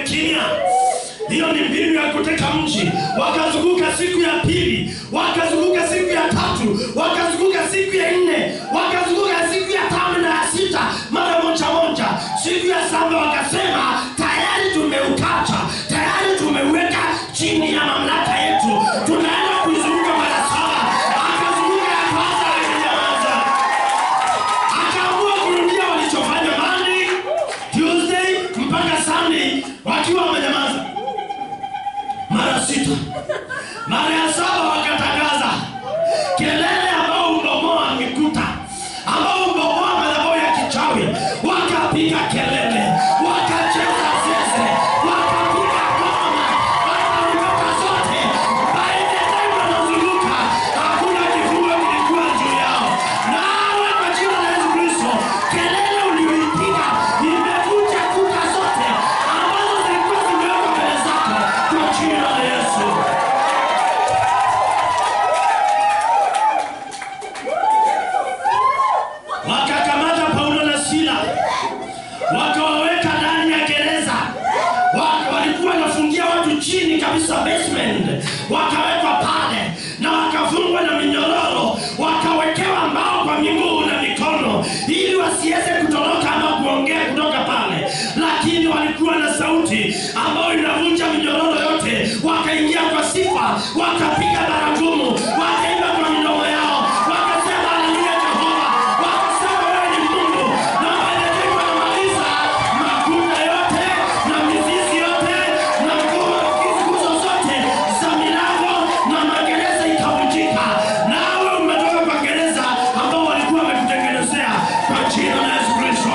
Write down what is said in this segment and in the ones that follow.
kimya. Hiyo ni mbinu ya kuteka mji. Wakazunguka siku ya pili, wakazunguka siku ya tatu, wakazunguka siku ya nne, wakazunguka siku ya tano na ya sita, mara moja moja. Siku ya saba wakasema tayari tumeukata, tayari tumeuweka chini ya mamlaka yetu, tunaenda kuizunguka mara saba. Akazunguka ya kwanza, akanyamaza akaamua kurudia walichofanya Monday, Tuesday mpaka Sunday wakiwa wamenyamaza mara sita. Mara ya saba wakatangaza kelele ambao ubomoa mikuta, ambao ubomoa madhabahu ya kichawi, wakapiga kelele, wakacheza zeze, wakapiga ngoma, wakaruka zote. By the time wanazunguka, hakuna kifungo kilikuwa juu yao. Nawe kwa jina la Yesu Kristo, kelele uliyoipiga imevunja kuta zote ambazo zilikuwa zimewekwa mbele zako kwa jina la Yesu. wakakamata Paulo na Sila wakawaweka ndani ya gereza. Wa- Walikuwa wanafungia watu chini kabisa basement, wakawekwa pale na wakafungwa na minyororo, wakawekewa mbao kwa miguu na mikono ili wasiweze kutoroka ama kuongea kutoka pale, lakini walikuwa na sauti ambayo inavunja minyororo yote. Wakaingia kwa sifa, wakapiga baragumu, wakaimba kwa midomo yao, wakasema haleluya Jehova, wakasema wewe ni Mungu, na waelekea wanamaliza makuta yote na mizizi yote na nguzo nguzo zote za milango na magereza ikavunjika. Nawe umetoka kwa gereza ambao walikuwa wamekutengenezea kwa jina la Yesu Kristo.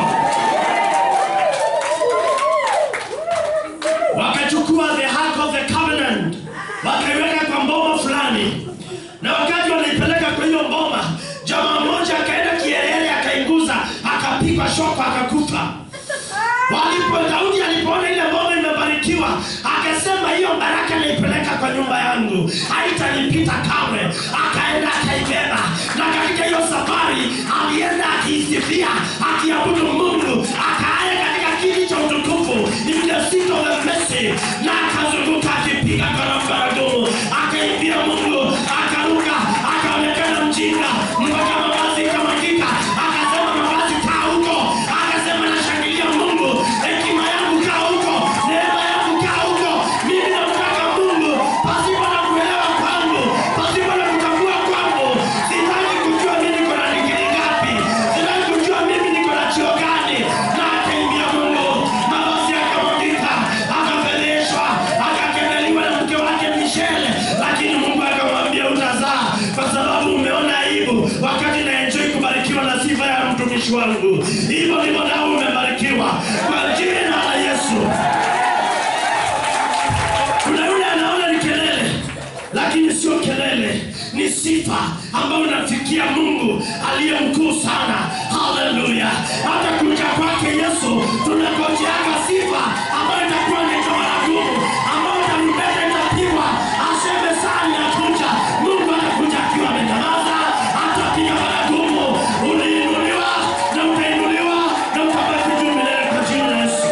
wakachukua the ark of the covenant wakaiweka kwa mboma fulani na wakati wanaipeleka kwa hiyo mboma jamaa mmoja akaenda kielele akainguza akapigwa shoko akakufa walipo daudi alipoona ile mboma imebarikiwa akasema hiyo baraka naipeleka kwa nyumba yangu haitanipita kamwe akaenda akaibeba na katika hiyo safari alienda akiisifia akiabudu mungu akaaya katika kiti cha utukufu in the seat of the mercy na akazunguka akipiga karambaragumu akaimbia mungu akaruka akaonekana mjinga mpaka mavazi ikamwagika akasema mavazi kaa huko akasema nashangilia mungu hekima yangu kaa huko neema yangu kaa huko mimi namtaka mungu pasipo na kuelewa kwangu pasipo na kutambua kwangu sitaki kujua mimi niko na digiri ngapi sitaki kujua mimi niko na chio gani na akaimbia mungu mavazi akamwagika akapeleshwa akakemeliwa na mke wake mishele lakini mungu akamwambia utazaa kwa sababu umeona aibu wakati naenjoi kubarikiwa na sifa ya mtumishi wangu hivyo ndivyo nao umebarikiwa kwa jina la yesu kuna yule anaona ni kelele lakini sio kelele ni sifa ambayo inafikia mungu aliye mkuu sana haleluya hata kuja kwake yesu tunagojeaga sifa ambayo itakuwa naitwa maragumu ambayo tarumbeta itapigwa aseme saa inakuja mungu atakuja akiwa amenyamaza atapiga maragumu uliinuliwa na utainuliwa na utabaki juu milele kwa jina la yesu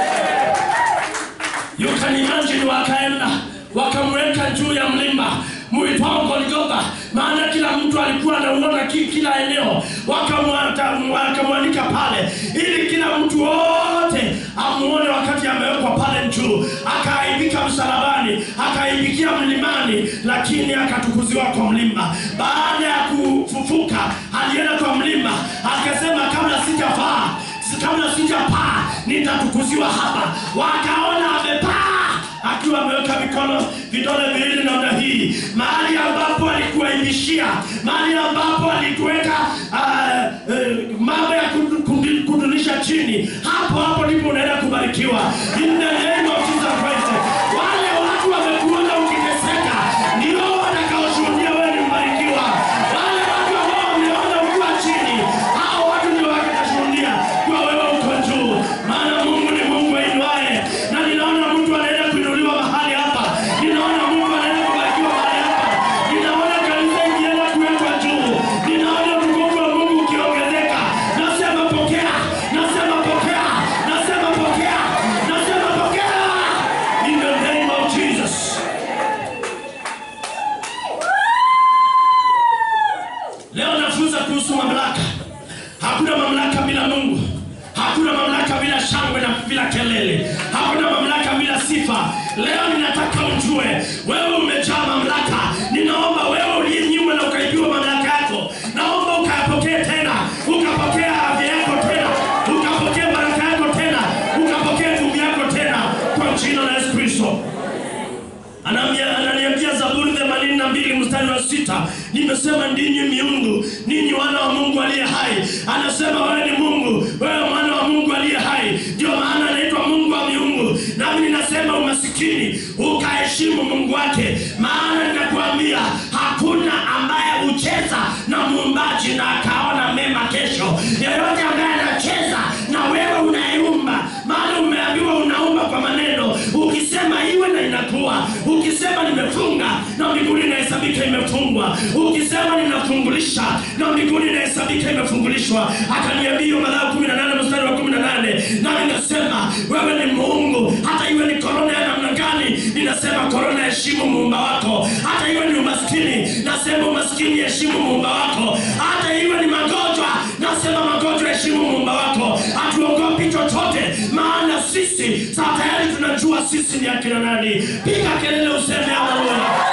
You can imagine wakaenda wakamweka juu ya mlima muitwao Golgotha, maana kila mtu alikuwa anauona ki- kila eneo, Wakamwata- wakamwanika pale ili kila mtu wote amuone wakati amewekwa pale juu. Akaaibika msalabani, akaaibikia mlimani, lakini akatukuziwa kwa mlima. Baada ya kufufuka, alienda kwa mlima akasema, kabla sijafaa kabla sijapaa nitatukuziwa hapa. Wakaona amepaa akiwa ameweka mikono vidole viwili namna hii, mahali ambapo alikuaibishia, mahali ambapo alituweka uh, uh, mambo ya kudu- kudu- kudunisha chini, hapo hapo ndipo unaenda kubarikiwa in the name of Jesus Christ. Wale watu wamekuona ukiteseka ndio watakaoshuhudia wewe ni mbarikiwa. Wale watu ambao wameona ukiwa chini, hao watu ndio watakashuhudia kwa wewe uko juu, maana Mungu ni Mungu ainuaye, na ninaona mtu anaenda kuinuliwa mahali hapa, ninaona mtu anaenda kubarikiwa mahali hapa, ninaona kanisa ikienda kuwekwa juu, ninaona utukufu wa Mungu ukiongezeka. Nasema pokea, nasema pokea, nasema pokea, nasema pokea. leo ninataka ujue wewe umejaa mamlaka ninaomba wewe uliyenyimwa na ukaibiwa mamlaka yako naomba ukayapokee tena ukapokea afya yako tena ukapokea baraka yako tena ukapokea nguvu yako tena kwa jina la yesu kristo Anambia- ananiambia zaburi themanini na mbili mstari wa sita nimesema ndinyi miungu ninyi wana wa mungu aliye hai anasema wewe ni mungu wewe mwana wa mungu aliye hai ndio maana anaitwa mungu wa miungu nami ninasema umasikini ukaheshimu mungu wake maana ninakuambia hakuna ambaye hucheza na muumbaji na akaona mema kesho yeyote ambaye anacheza na wewe unayeumba maana umeambiwa unaumba kwa maneno ukisema iwe na inakuwa ukisema nimefunga na mbinguni inahesabika imefungwa ukisema ninafungulisha na mbinguni inahesabika imefungulishwa akaniambia Mathayo 18 mstari wa 18 nami nasema wewe ni Mungu hata iwe ni korona ya namna gani ninasema korona heshimu muumba wako hata iwe ni umaskini nasema umaskini heshimu muumba wako hata iwe ni magonjwa nasema magonjwa heshimu muumba wako hatuogopi chochote maana sisi saa tayari tunajua sisi ni akina nani piga kelele useme haleluya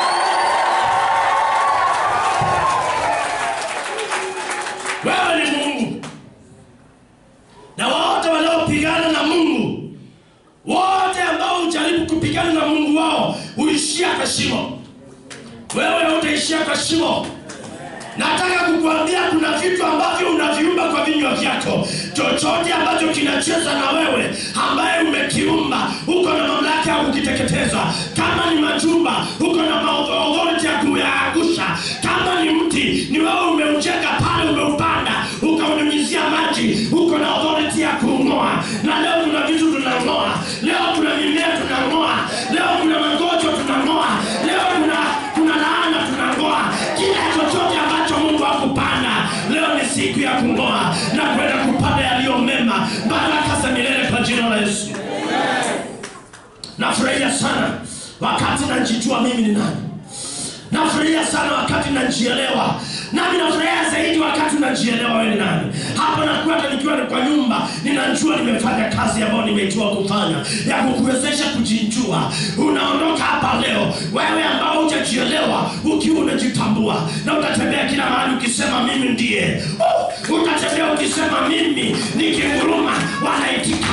wewe ni mungu na wote wanaopigana na mungu wote ambao hujaribu kupigana na mungu wao huishia kwa shimo wewe utaishia kwa shimo nataka kukuambia kuna vitu ambavyo unaviumba kwa vinywa vyako chochote ambacho kinacheza na wewe ambaye umekiumba uko na mamlaka ya kukiteketeza kama ni majumba uko na maauthority ya kuyaangusha kama ni mti ni wewe umeujenga pale umeupanda ukaunyunyizia maji uko na authority ya kuung'oa na leo kuna vitu tunang'oa leo kuna mimea tunang'oa leo kuna magonjwa tunang'oa leo kuna kuna laana tunang'oa kila chochote ambacho mungu hakupanda leo ni siku ya kung'oa na kwenda kupanda yaliyo mema baraka za milele kwa jina la yesu nafurahia sana wakati najijua mimi ni nani nafurahia sana wakati najielewa nami nafurahia zaidi wakati unajielewa wewe ni nani hapo nakuwa hata nikiwa kwa nyumba ninajua nimefanya kazi ambayo nimeitiwa kufanya ya kukuwezesha kujijua unaondoka hapa leo wewe ambao hujajielewa ukiwa unajitambua na utatembea kila mahali ukisema mimi ndiye oh, utatembea ukisema mimi nikinguruma wanaitika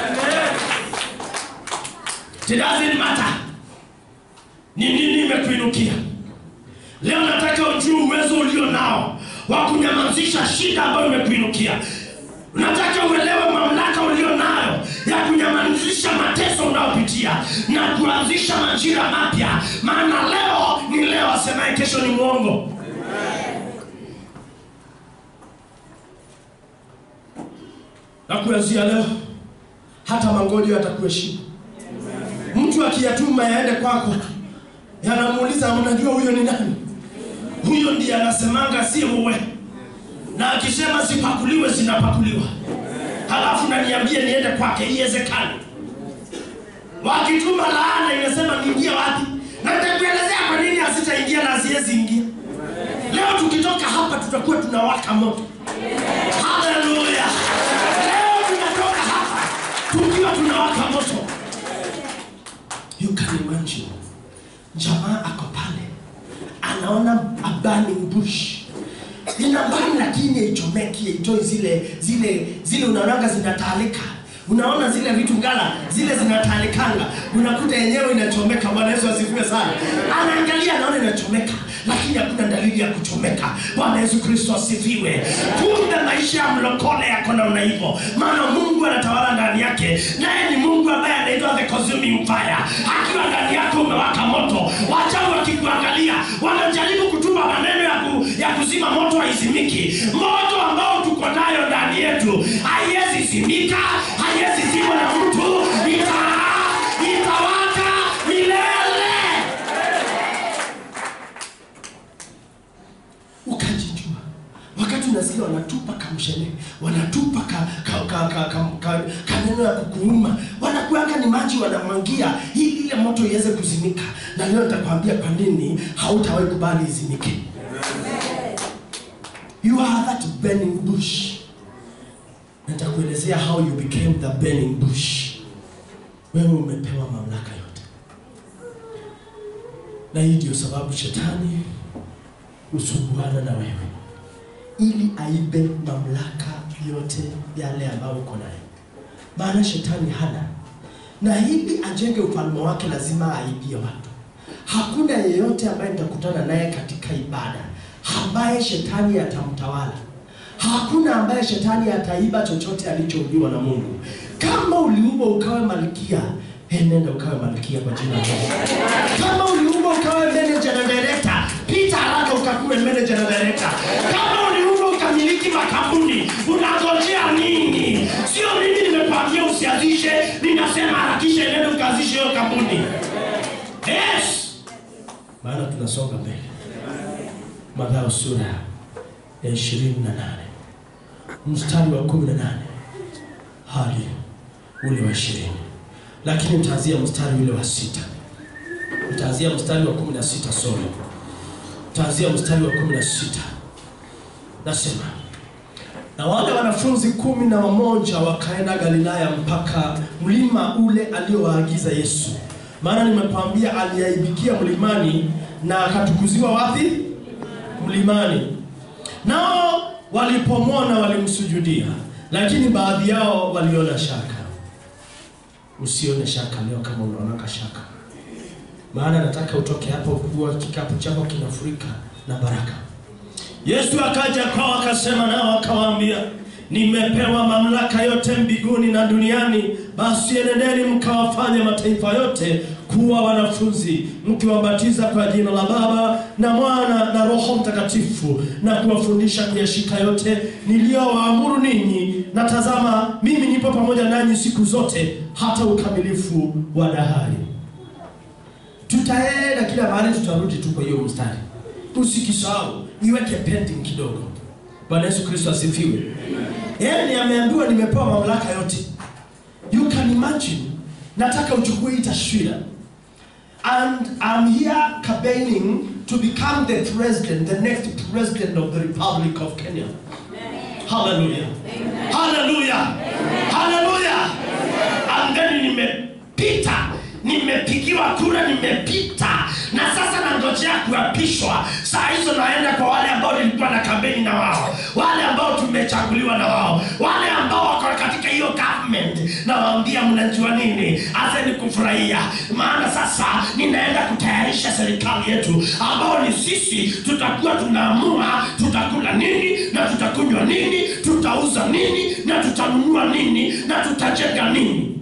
It doesn't matter ni nini imekuinukia leo nataka ujue uwezo ulio nao wa kunyamazisha shida ambayo imekuinukia nataka uelewe mamlaka ulio nayo ya kunyamazisha mateso unayopitia na kuanzisha majira mapya maana leo ni leo asemaye kesho ni mwongo na kuanzia leo hata magonjwa yatakuheshimu mtu akiyatuma yaende kwako yanamuuliza mnajua huyo ni nani huyo ndiye anasemanga si uwe na akisema zipakuliwe zinapakuliwa halafu naniambie niende kwake iwezekani wakituma laana inasema niingie wapi na nitakuelezea kwa nini asitaingia na asiwezi ingia leo tukitoka hapa tutakuwa tunawaka moto haleluya leo tunatoka hapa tukiwa tunawaka moto you can imagine jamaa ako pale anaona a burning bush ina burn lakini haichomeki haitoi zile zile zile unaonanga zinataalika unaona zile vitu ngala zile zinataalikanga unakuta yenyewe inachomeka bwana yesu asifiwe sana anaangalia anaona inachomeka lakini hakuna dalili ya kuchomeka bwana yesu kristo asifiwe kumbe maisha ya mlokole yako namna hivyo maana mungu anatawala ndani yake naye ni mungu ambaye anaitwa the consuming fire akiwa ndani yako umewaka moto wachawi wakikuangalia wanajaribu kutuma maneno ya, ku, ya kuzima moto haizimiki moto ambao tuko nayo ndani yetu haiwezi zimika haiwezi zimwa na mtu ita itawaka milele ukajijua wakati unasikia wanatupa kamshene wanatupa ka, ka, ka, ka, ka, ka, kaneno ya kukuuma wanakuanga ni maji wanamwangia ili ile moto iweze kuzimika na leo nitakwambia kwa nini hautawahi kubali izimike you are that burning bush nitakuelezea how you became the burning bush wewe umepewa mamlaka yote na hii ndio sababu shetani husumbuana na wewe ili aibe mamlaka yote yale ambayo uko nayo, maana shetani hana na ili ajenge ufalme wake lazima aibie watu. Hakuna yeyote ambaye nitakutana naye katika ibada ambaye shetani atamtawala. Hakuna ambaye shetani ataiba chochote alichouliwa na Mungu. Kama uliumbwa ukawe malkia, eh, nenda ukawe malkia kwa jina la Yesu. Kama uliumbwa ukawe manager na director, pita haraka ukakuwe manager na director. Kama uliumbwa ukamiliki makampuni, unangojea nini? Sio mimi nimekwambia usianzishe, ninasema harakisha, nenda ukaanzishe hiyo kampuni. Yes, maana tunasonga mbele. Mathayo sura ya ishirini na nane mstari wa kumi na nane hadi ule wa ishirini lakini mtaanzia mstari ule wa sita mtaanzia mstari wa kumi na sita sorry mtaanzia mstari wa kumi na sita nasema na wale wanafunzi kumi na wamoja wakaenda Galilaya mpaka mlima ule aliowaagiza Yesu. Maana nimekwambia aliaibikia mlimani na akatukuziwa wapi? Mlimani. Nao walipomwona walimsujudia, lakini baadhi yao waliona shaka. Usione shaka leo kama unaonaka shaka, maana nataka utoke hapo kuwa kikapu chako kinafurika na baraka. Yesu akaja kwao akasema nao akawaambia, nimepewa mamlaka yote mbinguni na duniani. Basi enendeni mkawafanye mataifa yote kuwa wanafunzi, mkiwabatiza kwa jina la Baba na Mwana na Roho Mtakatifu, na kuwafundisha kuyashika yote niliyowaamuru ninyi, na tazama, mimi nipo pamoja nanyi siku zote hata ukamilifu wa dahari. Tutaenda kila mahali, tutarudi tu kwa hiyo mstari, usikisahau, iweke pending kidogo. Bwana Yesu Kristo asifiwe. Yaani ameambiwa nimepewa mamlaka yote. You can imagine, nataka uchukue hii taswira and I'm here campaigning to become the president, the next president of the Republic of Kenya. Hallelujah. Hallelujah. Hallelujah. And then nimepita, nimepigiwa kura, nimepita na sasa nangojea kuapishwa. Saa hizo naenda kwa wale ambao nilikuwa na kampeni na wao, wale ambao tumechaguliwa na wao, wale ambao wako katika hiyo government. Nawaambia, mnajua nini? Azeni kufurahia, maana sasa ninaenda kutayarisha serikali yetu, ambao ni sisi tutakuwa tunaamua tutakula nini na tutakunywa nini, tutauza nini na tutanunua nini na tutajenga nini.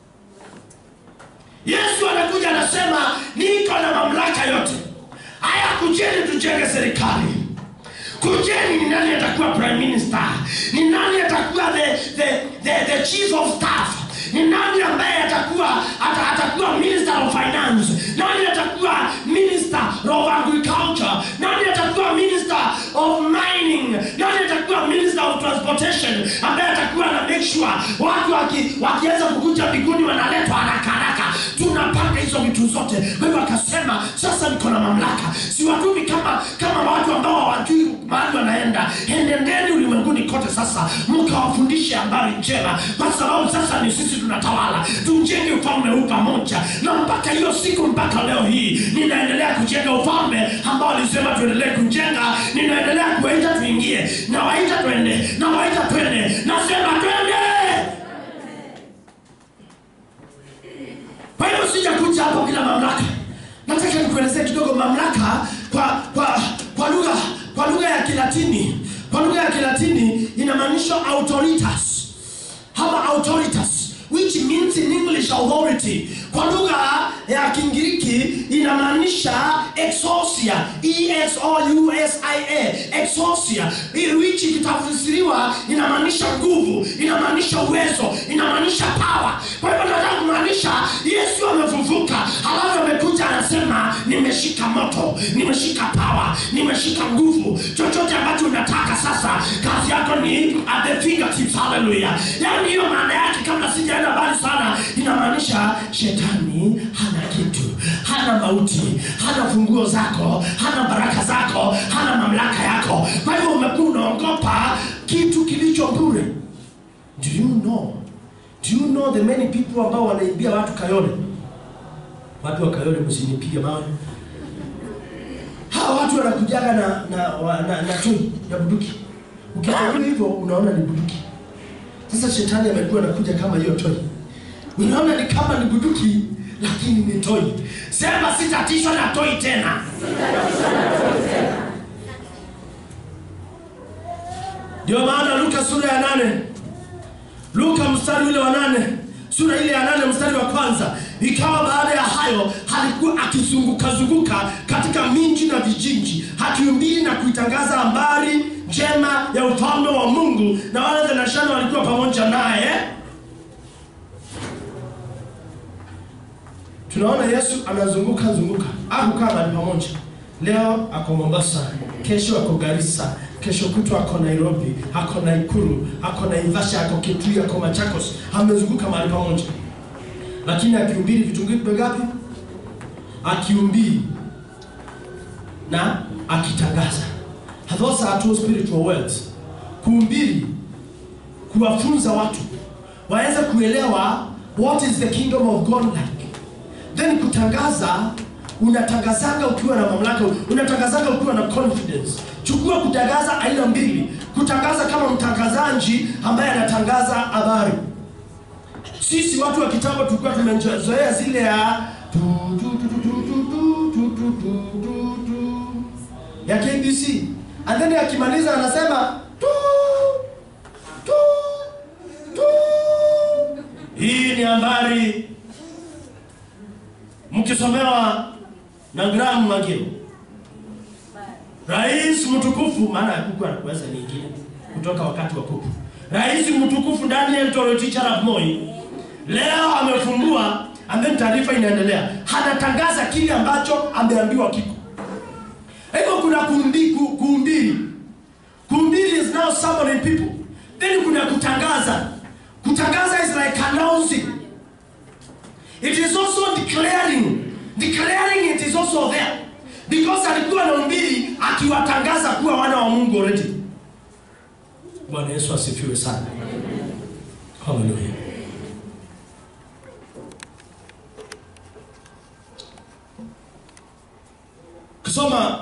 Yesu anakuja anasema, niko na mamlaka yote. Haya, kujeni tujenge serikali. Kujeni, ni nani atakuwa prime minister? Ni nani atakuwa the, the, the, the chief of staff? Ni nani ambaye atakuwa ata, atakuwa minister of finance? Nani atakuwa minister of agriculture? Nani atakuwa minister of mining? Nani atakuwa minister of transportation ambaye atakuwa na make sure watu waki, wakiweza kukuja mbinguni wanaletwa haraka haraka. Tunapanga hizo vitu zote. Kwa hivyo akasema, sasa niko na mamlaka, siwatumi kama kama watu ambao hawajui mahali wanaenda. Enendeni ulimwenguni kote sasa mkawafundishe habari njema, kwa sababu sasa ni sisi tunatawala. Tujenge ufalme huu pamoja, na mpaka hiyo siku, mpaka leo hii ninaendelea kujenga ufalme ambao alisema tuendelee kujenga. Ninaendelea kuwaita tuingie, nawaita twende, nawaita twende, nasema twende. Kwa hiyo sijakuja hapo bila mamlaka. Nataka nikuelezee kidogo mamlaka kwa kwa kwa lugha kwa lugha ya Kilatini. Kwa lugha ya Kilatini inamaanisha autoritas ama autoritas which means in English authority. Kwa lugha ya Kingiriki inamaanisha exousia, E S O U S I A, exousia, which ikitafsiriwa inamaanisha nguvu, inamaanisha uwezo, inamaanisha power. Kwa hivyo nataka kumaanisha Yesu amefufuka, halafu amekuja anasema, nimeshika moto, nimeshika power, nimeshika nguvu. Chochote ambacho unataka sasa, kazi yako ni at the fingertips. Hallelujah! Yani hiyo maana yake, kabla sijaenda mbali sana, inamaanisha shetani hana kitu, hana mauti, hana funguo zako, hana baraka zako, hana mamlaka yako. Kwa hivyo umekuwa unaogopa kitu kilicho bure. Do you know? Do you know the many people ambao wanaimbia watu Kayole? Watu wa Kayole, msinipige mawe. watu wanakujaga na na, wa- na, na tui ya buduki ukiangalia hivyo unaona ni buduki sasa shetani amekuwa anakuja kama hiyo toi unaona ni kama ni buduki lakini ni toi sema sitatishwa na toi tena ndio maana luka sura ya nane luka mstari ule wa nane sura ile ya nane mstari wa kwanza ikawa baada ya hayo alikuwa akizungukazunguka katika miji na vijiji akihubiri na kuitangaza habari njema ya ufalme wa mungu na wale thenashana walikuwa pamoja naye tunaona yesu anazunguka zunguka akukaa mahali pamoja leo ako mombasa kesho ako garissa kesho kutwa ako nairobi ako naikuru ako naivasha ako kitui ako machakos amezunguka mahali pamoja lakini akihubiri vitu vingapi akihubiri na akitangaza those are two spiritual words kuhubiri kuwafunza watu waweze kuelewa what is the kingdom of god like then kutangaza unatangazanga ukiwa na mamlaka unatangazanga ukiwa na confidence chukua kutangaza aina mbili kutangaza kama mtangazaji ambaye anatangaza habari sisi watu wa kitambo tulikuwa tumezoea zile ya tu, tu, tu, tu, tu, tu, tu, tu, tu, tu, tu, tu, ya KBC and then akimaliza anasema tu, tu, tu. hii ni habari mkisomewa na Graham Magiro rais mtukufu maana hakukuwa na kuweza nyingine kutoka wakati wa kupu rais mtukufu Daniel Toroitich arap Moi leo amefungua and then taarifa inaendelea anatangaza kile ambacho ameambiwa kiko hivyo kuna kuhubiri kuhubiri kuhubiri is now summoning people then kuna kutangaza kutangaza is like announcing it is also declaring declaring it is also there because alikuwa anahubiri akiwatangaza kuwa wana wa mungu already bwana yesu asifiwe sana haleluya kusoma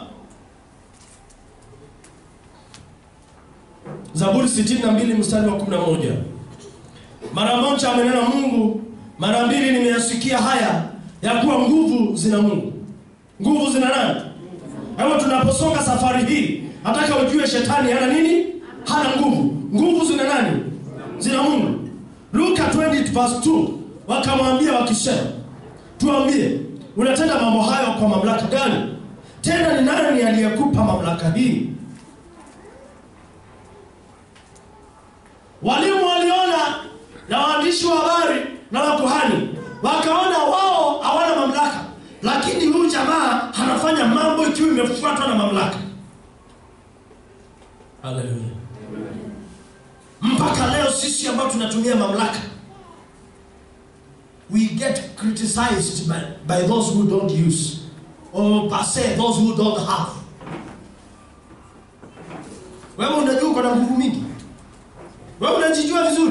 zaburi 62 mstari wa 11 mara moja amenena mungu mara mbili nimeyasikia haya ya kuwa nguvu zina mungu nguvu zina nani hivyo tunaposonga safari hii nataka ujue shetani hana nini hana nguvu nguvu zina nani zina mungu luka 20 verse 2 wakamwambia wakisema tuambie unatenda mambo hayo kwa mamlaka gani tena ni nani aliyekupa mamlaka hii walimu waliona na waandishi wa habari na wakuhani wakaona wao hawana mamlaka lakini huyu jamaa anafanya mambo ikiwa imefuatwa na mamlaka haleluya mpaka leo sisi ambao tunatumia mamlaka we get criticized by, by those who don't use or per se those who don't have wewe unajua uko na nguvu mingi wewe unajijua vizuri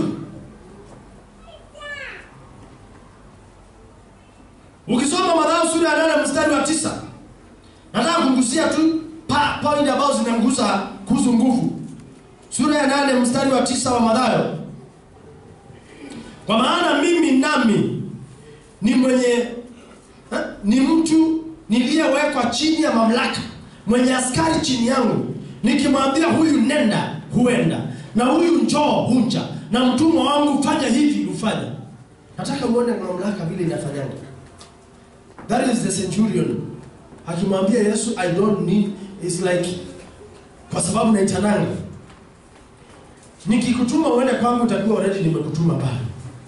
ukisoma madhayo sura ya nane mstari wa tisa nataka kugusia tu pa, point ambazo zinamgusa kuhusu nguvu sura ya nane mstari wa tisa wa madhayo kwa maana mimi nami ni mwenye ha, ni mtu niliyewekwa chini ya mamlaka mwenye askari chini yangu nikimwambia huyu nenda huenda na huyu njoo hunja na mtumwa wangu fanya hivi hufanya nataka uone mamlaka vile inafanyanga that is the centurion akimwambia yesu i don't need is like kwa sababu naitananga nikikutuma uende kwangu utakuwa already nimekutuma pale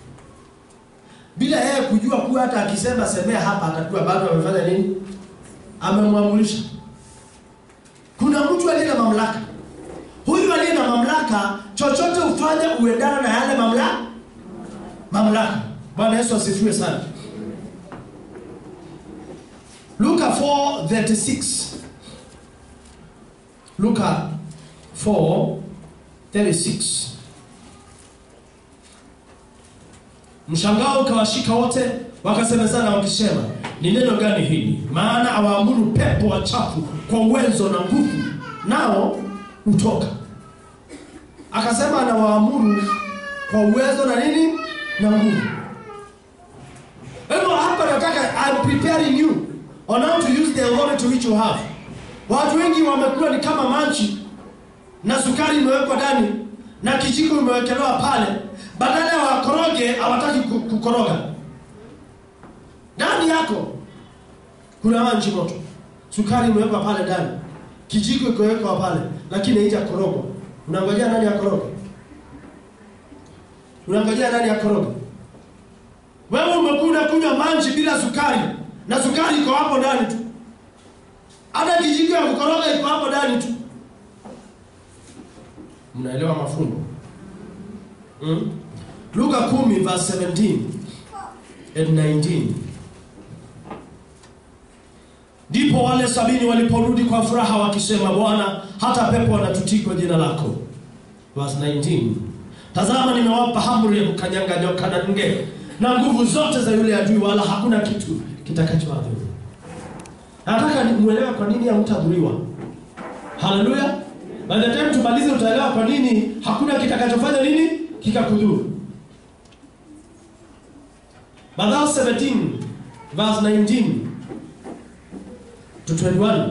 bila yeye kujua kuwa hata akisema semea hapa atakuwa bado amefanya nini amemwamulisha kuna mtu aliye na mamlaka huyu aliye na mamlaka chochote ufanye uendana na yale mamlaka mamlaka bwana yesu asifiwe sana luka 436 luka 436 mshangao ukawashika wote wakasemezana wakisema ni neno gani hili? Maana awaamuru pepo wachafu kwa uwezo na nguvu, nao hutoka. Akasema anawaamuru kwa uwezo na nini na nguvu. Hivyo hapa nataka I'm preparing you on how to use the authority which you have. Watu wengi wamekuwa ni kama manchi na sukari imewekwa ndani na kijiko imewekelewa pale, badala ya wakoroge hawataki ku- kukoroga. Ndani yako kuna maji moto, sukari imewekwa pale ndani, kijiko ikawekwa pale, lakini haijakorogwa. Unangojea nani akoroge? Unangojea nani akoroge? Wewe umekuwa unakunywa maji bila sukari na sukari iko hapo ndani tu, hata kijiko ya kukoroga iko hapo ndani tu. Mnaelewa mafungo? Mm? Luka 10 verse 17 and 19. Ndipo wale sabini waliporudi kwa furaha wakisema, Bwana, hata pepo wanatutii kwa jina lako. Verse 19. Tazama, nimewapa amri ya kukanyaga nyoka na nge na nguvu zote za yule adui, wala hakuna kitu kitakachowadhuru. Nataka ni- muelewe kwa nini hamtadhuriwa. Haleluya! By the time tumalize, utaelewa kwa nini hakuna kitakachofanya nini kikakudhuru. Mathayo 17 verse 19 to 21.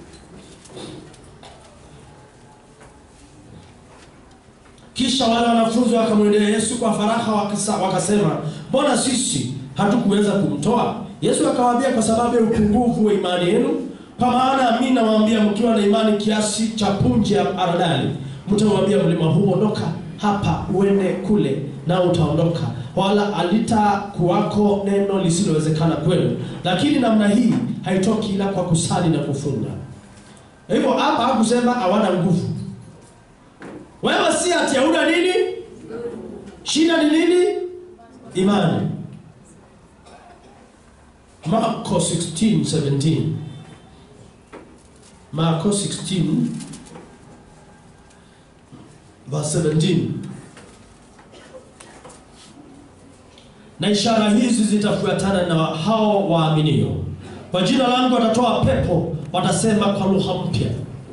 Kisha wale wanafunzi wakamwendea Yesu kwa faraha wakisa, wakasema, mbona sisi hatukuweza kumtoa? Yesu akawaambia, kwa sababu ya upungufu wa imani yenu. Kwa maana mimi nawaambia, mkiwa na imani kiasi cha punje ya haradali, mtauambia mlima huu, ondoka hapa uende kule, na utaondoka, wala alitakuwako neno lisilowezekana kwenu. Lakini namna hii haitoki ila kwa kusali na kufunga. Hivyo hapa hakusema hawana nguvu. Wewe si ati hauna nini? Shida ni nini? Imani. Marko 16, 17. Marko 16 verse 17. Na ishara hizi zitafuatana na hao waaminio. Kwa jina langu watatoa pepo, watasema kwa lugha mpya.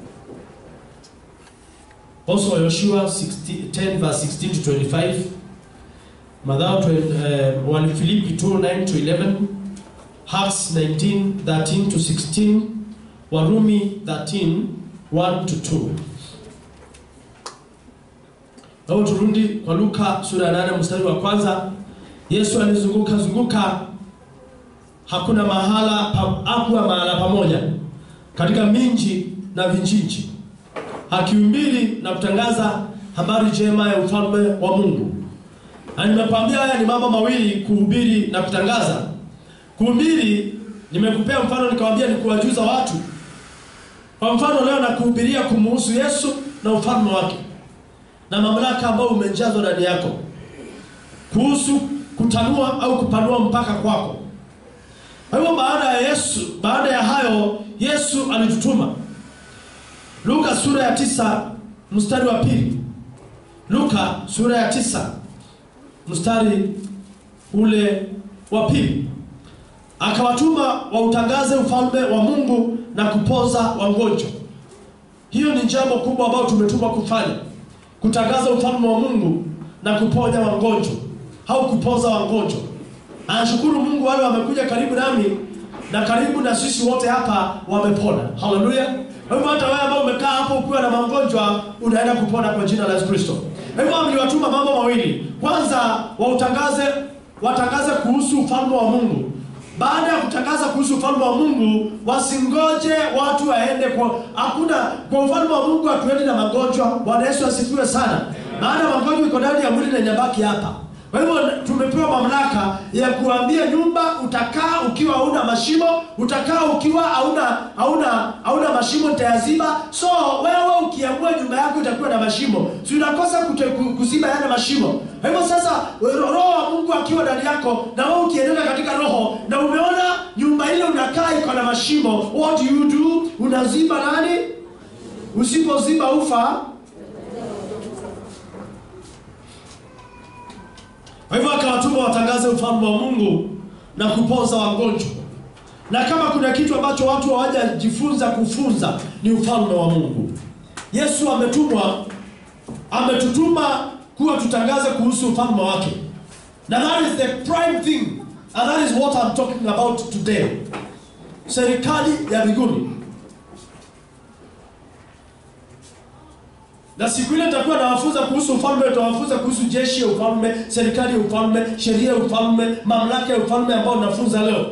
Also Yoshua 60, 10 verse 16 to 25. Mathayo 20, uh, 1 Filipi 2 9 to 11. Acts 19 13 to 16. Warumi 13 1 to 2. Leo turudi kwa Luka sura ya 8 mstari wa kwanza. Yesu alizunguka zunguka, hakuna mahala pa, hakuwa mahala pamoja katika minji na vijiji akihubiri na kutangaza habari njema ya ufalme wa Mungu. Na nimekwambia haya ni mambo mawili, kuhubiri na kutangaza. Kuhubiri nimekupea mfano, nikamwambia ni kuwajuza watu. Kwa mfano leo nakuhubiria kumuhusu Yesu na ufalme wake na mamlaka ambayo umejazwa ndani yako, kuhusu kutanua au kupanua mpaka kwako. Kwa hivyo baada ya Yesu, baada ya hayo Yesu alitutuma Luka sura ya tisa mstari wa pili. Luka sura ya tisa mstari ule wa pili, akawatuma wautangaze ufalme wa Mungu na kupoza wagonjwa. Hiyo ni jambo kubwa ambalo tumetumwa kufanya, kutangaza ufalme wa Mungu na kuponya wagonjwa au kupoza wagonjwa. Anashukuru Mungu, wale wamekuja karibu nami na karibu na sisi wote hapa wamepona. Haleluya! Kwa hivyo hata wewe ambao umekaa hapo ukiwa na magonjwa unaenda kupona kwa jina la Yesu Kristo. Kwa hivyo mliwatuma mambo mawili. Kwanza wautangaze watangaze kuhusu ufalme wa Mungu. Baada ya kutangaza kuhusu ufalme wa Mungu, wasingoje watu waende kwa hakuna kwa ufalme wa Mungu hatuendi na magonjwa. Bwana Yesu asifiwe sana. Maana magonjwa iko ndani ya mwili na inabaki hapa. Kwa hivyo tumepewa mamlaka ya kuambia nyumba utakaa ukiwa hauna mashimo, utakaa ukiwa hauna hauna hauna mashimo nitayaziba. So wewe ukiamua nyumba yako itakuwa na mashimo, si unakosa kute- ku- kuziba yale mashimo. Kwa hivyo sasa ro- roho wa Mungu akiwa ndani yako na wewe ukiendelea katika roho na umeona nyumba ile unakaa iko na mashimo, what do you do? Unaziba nani? Usipoziba ufa Kwa hivyo akawatuma watangaze ufalme wa Mungu na kupoza wagonjwa. na kama kuna kitu ambacho watu hawajajifunza kufunza ni ufalme wa Mungu. Yesu ametumwa, ametutuma kuwa tutangaze kuhusu ufalme wake, na that is the prime thing and that is what I'm talking about today. Serikali ya mbinguni. Na siku ile nitakuwa nawafunza kuhusu ufalme, nitawafunza kuhusu jeshi ya ufalme, serikali ya ufalme, sheria ya ufalme, mamlaka ya ufalme ambao nafunza leo.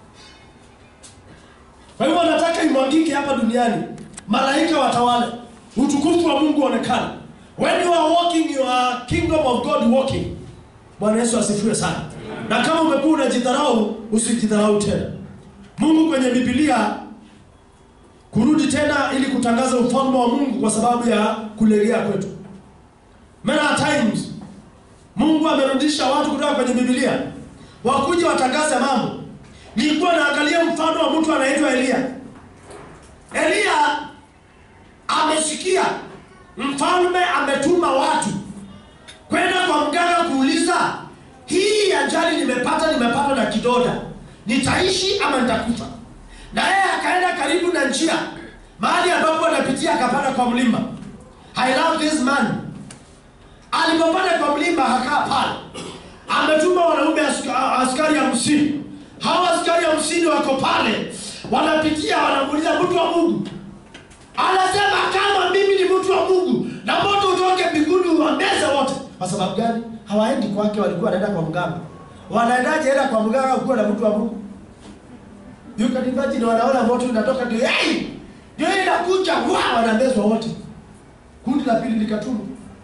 Kwa hivyo nataka imwagike hapa duniani, malaika watawale, utukufu wa Mungu uonekane. When you are walking, you are kingdom of God walking. Bwana Yesu asifiwe sana. Na kama umekuwa unajidharau, usijidharau tena. Mungu kwenye Biblia kurudi tena ili kutangaza ufalme wa Mungu kwa sababu ya kulegea kwetu. Many times Mungu amerudisha watu kutoka kwenye Biblia wakuja watangaze mambo. Nilikuwa naangalia mfano wa mtu anaitwa Elia. Elia amesikia mfalme ametuma watu kwenda kwa mganga kuuliza, hii ajali nimepata, nimepata na kidoda, nitaishi ama nitakufa? Na yeye akaenda karibu na njia mahali ambapo anapitia, akapanda kwa mlima. I love this man. Alipopanda kwa mlima hakaa pale, ametuma wanaume aska- askari hamsini. Hawa askari hamsini wako pale, wanapitia, wanamuuliza mtu wa Mungu, anasema kama mimi ni mtu wa Mungu na moto utoke mbinguni uwameze wote. Kwa sababu gani? Hawaendi kwake, walikuwa wanaenda kwa mganga. Wanaendaje enda kwa mganga ukiwa na mtu wa Mungu? You can imagine wanaona moto unatoka ndio hey! Ndio hii inakuja wa wanamezwa wote. Kundi la pili likatumwa.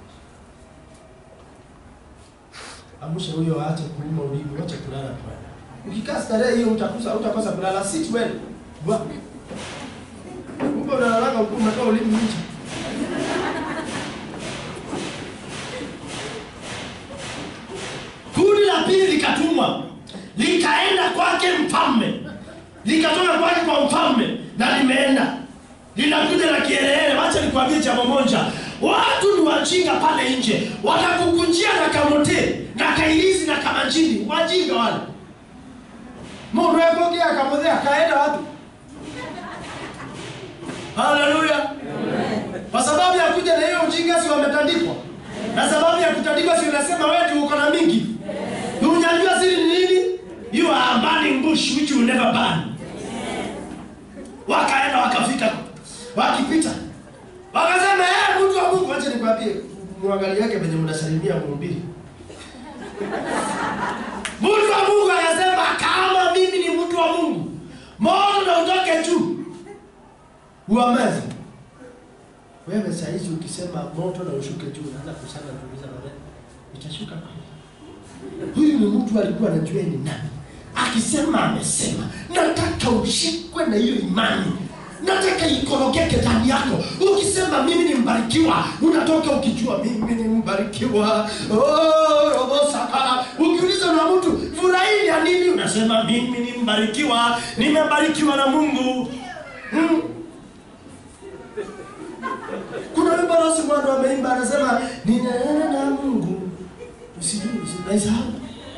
Amusha huyo aache kuuma ulimi, ache kulala tu. Ukikaa starehe hiyo utakosa utakosa kulala sit well. Wa. Kumbe unalalaka huko umetoa ulimi nje. Kundi la pili likatumwa likaenda kwake mfalme, likatoka kwake kwa mfalme na limeenda linakuja na kielele. Wacha nikwambie jambo moja, watu ni wajinga pale nje, watakukunjia na kamote na kailizi na kamanjini, wajinga wale. Mundu ekogea kamote akaenda wapi? Haleluya! Kwa sababu ya kuja na hiyo ujinga, si wametandikwa? Na sababu ya kutandikwa, si unasema wewe tu uko na mingi? Unajua siri ni nini? You are burning bush which will never burn. Wakaenda wakafika, wakipita wakasema, eh, mtu wa Mungu, acha nikwambie, mwangalie yake venye mnasalimia mhubiri. Mtu wa Mungu akasema, kama mimi ni mtu wa Mungu, moto na utoke juu uameze. Wewe saa hizi ukisema moto na ushuke juu, unaanza kusana tuuliza maneno, itashuka kweli? Huyu ni mtu alikuwa anajua ni nani. Akisema amesema, nataka ushikwe na hiyo imani, nataka ikorogeke ndani yako. Ukisema mimi ni mbarikiwa, unatoka ukijua mimi ni mbarikiwa. Oh, robo sakala. Ukiuliza na mtu furahi ya nini, unasema mimi ni mbarikiwa, nimebarikiwa na Mungu. Hmm. Kuna wimbo Rosi Mwando ameimba anasema ninaenda na Mungu usijui unaisahau.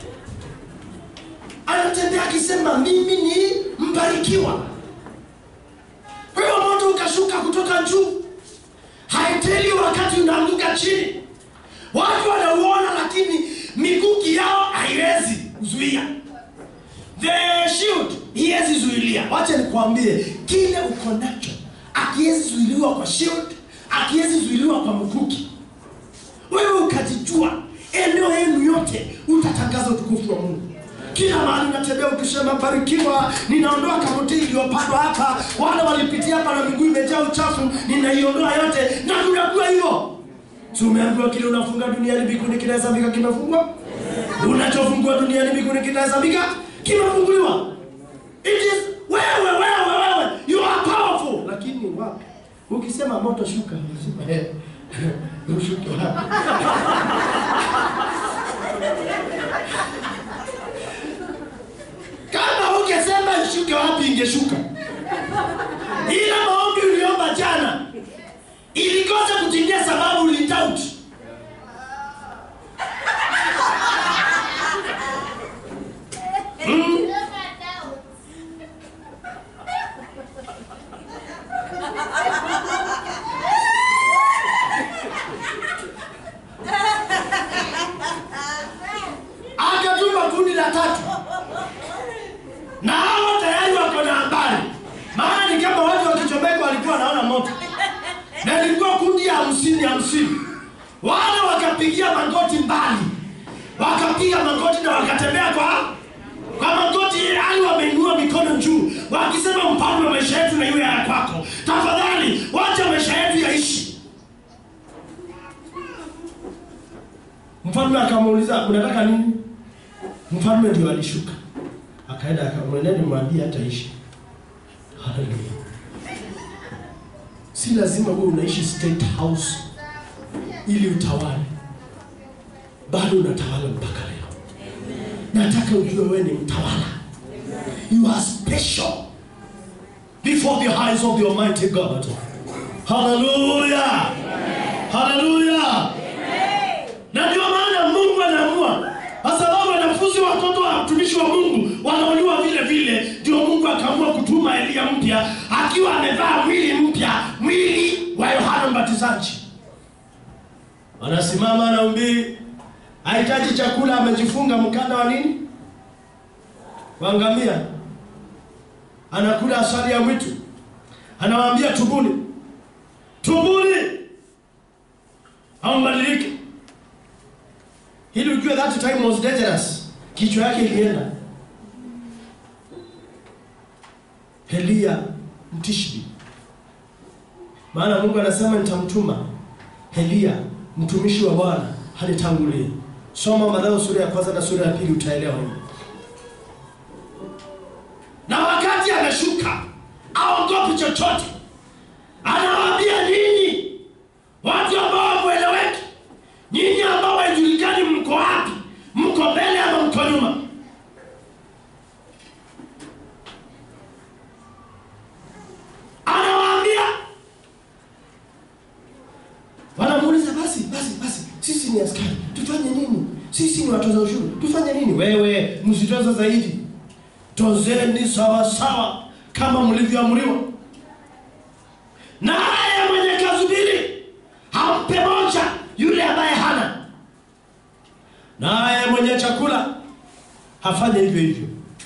Anatembea akisema mimi ni mbarikiwa. Kwa hiyo moto ukashuka kutoka juu, haiteli wakati unaanguka chini. Watu wanauona, lakini mikuki yao haiwezi kuzuia. The shield hiwezi zuilia. Wacha nikwambie, kile uko nacho akiwezi zuiliwa kwa shield, akiwezi zuiliwa kwa mkuki. Wewe ukajijua eneo yenu yote utatangaza utukufu wa Mungu. Kila mahali unatembea ukisema barikiwa, ninaondoa kamuti iliyopandwa hapa, wale walipitia hapa na miguu imejaa uchafu, ninaiondoa yote, na tunajua hivyo. Si umeambiwa kile unafunga duniani mbinguni kinahesabika kimefungwa? Unachofungua duniani mbinguni kinahesabika kimefunguliwa. It is wewe wewe wewe, you are powerful. Lakini wapi? Ukisema moto shuka, unasema eh, ushuke wapi? Kama ungesema ishuke wapi ingeshuka. Ila maombi uliomba jana ilikosa kutimia sababu ulitauti. wakapiga magoti na wakatembea kwa kwa magoti hali wameinua mikono juu wakisema mfalme wa maisha yetu na iwe ya kwako tafadhali wacha maisha yetu yaishi mfalme akamuuliza unataka nini mfalme ndio alishuka akaenda akamwendeni mwambie hataishi haleluya si lazima wewe unaishi state house ili utawale bado unatawala mpaka leo nataka ujue wewe ni mtawala you are special before the eyes of the almighty god haleluya haleluya na ndio maana mungu anaamua kwa sababu wanafunzi watoto wa mtumishi wa mungu wanauliwa vile vile ndio mungu akaamua kutuma eliya mpya akiwa amevaa mwili mpya mwili wa yohana mbatizaji anasimama anaumbiri hahitaji chakula amejifunga mkanda wa nini wangamia anakula asali ya mwitu anawaambia tubuni tubuni au mbadilike ili ujue that time was dangerous kichwa yake ilienda Elia mtishbi maana Mungu anasema nitamtuma Elia mtumishi wa Bwana hanitangulie soma Mathayo sura ya kwanza na sura ya pili utaelewa hili na wakati ameshuka aogopi chochote anawaambia nyinyi watu ambao hamueleweki nyinyi ambao haijulikani mko wapi mko mbele ama mko nyuma anawaambia wanamuuliza basi basi basi sisi ni askari tufanye nini sisi ni watoza ushuru tufanye nini wewe msitoze zaidi tozeni sawa sawa kama mlivyoamriwa naye mwenye kazubiri hampe moja yule ambaye hana naye mwenye chakula hafanye hivyo hivyo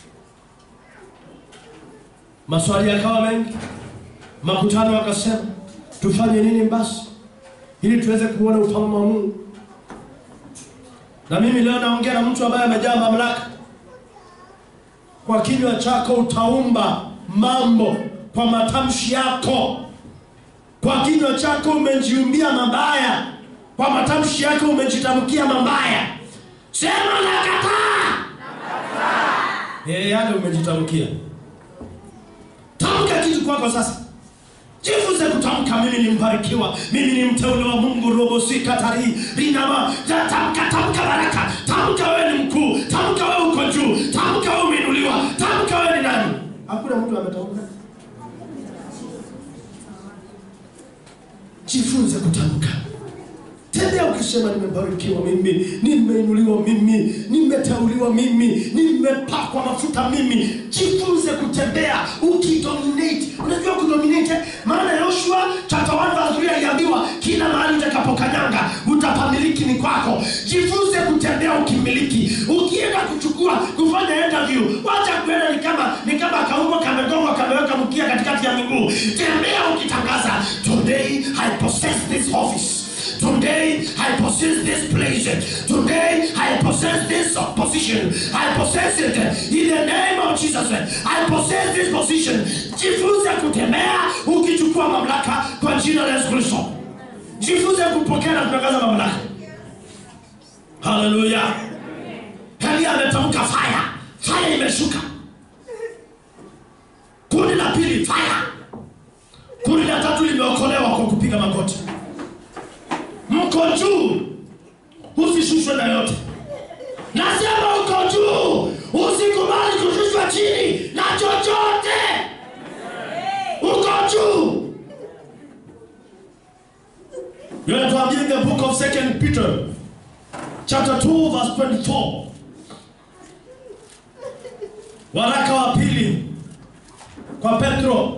maswali yakawa mengi makutano wakasema tufanye nini basi ili tuweze kuona ufalme wa mungu na mimi leo naongea na mtu ambaye amejaa mamlaka kwa kinywa chako utaumba mambo kwa matamshi yako kwa kinywa chako umejiumbia mabaya kwa matamshi yako umejitamkia mabaya sema nakataa yeye yake umejitamkia tamka kitu kwako sasa jifunze kutamka mimi ni mbarikiwa mimi ni mteule wa mungu robosikatari rinama Ja, tamka tamka baraka tamka wewe ni mkuu tamka wewe uko juu tamka wewe umeinuliwa tamka wewe ni nani hakuna mtu ametamka jifunze kutamka tembea ukisema nimebarikiwa mimi nimeinuliwa mimi nimeteuliwa mimi nimepakwa mafuta mimi jifunze kutembea ukidominate unajua kudominate maana yoshua chapter 1 verse 3 aliambiwa kila mahali utakapokanyanga utapamiliki ni kwako jifunze kutembea ukimiliki ukienda kuchukua kufanya interview wacha kuenda ni kama ni kama kaumbwa kamegongwa kameweka mkia katikati ya miguu tembea ukitangaza today i possess this office Today I possess this place. Today I possess this position. I possess it in the name of Jesus. I possess this position. Jifunze kutembea ukichukua mamlaka kwa jina la Yesu Kristo. Jifunze kupokea na kutangaza mamlaka. Haleluya. Elia ametamka fire. Fire imeshuka. Kundi la pili fire. Kundi la tatu limeokolewa kwa kupiga magoti mko juu usishushwe na yote nasema uko juu usikubali kushushwa chini na chochote uko juu yonatuambia in the book of second peter chapter 2 verse 24 waraka wa pili kwa petro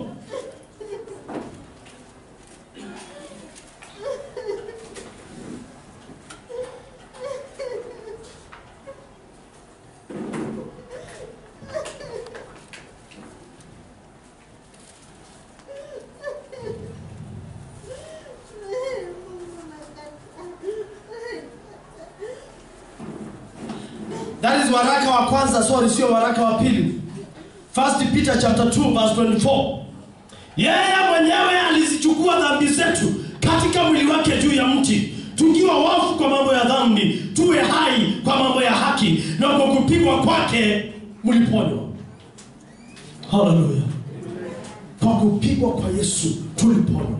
waraka wa kwanza sorry sio waraka wa pili first peter chapter 2 verse 24 yeye mwenyewe alizichukua dhambi zetu katika mwili wake juu ya mti tukiwa wafu kwa mambo ya dhambi tuwe hai kwa mambo ya haki na kwa kupigwa kwake mliponywa haleluya kwa kupigwa kwa yesu tuliponywa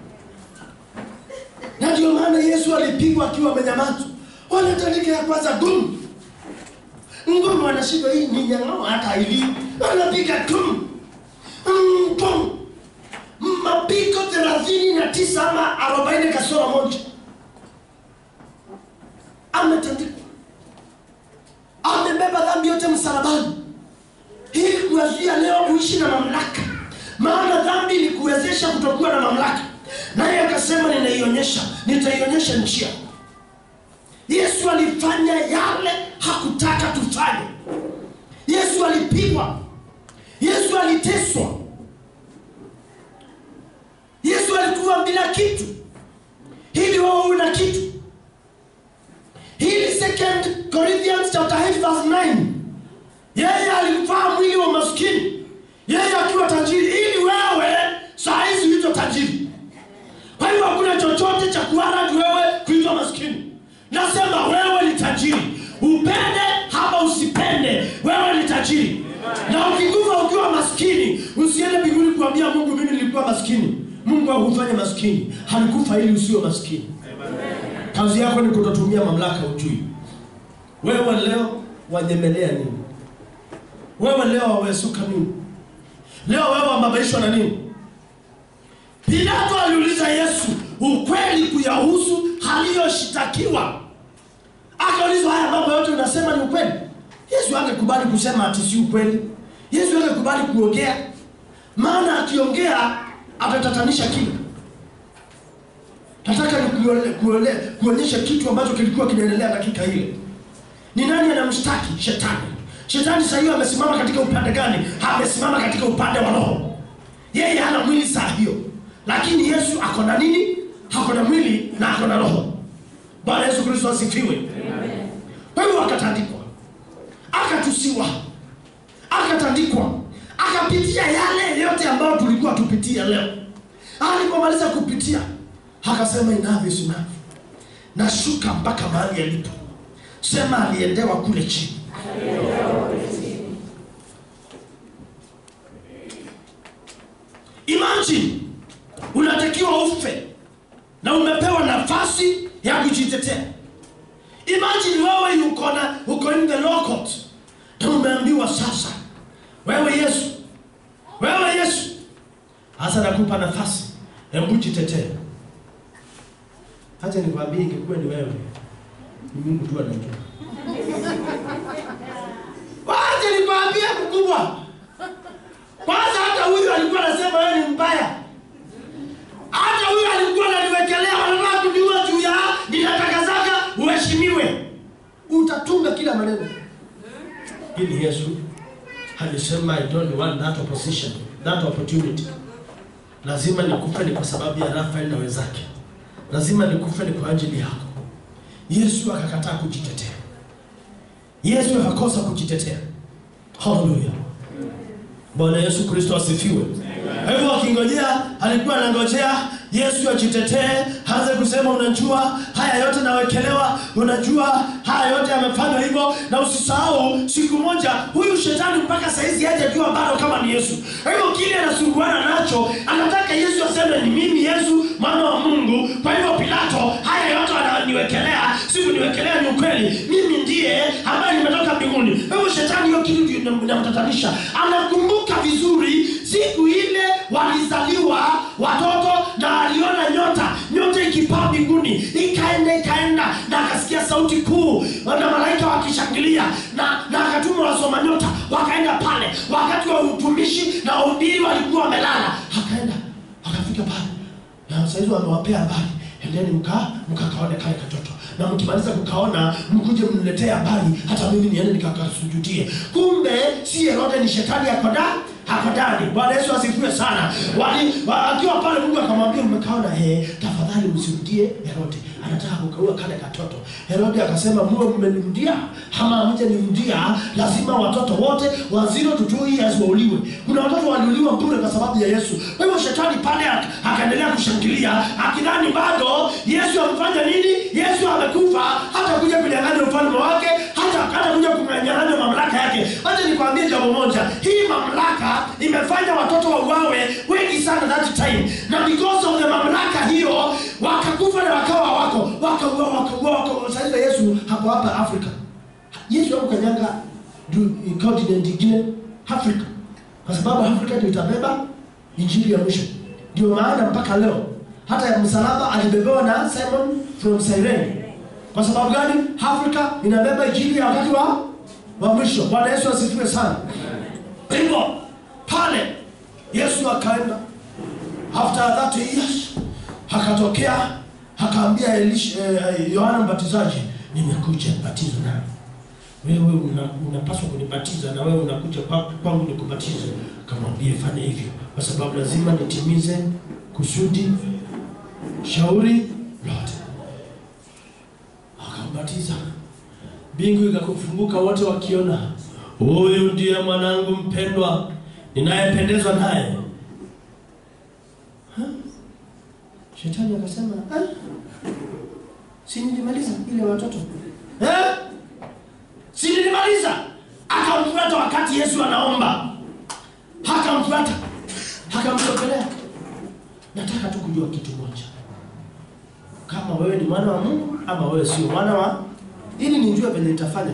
na ndio maana yesu alipigwa akiwa amenyamaza wanatandika ya kwanza gum ngumu anashindwa hii ni nyang'ao hata ili anapiga tum Mm, pum mapigo thelathini na tisa ama arobaini kasoro moja ametandikwa amebeba dhambi yote msalabani ili kuwazia leo kuishi na mamlaka maana dhambi ni kuwezesha kutokuwa na mamlaka naye akasema ninaionyesha nitaionyesha njia yesu alifanya yale hakutaka tufanye yesu alipigwa yesu aliteswa yesu alikuwa bila kitu ili wewe una kitu hili second corinthians chapter 8 verse 9 yeye alivaa mwili wa maskini yeye akiwa tajiri ili wewe saa hizi huitwa tajiri kwa hiyo hakuna chochote cha kuaradi wewe kuitwa maskini nasema wewe ni tajiri upende hapa usipende wewe ni tajiri na ukikufa ukiwa maskini usiende mbinguni kuambia mungu mimi nilikuwa maskini mungu hakufanya maskini alikufa ili usiwe maskini kazi yako ni kutotumia mamlaka ujui wewe leo wanyemelea nini wewe leo wawesuka nini leo wewe wababaishwa na nini pilato aliuliza yesu ukweli kuyahusu aliyoshitakiwa akaulizwa haya mambo yote unasema ni ukweli yesu angekubali kusema ati si ukweli yesu angekubali kuongea maana akiongea atatatanisha kile nataka ni kuole- kuole- kuonyesha kitu ambacho kilikuwa kinaendelea dakika ile ni nani anamshtaki shetani shetani saa hiyo amesimama katika upande gani amesimama katika upande wa roho yeye hana mwili saa hiyo lakini yesu ako na nini ako na mwili na ako na roho bwana yesu kristo asifiwe kwa hivyo akatandikwa akatusiwa akatandikwa akapitia yale yote ambayo tulikuwa tupitia leo alipomaliza kupitia akasema inavyo sinavyo nashuka mpaka mahali alipo sema aliendewa kule chini imagine unatakiwa ufe na umepewa nafasi ya kujitetea imagine wewe yuko na uko in the law court na umeambiwa sasa wewe yesu wewe yesu hasa nakupa nafasi hebu jitetee hacha nikwambie ingekuwa ni wewe ni mungu tu anajua wacha nikwambie mkubwa kwanza hata huyu alikuwa anasema wewe ni mbaya hata huyu alikuwa ananiwekelea wanataka kuniua juu ya ninatakazaga uheshimiwe utatunga kila maneno ili yesu alisema i don't want that opposition that opportunity lazima nikufe ni kwa sababu ya rafael na wenzake lazima nikufe ni kwa ajili yako yesu akakataa kujitetea yesu akakosa kujitetea haleluya bwana yesu kristo asifiwe kwa hivyo akingojea alikuwa anangojea yesu ajitetee aanze kusema unajua haya yote nawekelewa unajua haya yote yamefanywa hivyo na usisahau siku moja huyu shetani mpaka saizi hajajua bado kama ni yesu kwa hivyo kile anasumbuana nacho anataka yesu aseme ni mimi yesu mwana wa mungu kwa hivyo pilato haya yote ananiwekelea sikuniwekelea ni ukweli mimi ndiye ambaye nimetoka mbinguni kwa hivyo shetani hiyo kitu ndio inam- inamtatanisha anakumbuka vizuri siku ile walizaliwa watoto na aliona nyota nyota ikipaa mbinguni ikaenda ikaenda na akasikia sauti kuu na malaika wakishangilia na na akatuma wasoma nyota wakaenda pale wakati wa utumishi na wahubiri walikuwa wamelala akaenda akafika pale na saizi wamewapea habari endeni mka mkakaone kale katoto na mkimaliza kukaona mkuje mniletee habari hata mimi niende nikakasujudie kumbe si herode ni shetani yako ndani hako ndani bwana yesu asifiwe sana Wali- wa- akiwa pale mungu akamwambia umekaona eh, tafadhali tafadhali msirudie Herode, anataka kukaua kale katoto. Herode akasema muwe mmenirudia ama hamjanirudia, lazima watoto wote wa zero to two years wauliwe. Kuna watoto waliuliwa bure kwa sababu ya Yesu. Kwa hivyo shetani pale ak- akaendelea kushangilia akidhani bado Yesu amefanya nini? Yesu amekufa, hata kuja kunyang'anya ufalme wake, hata hata kuja kunyang'anya mamlaka yake. Acha nikwambie jambo moja, hii mamlaka imefanya watoto wauawe wengi sana that time, na because of the mamlaka hiyo wakakufa na wakawa wako wakauawa wakauawa waka, sasa Yesu hapo hapa Afrika. Yesu hakukanyanga du- continent ingine Afrika, kwa sababu Afrika ndio itabeba injili ya mwisho. Ndio maana mpaka leo hata ya msalaba alibebewa na Simon from Cyrene. Kwa sababu gani? Afrika inabeba injili ya wakati wa wa mwisho. Bwana Yesu asifiwe sana. Kwa hivyo pale Yesu akaenda after 30 years akatokea akaambia Elisha eh, Yohana Mbatizaji, nimekuja batizo nawe wewe una- unapaswa kunibatiza na wewe unakuja kwa- kwangu nikubatize. Akamwambia fanya hivyo, kwa sababu lazima nitimize kusudi shauri lote. Akambatiza, mbingu ikakufunguka, wote wakiona, huyu ndiye mwanangu mpendwa ninayependezwa naye. Ha? Shetani akasema "Ah, si nilimaliza ile watoto eh? si nilimaliza akamfuata wakati yesu anaomba akamfuata akamsogelea nataka tu kujua kitu moja kama wewe ni mwana wa mungu ama wewe sio mwana wa ili nijue venye nitafanya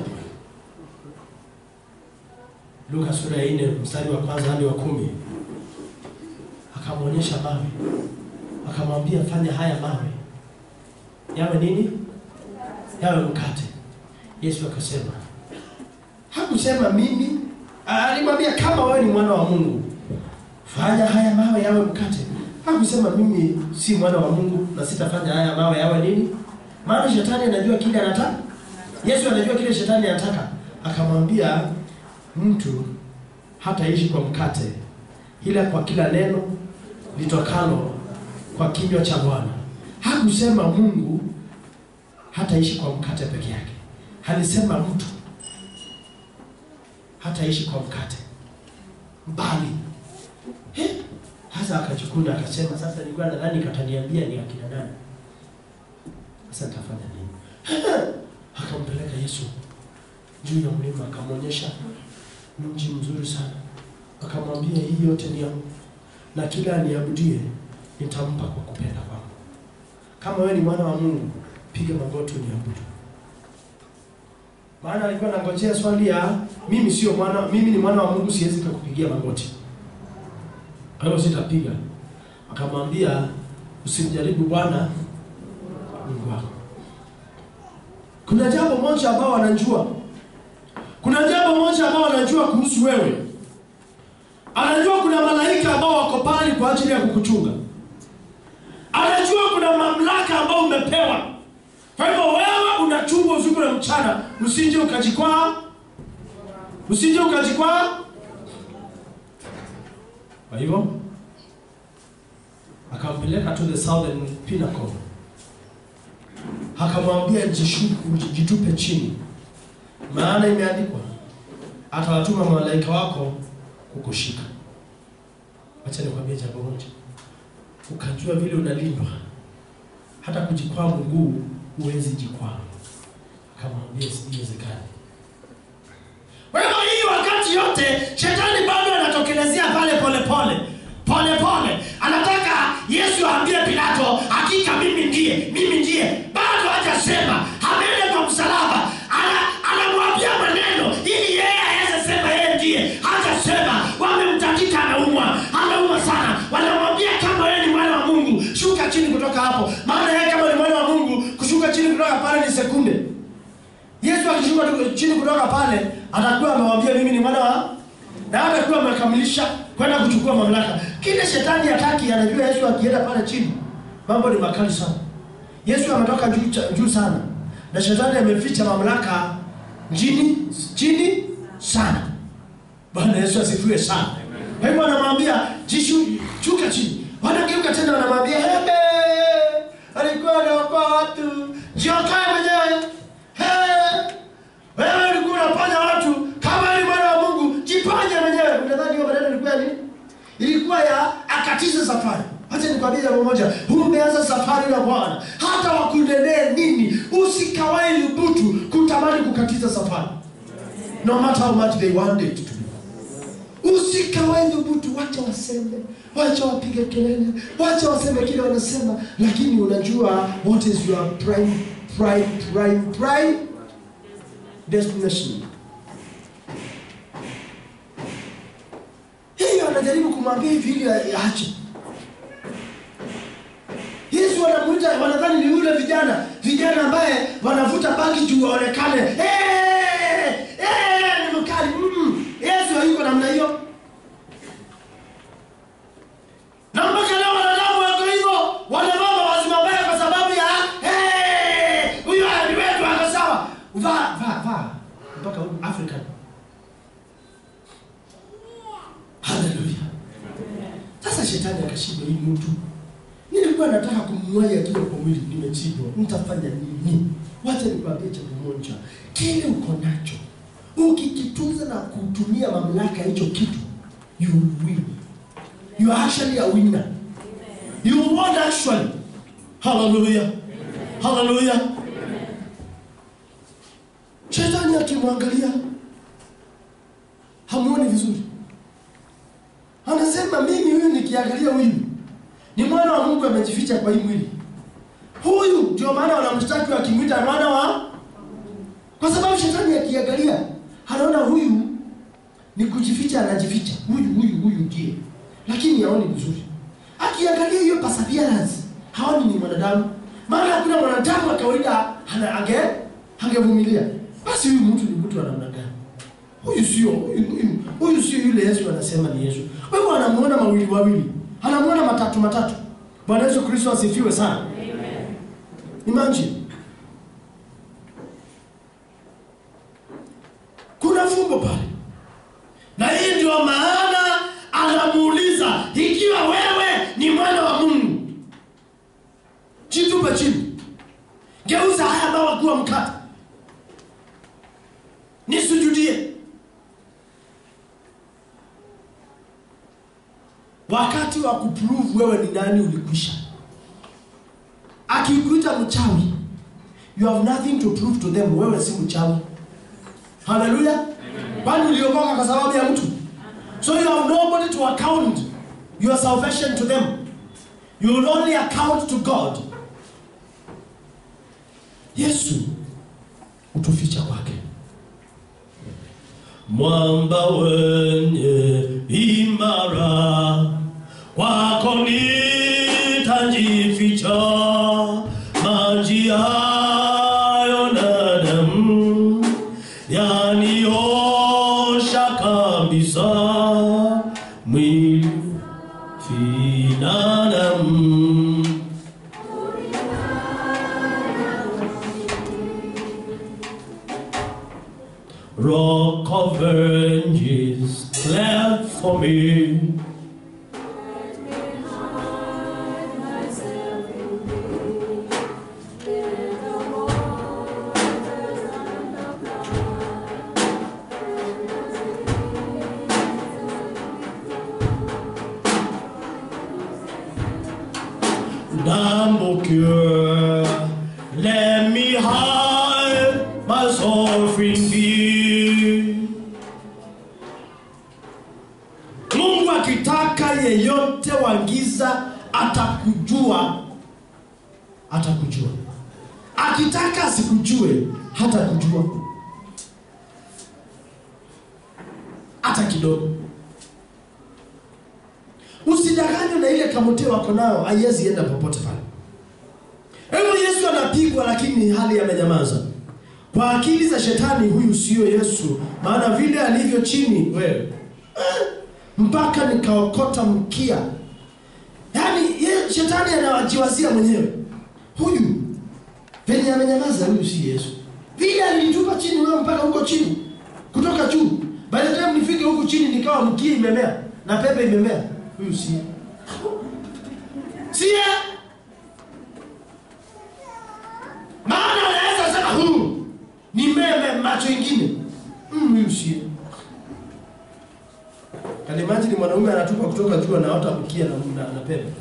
luka sura ya nne mstari wa kwanza hadi wa kumi akamwonyesha mawe akamwambia fanya haya mawe yawe nini yawe mkate yesu akasema hakusema mimi alimwambia kama wewe ni mwana wa mungu fanya haya mawe yawe mkate hakusema mimi si mwana wa mungu na sitafanya haya mawe yawe nini maana shetani anajua kile anataka yesu anajua kile shetani anataka akamwambia mtu hataishi kwa mkate ila kwa kila neno litokalo kwa kinywa cha bwana hakusema mungu hataishi kwa mkate peke yake alisema mtu hataishi kwa mkate bali Eh, hasa akachukuna akasema sasa nilikuwa nadhani kataniambia ni akina nani sasa nitafanya nini akampeleka yesu juu ya mlima akamwonyesha mji mzuri sana akamwambia hii yote ni yangu na kila aniabudie nitampa kwa kupenda kwangu kama wewe ni mwana wa mungu piga magoti uniabudu maana alikuwa anangojea swali ya mimi sio mwana mimi ni mwana wa mungu siwezi kukupigia magoti kwa hiyo sitapiga akamwambia usimjaribu bwana mungu wako kuna jambo moja ambao wanajua kuna jambo moja ambao wanajua kuhusu wewe anajua kuna malaika ambao wako pale kwa ajili ya kukuchunga anajua kuna mamlaka ambao umepewa kwa hivyo wewe unachungwa usiku na mchana usije ukajikwaa usije ukajikwaa kwa hivyo akampeleka to the southern pinnacle akamwambia "Jishu- jitupe chini maana imeandikwa atawatuma malaika wako kukushika wacha nikwambie jambo moja ukajua vile unalindwa hata kujikwaa mguu huwezi jikwaa akamwambia siwezekani kwa hivyo hii wakati yote shetani bado anatokelezea pale polepole polepole anataka yesu aambie pilato hakika mimi ndiye mimi ndiye bado hajasema ameenda kwa msalaba Ana- anamwambia maneno ili yeye aweze sema yeye ndiye hajasema wamemtakika anaumwa anaumwa sana wanamwambia kama yeye ni mwana wa mungu shuka chini kutoka hapo maana yeye kama ni mwana wa mungu kushuka chini kutoka pale ni sekunde yesu akishuka tu- chini kutoka pale atakuwa amewambia mimi ni mwana wa na hatakuwa amekamilisha kwenda kuchukua mamlaka kile shetani hataki anajua yesu akienda pale chini mambo ni makali sana yesu ametoka juu, cha- juu sana na shetani ameficha mamlaka chini chini sana bwana yesu asifiwe sana kwa hivyo anamwambia jishu shuka chini wanageuka tena wanamwambia hebe ilikuwa ya akatize safari. Acha nikwambie jambo moja, umeanza safari na Bwana, hata wakunenee nini, usikawai lubutu kutamani kukatiza safari, no matter how much they want it to be. Usikawai dhubutu, wacha waseme, wacha wapige kelele, wacha waseme kile wanasema, lakini unajua what is your prime, prime, prime, prime destination. Hiyo anajaribu kumwambia hivi ili aache. Yesu wanamuita, wanadhani ni yule vijana vijana ambaye wanavuta bangi juu waonekane, hey, hey, ni mkali. Mm, Yesu hayuko namna hiyo. Na mpaka leo wanadamu wako hivyo, wanavaa mavazi mabaya kwa sababu ya hey, huyu ni wetu, ako sawa. Vaa vaa vaa mpaka huku African. Haleluya. Sasa shetani akashinda hii mtu. Nilikuwa nataka kumwaja akiwa kwa mwili, nimechibwa. Nitafanya nini? Wacha nikwambie jambo moja, kile uko nacho ukikitunza na kutumia mamlaka hicho kitu, you will win. You are actually a winner. You won actually. Hallelujah. Hallelujah. Shetani akimwangalia hamuoni vizuri, anasema mimi huyu nikiangalia huyu ni mwana wa Mungu amejificha kwa hii mwili. Huyu ndio maana wanamshtaki wakimwita mwana wa, kwa sababu shetani akiangalia anaona huyu ni kujificha, anajificha huyu huyu huyu ndiye, lakini haoni vizuri. Akiangalia hiyo perseverance, haoni ni mwanadamu, maana hakuna mwanadamu wa kawaida ana- ange angevumilia. Basi huyu mtu ni mtu wa namna gani? Huyu sio huyu, huyu, huyu sio yule Yesu anasema ni Yesu. Kwa hivyo anamuona mawili wawili, anamuona matatu matatu. Bwana Yesu Kristo asifiwe sana. Imagine kuna fumbo pale, na hii ndio maana anamuuliza ikiwa wewe ni mwana wa Mungu, jitupe chini, geuza haya mawe kuwa mkate, nisujudie. Wakati wa kuprove wewe ni nani ulikwisha. Akikuita mchawi, you have nothing to prove to them. Wewe si mchawi. Haleluya! Kwani uliokoka kwa sababu ya mtu? So you have nobody to account your salvation to them. You will only account to God. Yesu utuficha kwake. Mwamba wenye imara, kwako nitajificha, maji hayo na damu yaniosha kabisa, mwili finadamu Rock of ages, cleft for me. Dumble cure, let me hide my soul in thee. Mungu akitaka yeyote wa giza atakujua, atakujua. Akitaka asikujue, hata kujua hata kidogo. Usidanganywe na ile kamote wako nayo, haiwezi enda popote pale. Hivyo Yesu anapigwa, lakini hali amenyamaza. Kwa akili za shetani, huyu sio Yesu, maana vile alivyo chini wewe eh, mpaka nikaokota mkia. Yaani ye, shetani anawajiwazia mwenyewe, huyu penye amenyamaza, huyu si Yesu. Vile alinitupa chini wewe mpaka huko chini, kutoka juu. By the time nifike huku chini, nikawa mkia imemea na pepe imemea, huyu si sie maana anaweza sema huyu ni meme macho ingine Mm, huyu sie kalimajini mwanaume anatupa kutoka kutoka juu anaota mkia na, na, na pembe.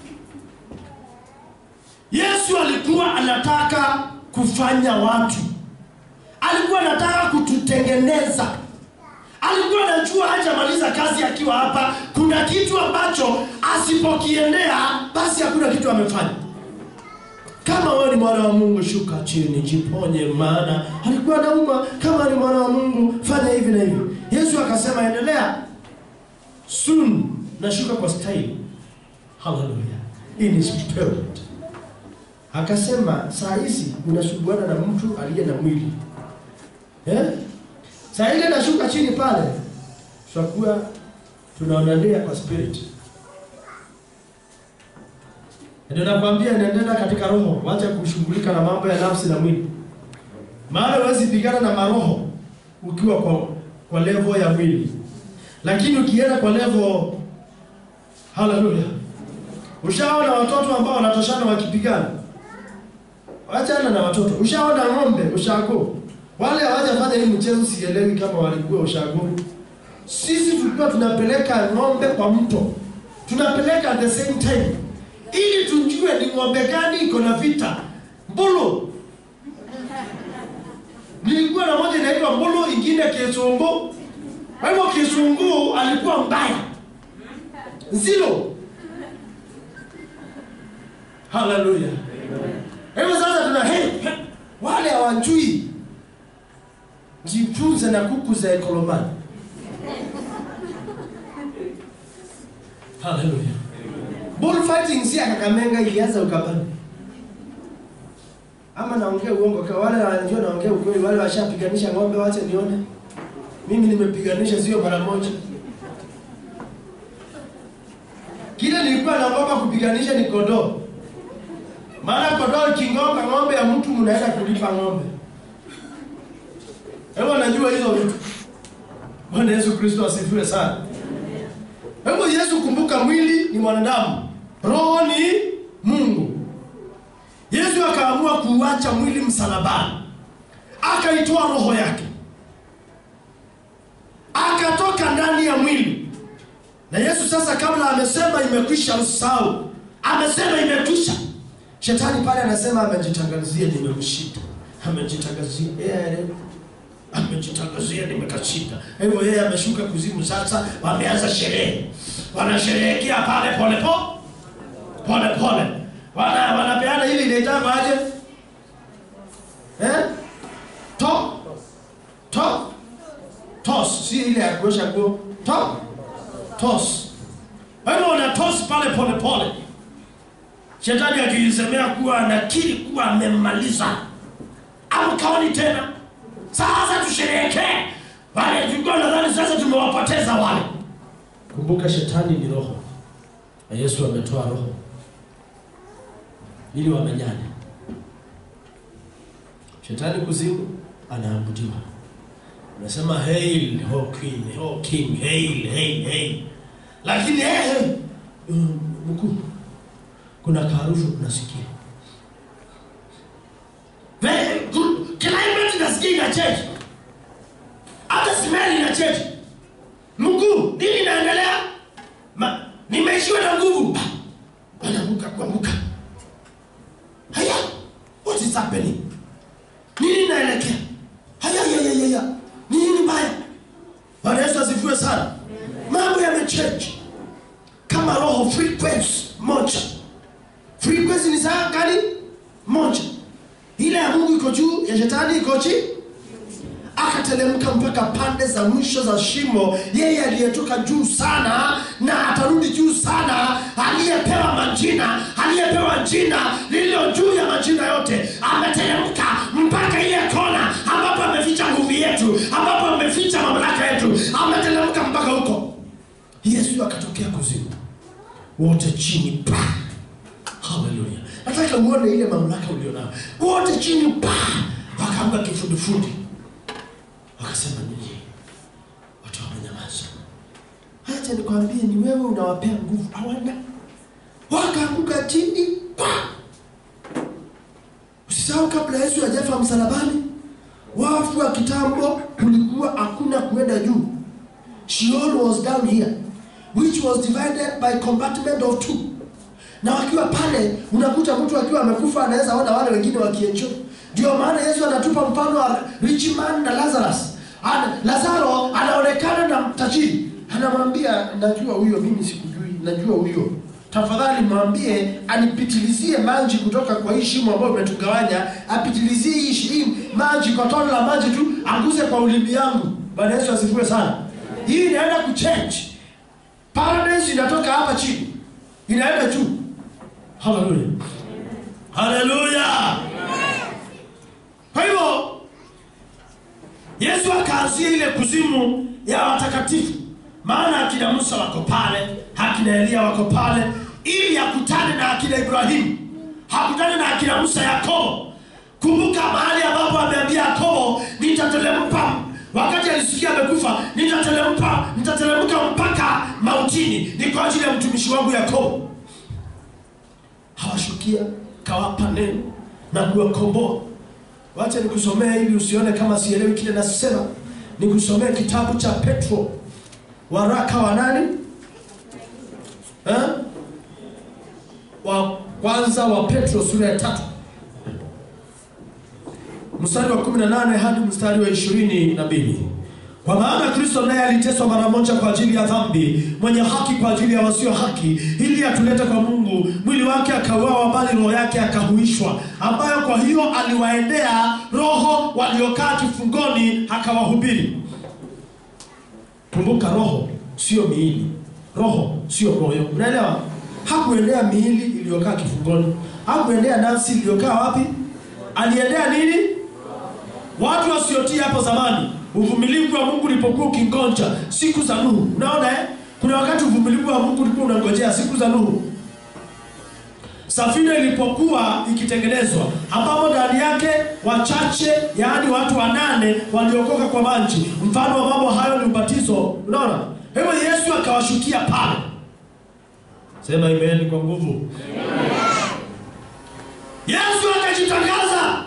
Yesu alikuwa anataka kufanya watu, alikuwa anataka kututengeneza. Alikuwa anajua hajamaliza kazi akiwa hapa, kuna kitu ambacho asipokiendea basi hakuna kitu amefanya. Kama wewe ni mwana wa Mungu, shuka chini, jiponye, maana alikuwa anauma. Kama ni mwana wa Mungu, fanya hivi na hivi. Yesu akasema, endelea soon, nashuka kwa style. Hallelujah, in his spirit. Akasema, saa hizi unasuguana na mtu aliye na mwili eh? Saa ile nashuka chini pale, tutakuwa tunaonania kwa spirit. Ndio nakwambia inaendelea katika roho, wacha kushughulika na mambo ya nafsi na mwili. Maana huwezi pigana na maroho ukiwa kwa, kwa level ya mwili, lakini ukienda kwa level, haleluya. Ushaona watoto ambao wanatoshana wakipigana? Wachana na watoto. Ushaona ng'ombe ushago? Wale hawajafanya hii mchezo, sielewi kama walikuwa ushago. Sisi tulikuwa tunapeleka ng'ombe kwa mto, tunapeleka at the same time ili tujue ni ng'ombe gani iko na vita. Mbulu nilikuwa na moja inaitwa Mbulu, ingine Kisungu. Kwa hivyo Kisungu alikuwa mbaya zilo. Haleluya! Kwa hivyo sasa tuna hey, hey, wale hawajui, jifunze na kuku za Ekolomani. Haleluya! Bullfighting si ya Kakamega ilianza Ukambani. Ama naongea uongo kwa wale wanajua naongea ukweli, wale washapiganisha ng'ombe wache nione. Mimi nimepiganisha sio mara moja. Kile nilikuwa naogopa kupiganisha ni kondoo. Maana kondoo ikingonga ng'ombe ya mtu mnaenda kulipa ng'ombe. Hebu najua hizo vitu. Bwana Yesu Kristo asifiwe sana. Hebu Yesu, kumbuka, mwili ni mwanadamu, roho ni Mungu. Yesu akaamua kuuacha mwili msalabani, akaitoa roho yake, akatoka ndani ya mwili. Na Yesu sasa, kabla amesema imekwisha, usahau, amesema imekwisha. Shetani pale anasema amejitangazia, nimemshinda, amejitangazia yeah, amejitangazia nimekashinda. Hivyo yeye ameshuka kuzimu. Sasa wameanza sherehe, wanasherehekea pale pole po pole pole, wana wanapeana ile inaitwa aje eh? to to tos, si ile ya kuosha nguo to tos. Kwa hivyo wana tos pale pole pole, shetani akisemea kuwa anakiri kuwa amemmaliza, amkaoni tena sasa tusherehekee wale tulikuwa nadhani sasa tumewapoteza wale. Kumbuka shetani ni roho na Yesu ametoa roho ili wamenyane. Shetani kuzimu anaabudiwa, anasema hail ho queen, ho king, hail, hail, hail. Lakini hey, hey, um, mkuu, kuna kaharufu unasikia Very good. Climate inasikia ina change. Hata smell ina change. Mkuu, nini inaendelea? Ma, nimeishiwa na nguvu. Anaanguka kuanguka. Haya, what is happening? Nini inaelekea? Haya, ya, ya, ya, ya. Nini mbaya? Bwana Yesu asifiwe sana. Mambo yamechange. Kama roho frequency moja. Frequency ni sawa gani? Moja ile ya Mungu iko juu, ya shetani iko chini. Akatelemka mpaka pande za mwisho za shimo, yeye aliyetoka juu sana na atarudi juu sana, aliyepewa majina, aliyepewa jina lililo juu ya majina yote, ameteremka mpaka ile kona ambapo ameficha nguvu yetu, ambapo ameficha mamlaka yetu, ameteremka mpaka huko. Yesu akatokea kuzimu, wote chini pa. Haleluya! Nataka uone ile mamlaka ulionayo, wote chini pa, wakaamka kifudifudi, wakasema nini? Watu wamenyamaza. Acha nikwambie, ni wewe unawapea nguvu, hawana. Wakaanguka chini pa. Usisahau, kabla Yesu hajafa msalabani, wafu wa kitambo kulikuwa hakuna kuenda juu. Sheol was down here. which was divided by compartment of two na wakiwa pale unakuta mtu akiwa amekufa anaweza ona wale wengine wakienjoy ndio maana yesu anatupa mfano wa rich man na lazarus Ana, lazaro anaonekana na tajiri anamwambia najua huyo mimi sikujui najua huyo tafadhali mwambie anipitilizie maji kutoka kwa hii shimo ambayo umetugawanya apitilizie hii shi- hii maji kwa tone la maji tu anguze kwa ulimi yangu bwana yesu asifiwe sana hii inaenda kuchange paradise inatoka hapa chini inaenda juu haleluya haleluya kwa hivyo yesu akaanzia ile kuzimu ya watakatifu maana akina musa wako pale akina elia wako pale ili akutane na akina ibrahimu hakutane na akina musa yakobo kumbuka mahali ambapo ameambia yakobo nitatelempa wakati alisikia amekufa nitatelempa nitatelemka mpaka mautini ni kwa ajili ya mtumishi wangu yakobo hawashukia kawapa neno na kuwakomboa wacha nikusomea ili usione kama sielewi kile nasema nikusomee kitabu cha petro waraka wa nani eh? wa kwanza wa petro sura ya tatu mstari wa 18 hadi mstari wa ishirini na mbili kwa maana kristo naye aliteswa mara moja kwa ajili ya dhambi mwenye haki kwa ajili ya wasio haki ili atulete kwa mungu mwili wake akauawa bali roho yake akahuishwa ambayo kwa hiyo aliwaendea roho waliokaa kifungoni akawahubiri kumbuka roho sio miili roho sio moyo unaelewa hakuendea miili iliyokaa kifungoni hakuendea nafsi iliyokaa wapi aliendea nini watu wasiotii hapo zamani uvumilivu wa mungu ulipokuwa ukingonja siku za nuhu unaona eh? kuna wakati uvumilivu wa mungu ulikuwa unangojea siku za nuhu safina ilipokuwa ikitengenezwa ambapo ndani yake wachache yaani watu wanane waliokoka kwa maji mfano wa mambo hayo ni ubatizo unaona hivyo yesu akawashukia pale sema imeni kwa nguvu yesu akajitangaza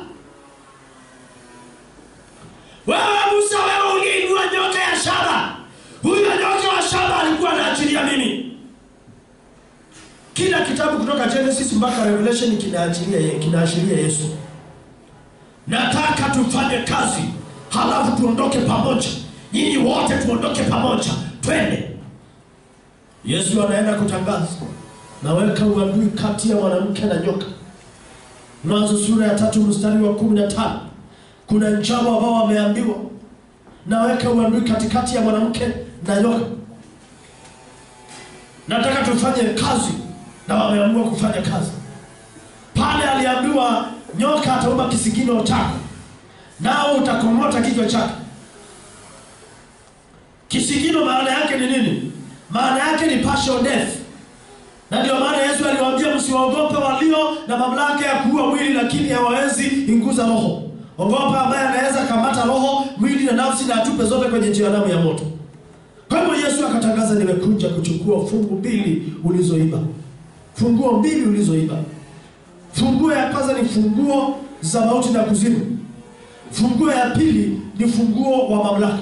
wewe musa wewe uliinua nyoka ya shaba huyo nyoka wa shaba alikuwa anaachilia mimi kila kitabu kutoka genesis mpaka revelation kinaachilia ye- kinaashiria yesu nataka tufanye kazi halafu tuondoke pamoja nyinyi wote tuondoke pamoja twende yesu anaenda kutangaza naweka uadui kati ya mwanamke na nyoka mwanzo sura ya tatu mstari wa kumi na tano kuna njama ambao wameambiwa naweka uadui katikati ya mwanamke na nyoka nataka tufanye kazi na wameamua kufanya kazi pale aliambiwa nyoka ataumba kisigino chako nao utakomota kichwa chake kisigino maana yake ni nini maana yake ni partial death na ndio maana yesu aliwaambia msiwaogope walio na mamlaka ya kuua mwili lakini hawawezi inguza roho ogopa ambaye anaweza kamata roho mwili na nafsi na atupe zote kwenye jehanamu ya moto kwa hivyo yesu akatangaza nimekuja kuchukua fungu mbili ulizoiba funguo mbili ulizoiba funguo ya kwanza ni funguo za mauti na kuzimu funguo ya pili ni funguo wa mamlaka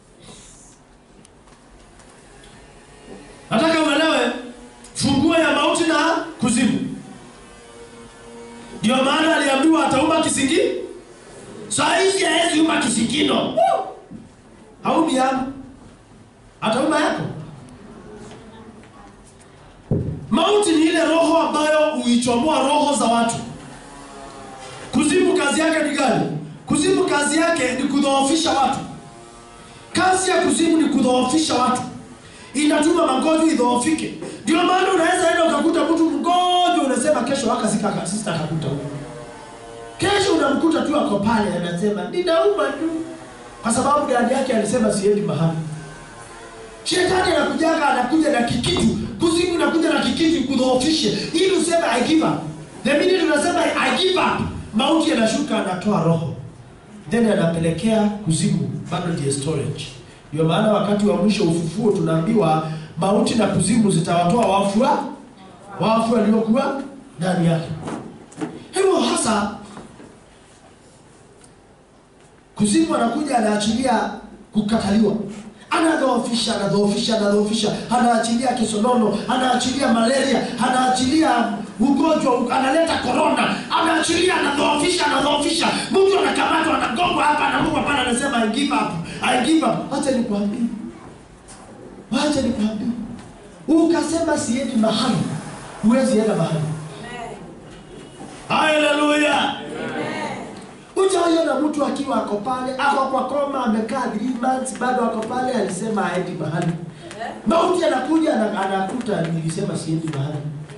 nataka uelewe funguo ya mauti na kuzimu ndio maana aliambiwa ataumba kisingi saa hizi haezi umba kisigino haumi yangu ataumba yako mauti ni ile roho ambayo huichomoa roho za watu kuzimu kazi yake ni gani kuzimu kazi yake ni kudhoofisha watu kazi ya kuzimu ni kudhoofisha watu inatuma magonjwa idhoofike ndio maana unaweza enda ukakuta mtu mgonjwa unasema kesho akasika sista akakuta huko kesho unamkuta tu ako pale anasema ninauma tu kwa sababu dadi yake alisema siendi mahali shetani anakujaga anakuja na kikitu kuzimu inakuja na kikitu kudhoofishe ili useme i give up the minute unasema i give up mauti yanashuka anatoa roho then anapelekea kuzimu bado ndiye storage ndio maana wakati wa mwisho ufufuo tunaambiwa mauti na kuzimu zitawatoa wafu wa- wafu waliokuwa ndani yake hivyo hasa kuzimu anakuja anaachilia kukataliwa anadhoofisha anadhoofisha anadhoofisha anaachilia kisonono anaachilia malaria anaachilia ugonjwa analeta korona anaachilia anadhoofisha anadhoofisha mtu anakamatwa anagongwa hapa anamugwa pale anasema I give up I give up wacha nikwambie wacha nikwambie ukasema siendi mahali huwezi enda mahali haleluya Ujaiona mtu akiwa ako pale ako kwa koma amekaa 3 months bado ako pale alisema haendi mahali. Mauti anakuja ana- anakuta nilisema siendi mahali.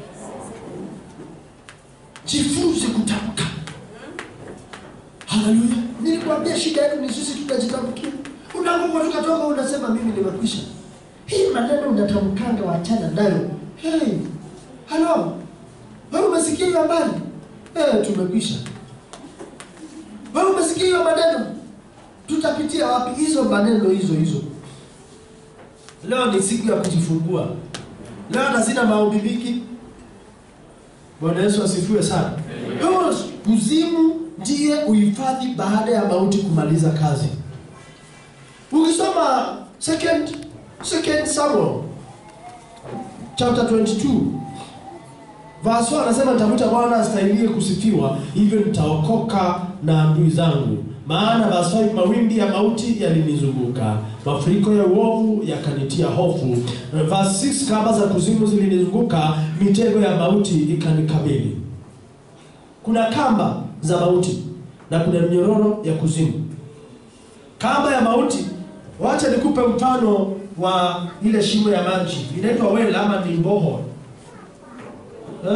Jifunze kutamka. Haleluya. Nilikwambia shida yetu ni sisi tutajitamkia. Unapokuwa tukatoka unasema mimi nimekwisha. Hii maneno unatamkanga wachana nayo. Hey. Halo. Wewe umesikia hiyo habari? Eh, tumekwisha. Wewe umesikia hiyo maneno? Tutapitia wapi hizo maneno hizo hizo? Leo ni siku ya kujifungua. Leo na sina maombi mingi. Bwana Yesu asifiwe sana. Leo kuzimu ndiye uhifadhi baada ya mauti kumaliza kazi. Ukisoma second second Samuel chapter 22 Verse 1 anasema nitamuita Bwana astahiliye kusifiwa, hivyo nitaokoka na adui zangu. Maana verse 5 mawimbi ya mauti yalinizunguka, mafuriko ya uovu yakanitia hofu. Verse 6 kamba za kuzimu zilinizunguka, mitego ya mauti ikanikabili. Kuna kamba za mauti na kuna minyororo ya kuzimu. Kamba ya mauti, wacha nikupe mfano wa ile shimo ya maji, inaitwa well ama ni borehole. Eh?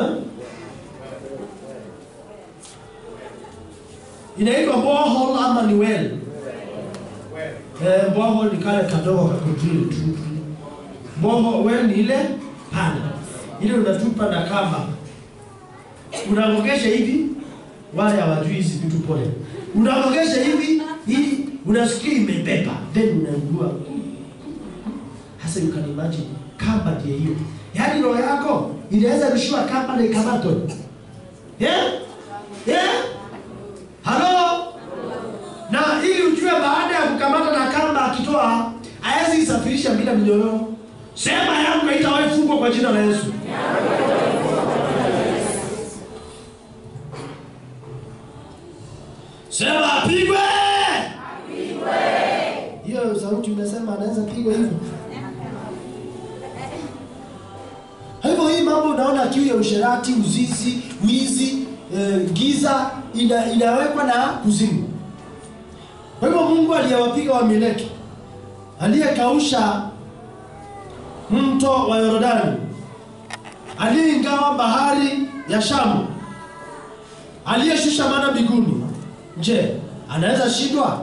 Inaitwa borehole ama ni well? Eh, borehole ni kale kadogo kakudrill tu. Borehole well ni ile pana. Ile unatupa na kamba. Unaongesha hivi wale hawajui hizi vitu pole. Unaongesha hivi ili unasikia imebeba then unaugua. Hasa you can imagine kamba ndiye hiyo. Yaani roho yako inaweza rushwa kamba na ikamatwe. Yeah? Yeah? Halo? Na ili ujue baada ya kukamata na kamba akitoa hawezi isafirisha bila minyororo. Sema yangu haitawahi fungwa kwa jina la Yesu. Sema apigwe. Hiyo sauti umesema anaweza pigwa hivyo. Kwa hivyo hii mambo unaona kiu ya usherati, uzizi, wizi, e, giza ina, inawekwa na kuzimu. Kwa hivyo Mungu aliyewapiga Wameleki, aliyekausha mto wa Yordani, aliyeingawa bahari ya Shamu, aliyeshusha mana mbinguni, je, anaweza shindwa?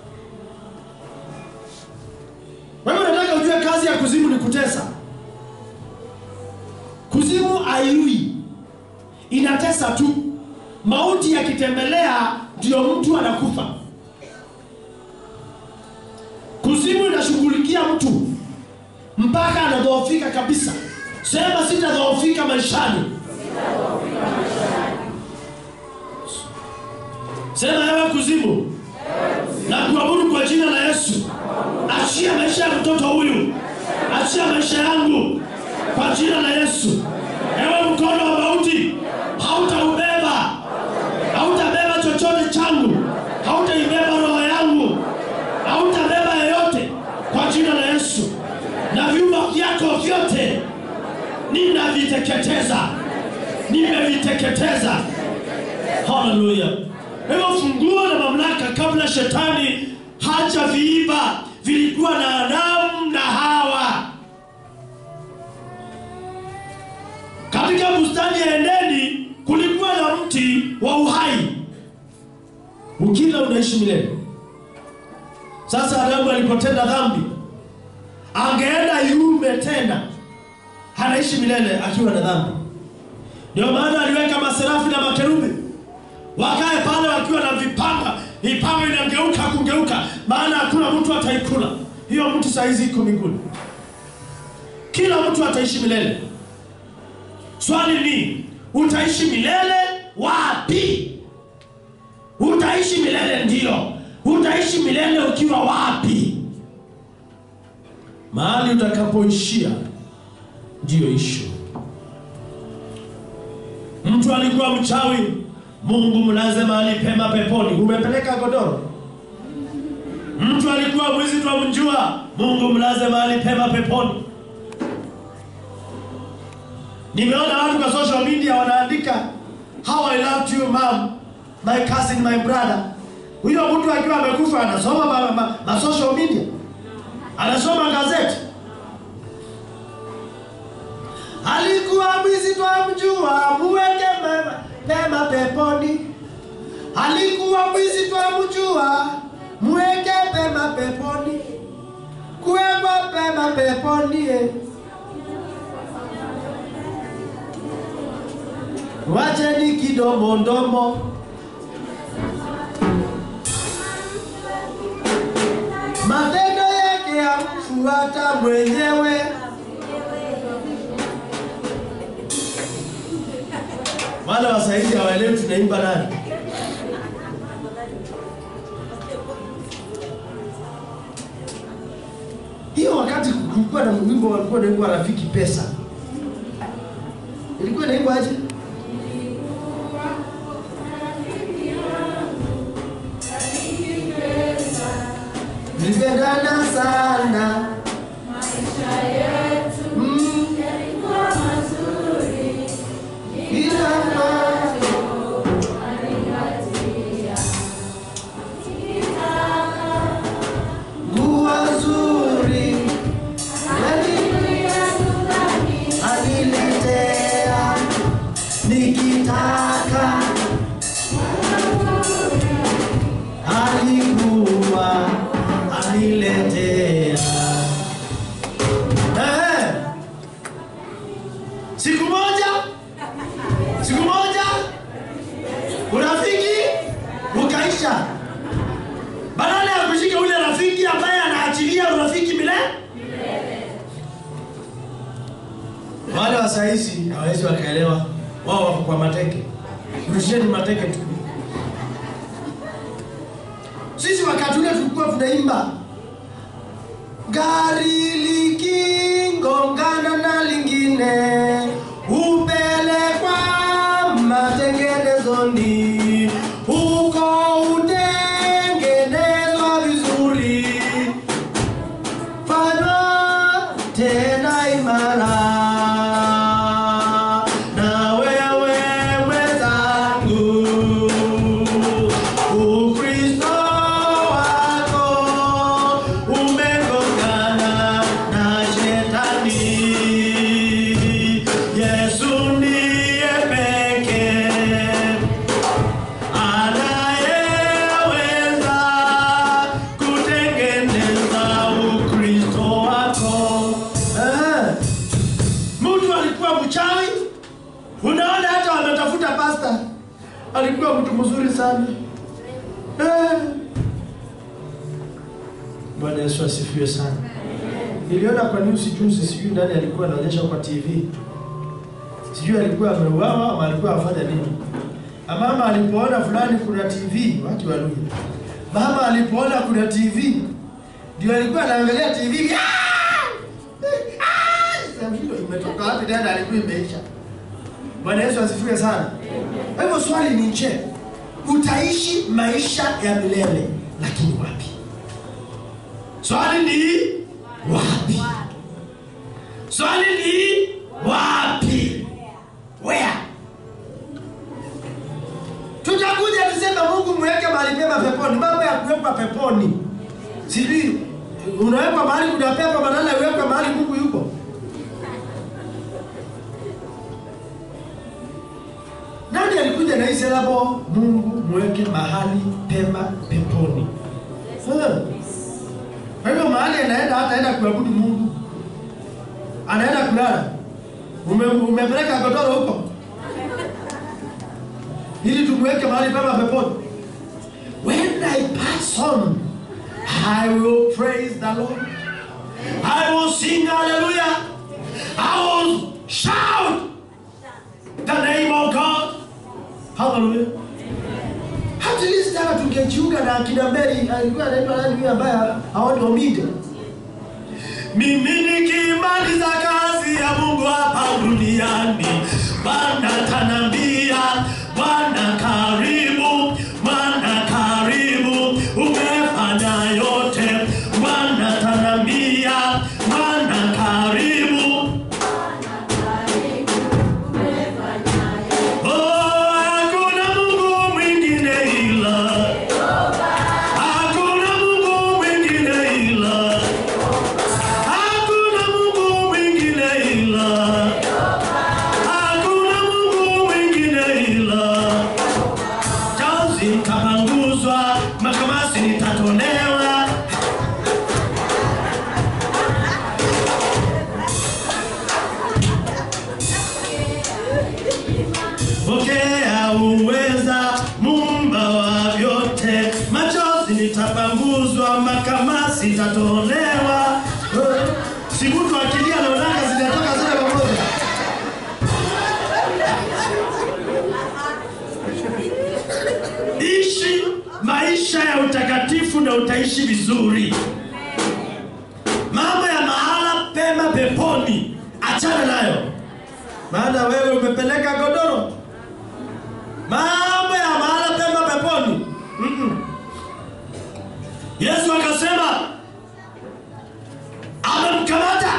Kwa hivyo nataka ujue kazi ya kuzimu ni kutesa. Kuzimu haiui, inatesa tu. Mauti yakitembelea ndio mtu anakufa. Kuzimu inashughulikia mtu mpaka anadhoofika kabisa. Sema sitadhoofika maishani. Sema ewe kuzimu, na kuabudu kwa jina la Yesu. Achia maisha ya mtoto huyu, achia maisha yangu kwa jina la Yesu. Ewe mkono wa mauti, hautaubeba, hautabeba chochote changu, hautaibeba roho yangu, hautabeba yeyote kwa jina la Yesu. Na vyumba vyako vyote ninaviteketeza, nimeviteketeza. Haleluya! Hivyo funguo na mamlaka kabla shetani hajaviiba vilikuwa na Adamu na Hawa. Katika bustani ya Edeni kulikuwa na mti wa uhai, ukila unaishi milele. Sasa Adamu alipotenda dhambi, angeenda yume tena, anaishi milele akiwa na dhambi. Ndio maana aliweka maserafi na makerubi wakae pale wakiwa na vipanga, vipanga inageuka kugeuka, maana hakuna mtu ataikula hiyo mtu. Saa hizi iko mbinguni, kila mtu ataishi milele. Swali ni utaishi milele wapi? Utaishi milele ndio, utaishi milele ukiwa wapi? mahali utakapoishia ndiyo ishu. Mtu alikuwa mchawi, Mungu mlaze mahali pema peponi. Umepeleka godoro. Mtu alikuwa mwizi, twamjua, Mungu mlaze mahali pema peponi. Nimeona watu kwa social media wanaandika how I loved you mom, my cousin, my brother. Huyo mtu akiwa amekufa anasoma ma, ma, ma social media, anasoma gazeti. Alikuwa mwizi twamjua, muweke mema pema peponi. Alikuwa mwizi twamjua, muweke pema peponi, kuwekwa pema peponi eh. Wacheni kidomodomo, matendo yake yamfuata mwenyewe. Wale wasaidia hawaelewi tunaimba nani. Hiyo wakati kulikuwa na wimbo walikuwa naimba rafiki pesa, ilikuwa naimba aje? Nilipendana sana Mm. Ila mambo nguo nzuri aniletea nikitaka alikuwa aniletea Eh. siku moja siku moja urafiki ukaisha badala ya kushika ule rafiki ambaye anaachilia urafiki milele wale wa sahizi hawawezi wakaelewa wao wako kwa mateke rusheni mateke tu sisi wakati ule tulikuwa tunaimba gari likingongana na lingine hupelekwa matengenezoni huko utengenezwa vizuri fanywa tena imara na wewe mwenzangu ukristo wako umegongana na shetani yesu ndiye pekee anayeweza kutengeneza ukristo wako. Eh, Mtu alikuwa mchawi, unaona hata wametafuta pasta, alikuwa mtu mzuri sana eh. Bwana Yesu asifiwe sana. Niliona kwa news juzi, sijui nani alikuwa anaonyesha kwa TV, sijui alikuwa ameuawa ama alikuwa afanya nini. Na Mama alipoona fulani kuna TV, watu wa Luya. Mama alipoona kuna TV, ndio alikuwa anaangalia TV. Ah! Ah! Sasa hilo imetoka wapi tena alikuwa imeisha. Bwana Yesu asifiwe sana. Kwa hivyo swali ni je, utaishi maisha ya milele lakini wapi? Swali ni wapi? Swali ni wapi? Where? Tutakuja tuseme Mungu mweke mahali pema peponi. Mambo ya kuwekwa peponi, sijui unawekwa mahali kuna pepo badala ya uwekwe mahali Mungu yuko. Nani alikuja na hii selabo Mungu mweke mahali pema peponi? Eh. Kwa hivyo mahali anaenda hata aenda kuabudu Mungu, anaenda kulala. Ume, umepeleka godoro huko ili tumweke mahali pema peponi. When I pass on, I will praise the Lord. I will sing hallelujah. I will shout the name of God. Hallelujah. At least hata tungejiunga na akina Mary alikuwa anaitwa nani huyu ambaye haoni Omide. mimi nikimaliza kazi ya Mungu hapa duniani, Bwana tanambia, Bwana karibu, Bwana karibu, umefanya yote, Bwana tanambia, Bwana karibu. Oh, hakuna Mungu mwingine ila Hakuna Mungu mwingine ila Hakuna Mungu mwingine ila Hakuna Mungu mwingine ila Chanzi nitapanguzwa, makamasi nitatolewa. Pokea uweza, Muumba wa vyote, machozi nitapanguzwa, makamasi nitatolewa. Eh, Si mtu akilia naonaka zinatoka zote pamoja. Ishi maisha ya utakatifu na utaishi vizuri. Mambo ya mahala pema peponi, achana nayo, maana wewe umepeleka godoro. Mambo ya mahala pema peponi. Mm-mm. Yesu akasema amemkamata,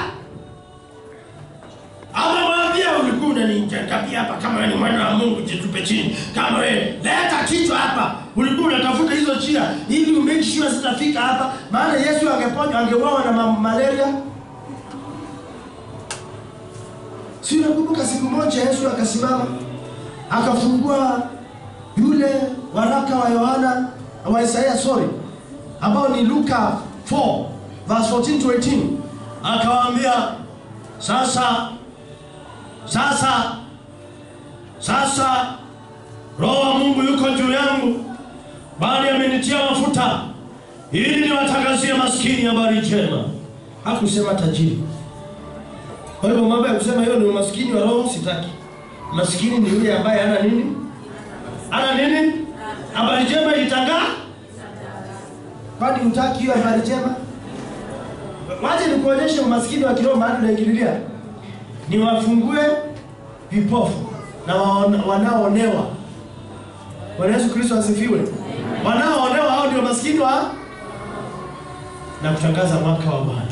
amemwambia ulikuwa unanijakabia hapa, kama wewe ni mwana wa Mungu jitupe chini, kama wewe leta kichwa hapa. Ulikuwa unatafuta hizo chia ili umake sure zitafika hapa, maana Yesu angeponywa, angeuawa na ma- malaria. Si unakumbuka siku moja Yesu akasimama akafungua yule waraka wa Yohana wa Isaiah sorry, ambao ni Luka 4 verse 14 to 18, akawaambia sasa, sasa, sasa Roho wa Mungu yuko juu yangu, bali amenitia mafuta ili niwatangazie maskini habari njema. Hakusema tajiri. Kwa hivyo mambo ya kusema hiyo ni umaskini wa roho sitaki. Maskini ni yule ambaye hana nini? Hana nini? Habari njema ilitangaa? Kwani hutaki hiyo habari njema? Wacha nikuonyeshe umaskini wa kiroho mahali unaingililia. Ni wafungue vipofu na waona- wanaoonewa. Bwana Yesu Kristo asifiwe. Wanaoonewa hao ndio maskini wa na kutangaza mwaka wa Bwana.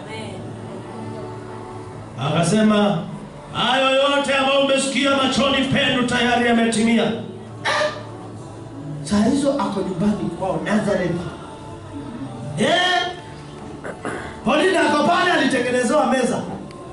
Akasema hayo yote ambayo umesikia machoni penu tayari yametimia. Eh! Saa hizo ako nyumbani kwao Nazareth. Eh? Polina ako pale alitengenezewa meza.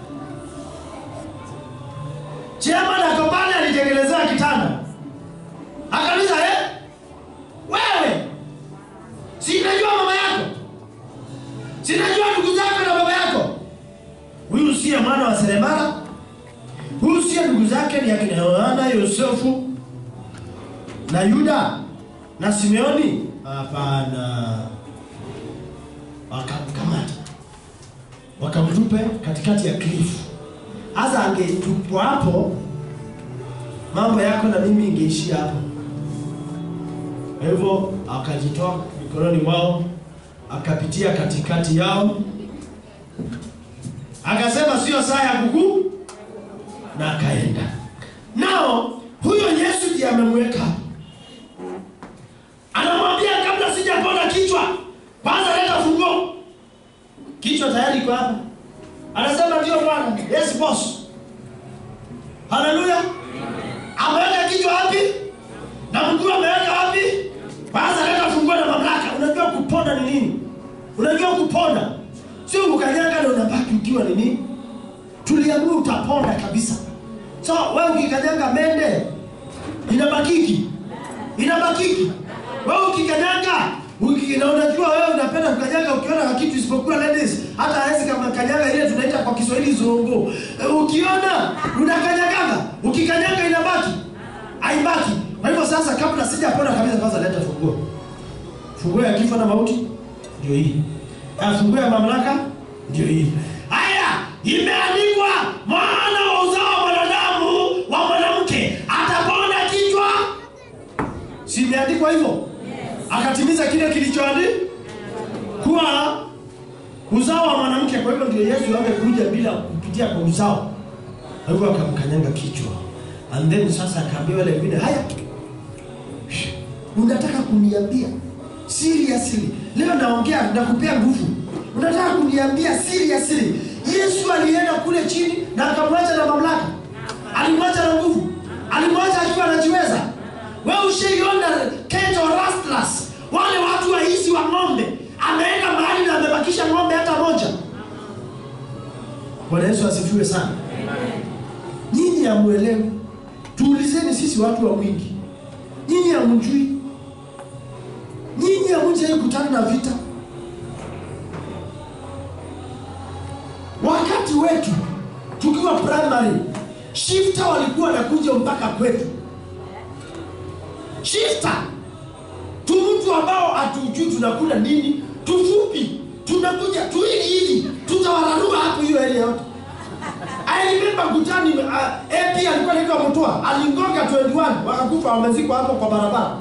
Chairman ako pale alitengenezewa kitanda. Akauliza eh? Wewe sinajua mama yako, sinajua ndugu zako na baba yako. Huyu siye mwana wa seremala, huyu siye ndugu zake ni akina Yohana, Yosefu na Yuda na Simeoni? Hapana. Wakamkamata wakamtupe katikati ya klifu. Hasa angetupwa hapo, mambo yako na mimi ingeishia hapo. Kwa hivyo akajitoa mikononi mwao, akapitia katikati yao, akasema sio saa ya kuku, na akaenda nao. Huyo Yesu ndiye amemweka hapo, anamwambia kabla sijapona kichwa, kwanza leta funguo. Kichwa tayari iko hapa, anasema ndio Bwana. Yes boss, haleluya. Ameweka kichwa wapi? na mguu ameweka wapi? Kwanza leta funguo na mamlaka. Unajua kupona ni nini? Unajua kupona sio ukanyaga na unabaki ukiwa ni nini? Tuliamua utapona kabisa. So wewe ukikanyaga mende inabakiki, inabakiki. Wewe ukikanyaga uki- na unajua wewe unapenda kukanyaga ukiona kitu isipokuwa ladies, hata hawezi kama kanyaga ile tunaita kwa Kiswahili zongo. E, Ukiona unakanyagaga, ukikanyaga inabaki haibaki. Kwa hivyo sasa, kabla sijapona kabisa, kwanza leta funguo. Funguo ya kifo na mauti ndio hii, na funguo ya mamlaka ndio hii. Haya, imeandikwa, mwana wa uzao wa mwanadamu wa mwanamke atapona kichwa. Si imeandikwa hivyo? Akatimiza kile kilichoandikwa kuwa uzao wa mwanamke. Kwa hivyo ndio Yesu angekuja bila kupitia kwa uzao. Kwa hivyo akamkanyanga kichwa, and then sasa akaambia wale wengine, haya, unataka kuniambia seriously, leo naongea nakupea nguvu, unataka kuniambia seriously, Yesu alienda kule chini na akamwacha na mamlaka, alimwacha na nguvu, alimwacha akiwa anajiweza. Wewe ushaiona Keto Rastlers, wale watu waizi wa ng'ombe, ameenda mahali na amebakisha ng'ombe hata moja. Bwana Yesu asifiwe sana. Nyinyi hamuelewi, tuulizeni sisi watu wa mwingi, nyinyi hamjui, nyinyi hamjai kutana na vita. Wakati wetu tukiwa primary, shifta walikuwa wanakuja mpaka kwetu shifta tu mtu ambao hatujui tunakula nini, tufupi, tunakuja tu hivi hivi, tutawararua hapo hiyo area yote. I remember Kutani uh, AP alikuwa anaitwa Mutua, alingonga 21 wakakufa, wamezikwa hapo kwa barabara.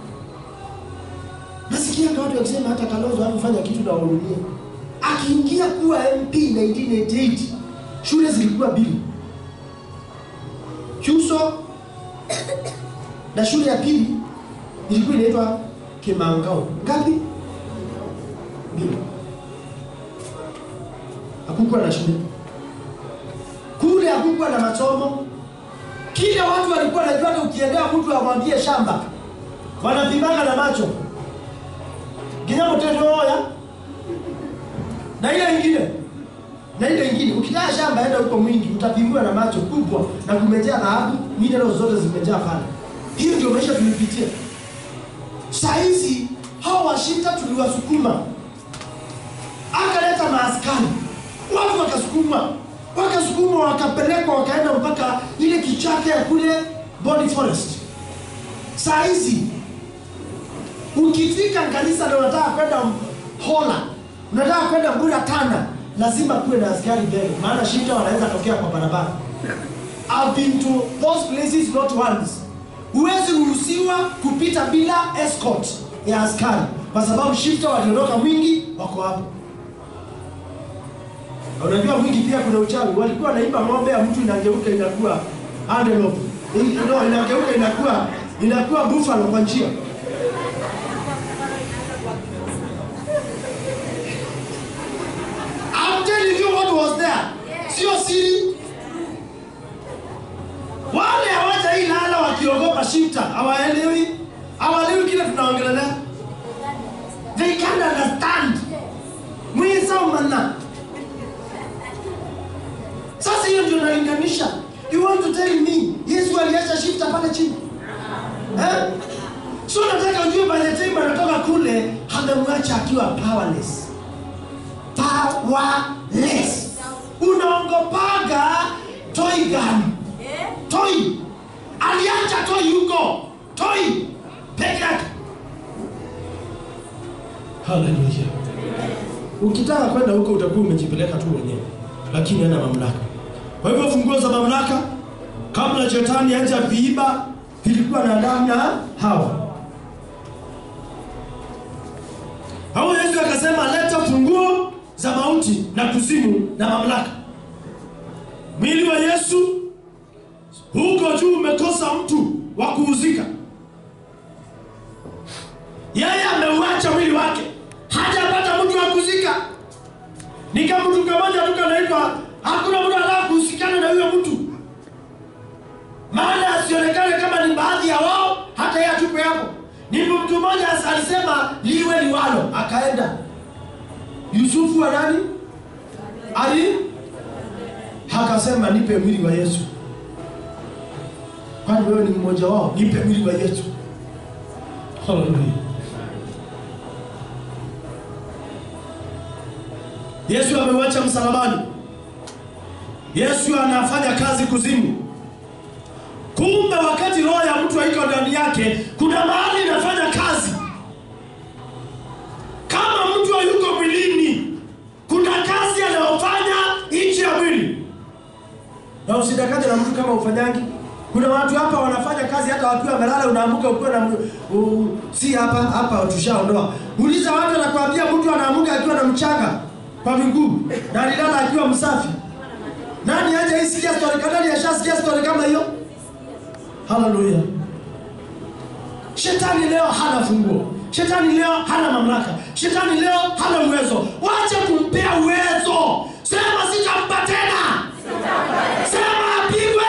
Nasikia watu wakisema hata Kalonzo hakufanya kitu na wahurumia. Akiingia kuwa MP 1988 shule zilikuwa mbili, Chuso na shule ya pili ilikuwa inaitwa Kimangao. Ngapi? Mbili. Hakukuwa na shule kule, hakukuwa na masomo. Kile watu walikuwa wanajua, hata ukiendea mtu amwambie shamba, wanapimanga na macho kinyamo teteoya na ile ingine na ile ingine. Ukitaka shamba, enda huko mwingi, utapimiwa na macho kubwa na kumejaa dhahabu, minerals zote zimejaa pale. Hiyo ndio maisha tulipitia. Saa hizi hao washinda tuliwasukuma, akaleta maaskari, watu wakasukuma, wakasukuma, wakapelekwa, wakaenda mpaka ile kichaka ya kule Boni Forest. Saa hizi ukifika kanisa na unataka kwenda Hola, unataka kwenda Mbura Tana, lazima kuwe na askari mbele, maana shinda wanaweza tokea kwa barabara. I've been to those places not once huwezi ruhusiwa kupita bila escort ya askari kwa sababu shifta waliondoka mwingi wako hapo unajua mwingi pia kuna uchawi walikuwa wanaimba ng'ombe ya mtu inageuka inakuwa antelope no, inageuka inakuwa inakuwa buffalo kwa njia I'm telling you what was there sio siri wale hawaja hii lala wakiogopa shifta hawaelewi hawaelewi kile tunaongelelea they can't understand mwisomana sasa hiyo ndio nalinganisha you want to tell me yesu aliacha shifta pale chini eh? so nataka ujue by the time anatoka kule amemwacha akiwa powerless powerless unaongopaga toy gun toi aliacha toi huko toi peke yake haleluya ukitaka kwenda huko utakuwa umejipeleka tu mwenyewe lakini hana mamlaka kwa hivyo funguo za mamlaka kabla shetani aja viiba vilikuwa na damu ya hawa hao yesu akasema leta funguo za mauti na kuzimu na mamlaka mwili wa yesu huko juu umekosa mtu wa kuuzika. Yeye ameuacha mwili wake, hajapata mtu wa kuzika. Ni kama mtu mmoja tu kanaitwa, hakuna mtu anataka kuhusikana na huyo mtu, maana asionekane kama ni baadhi ya wao, hata yeye atupe hapo. Ni mtu mmoja alisema liwe liwalo, akaenda. Yusufu wa nani ali akasema nipe mwili wa Yesu kwani wewe ni mmoja wao, nipe mwili wa Yesu. Haleluya. Yesu ameuacha msalabani. Yesu anafanya kazi kuzimu. Kumbe wakati roho ya mtu haiko ndani yake, kuna mahali inafanya kazi. Kama mtu hayuko mwilini, kuna kazi anayofanya nje ya mwili. Na usidanganye na mtu kama ufanyangi kuna watu hapa wanafanya kazi hata wakiwa wamelala, unaamka ukiwa na uh, si hapa hapa tushaondoa. Uliza watu, anakuambia mtu anaamuka akiwa na mchanga kwa miguu na alilala akiwa msafi. Nani aje isikia story kama nani ashasikia story kama hiyo? Haleluya. Shetani leo hana funguo. Shetani leo hana mamlaka. Shetani leo hana uwezo. Wache kumpea uwezo. Sema sitampa tena. Sema apigwe.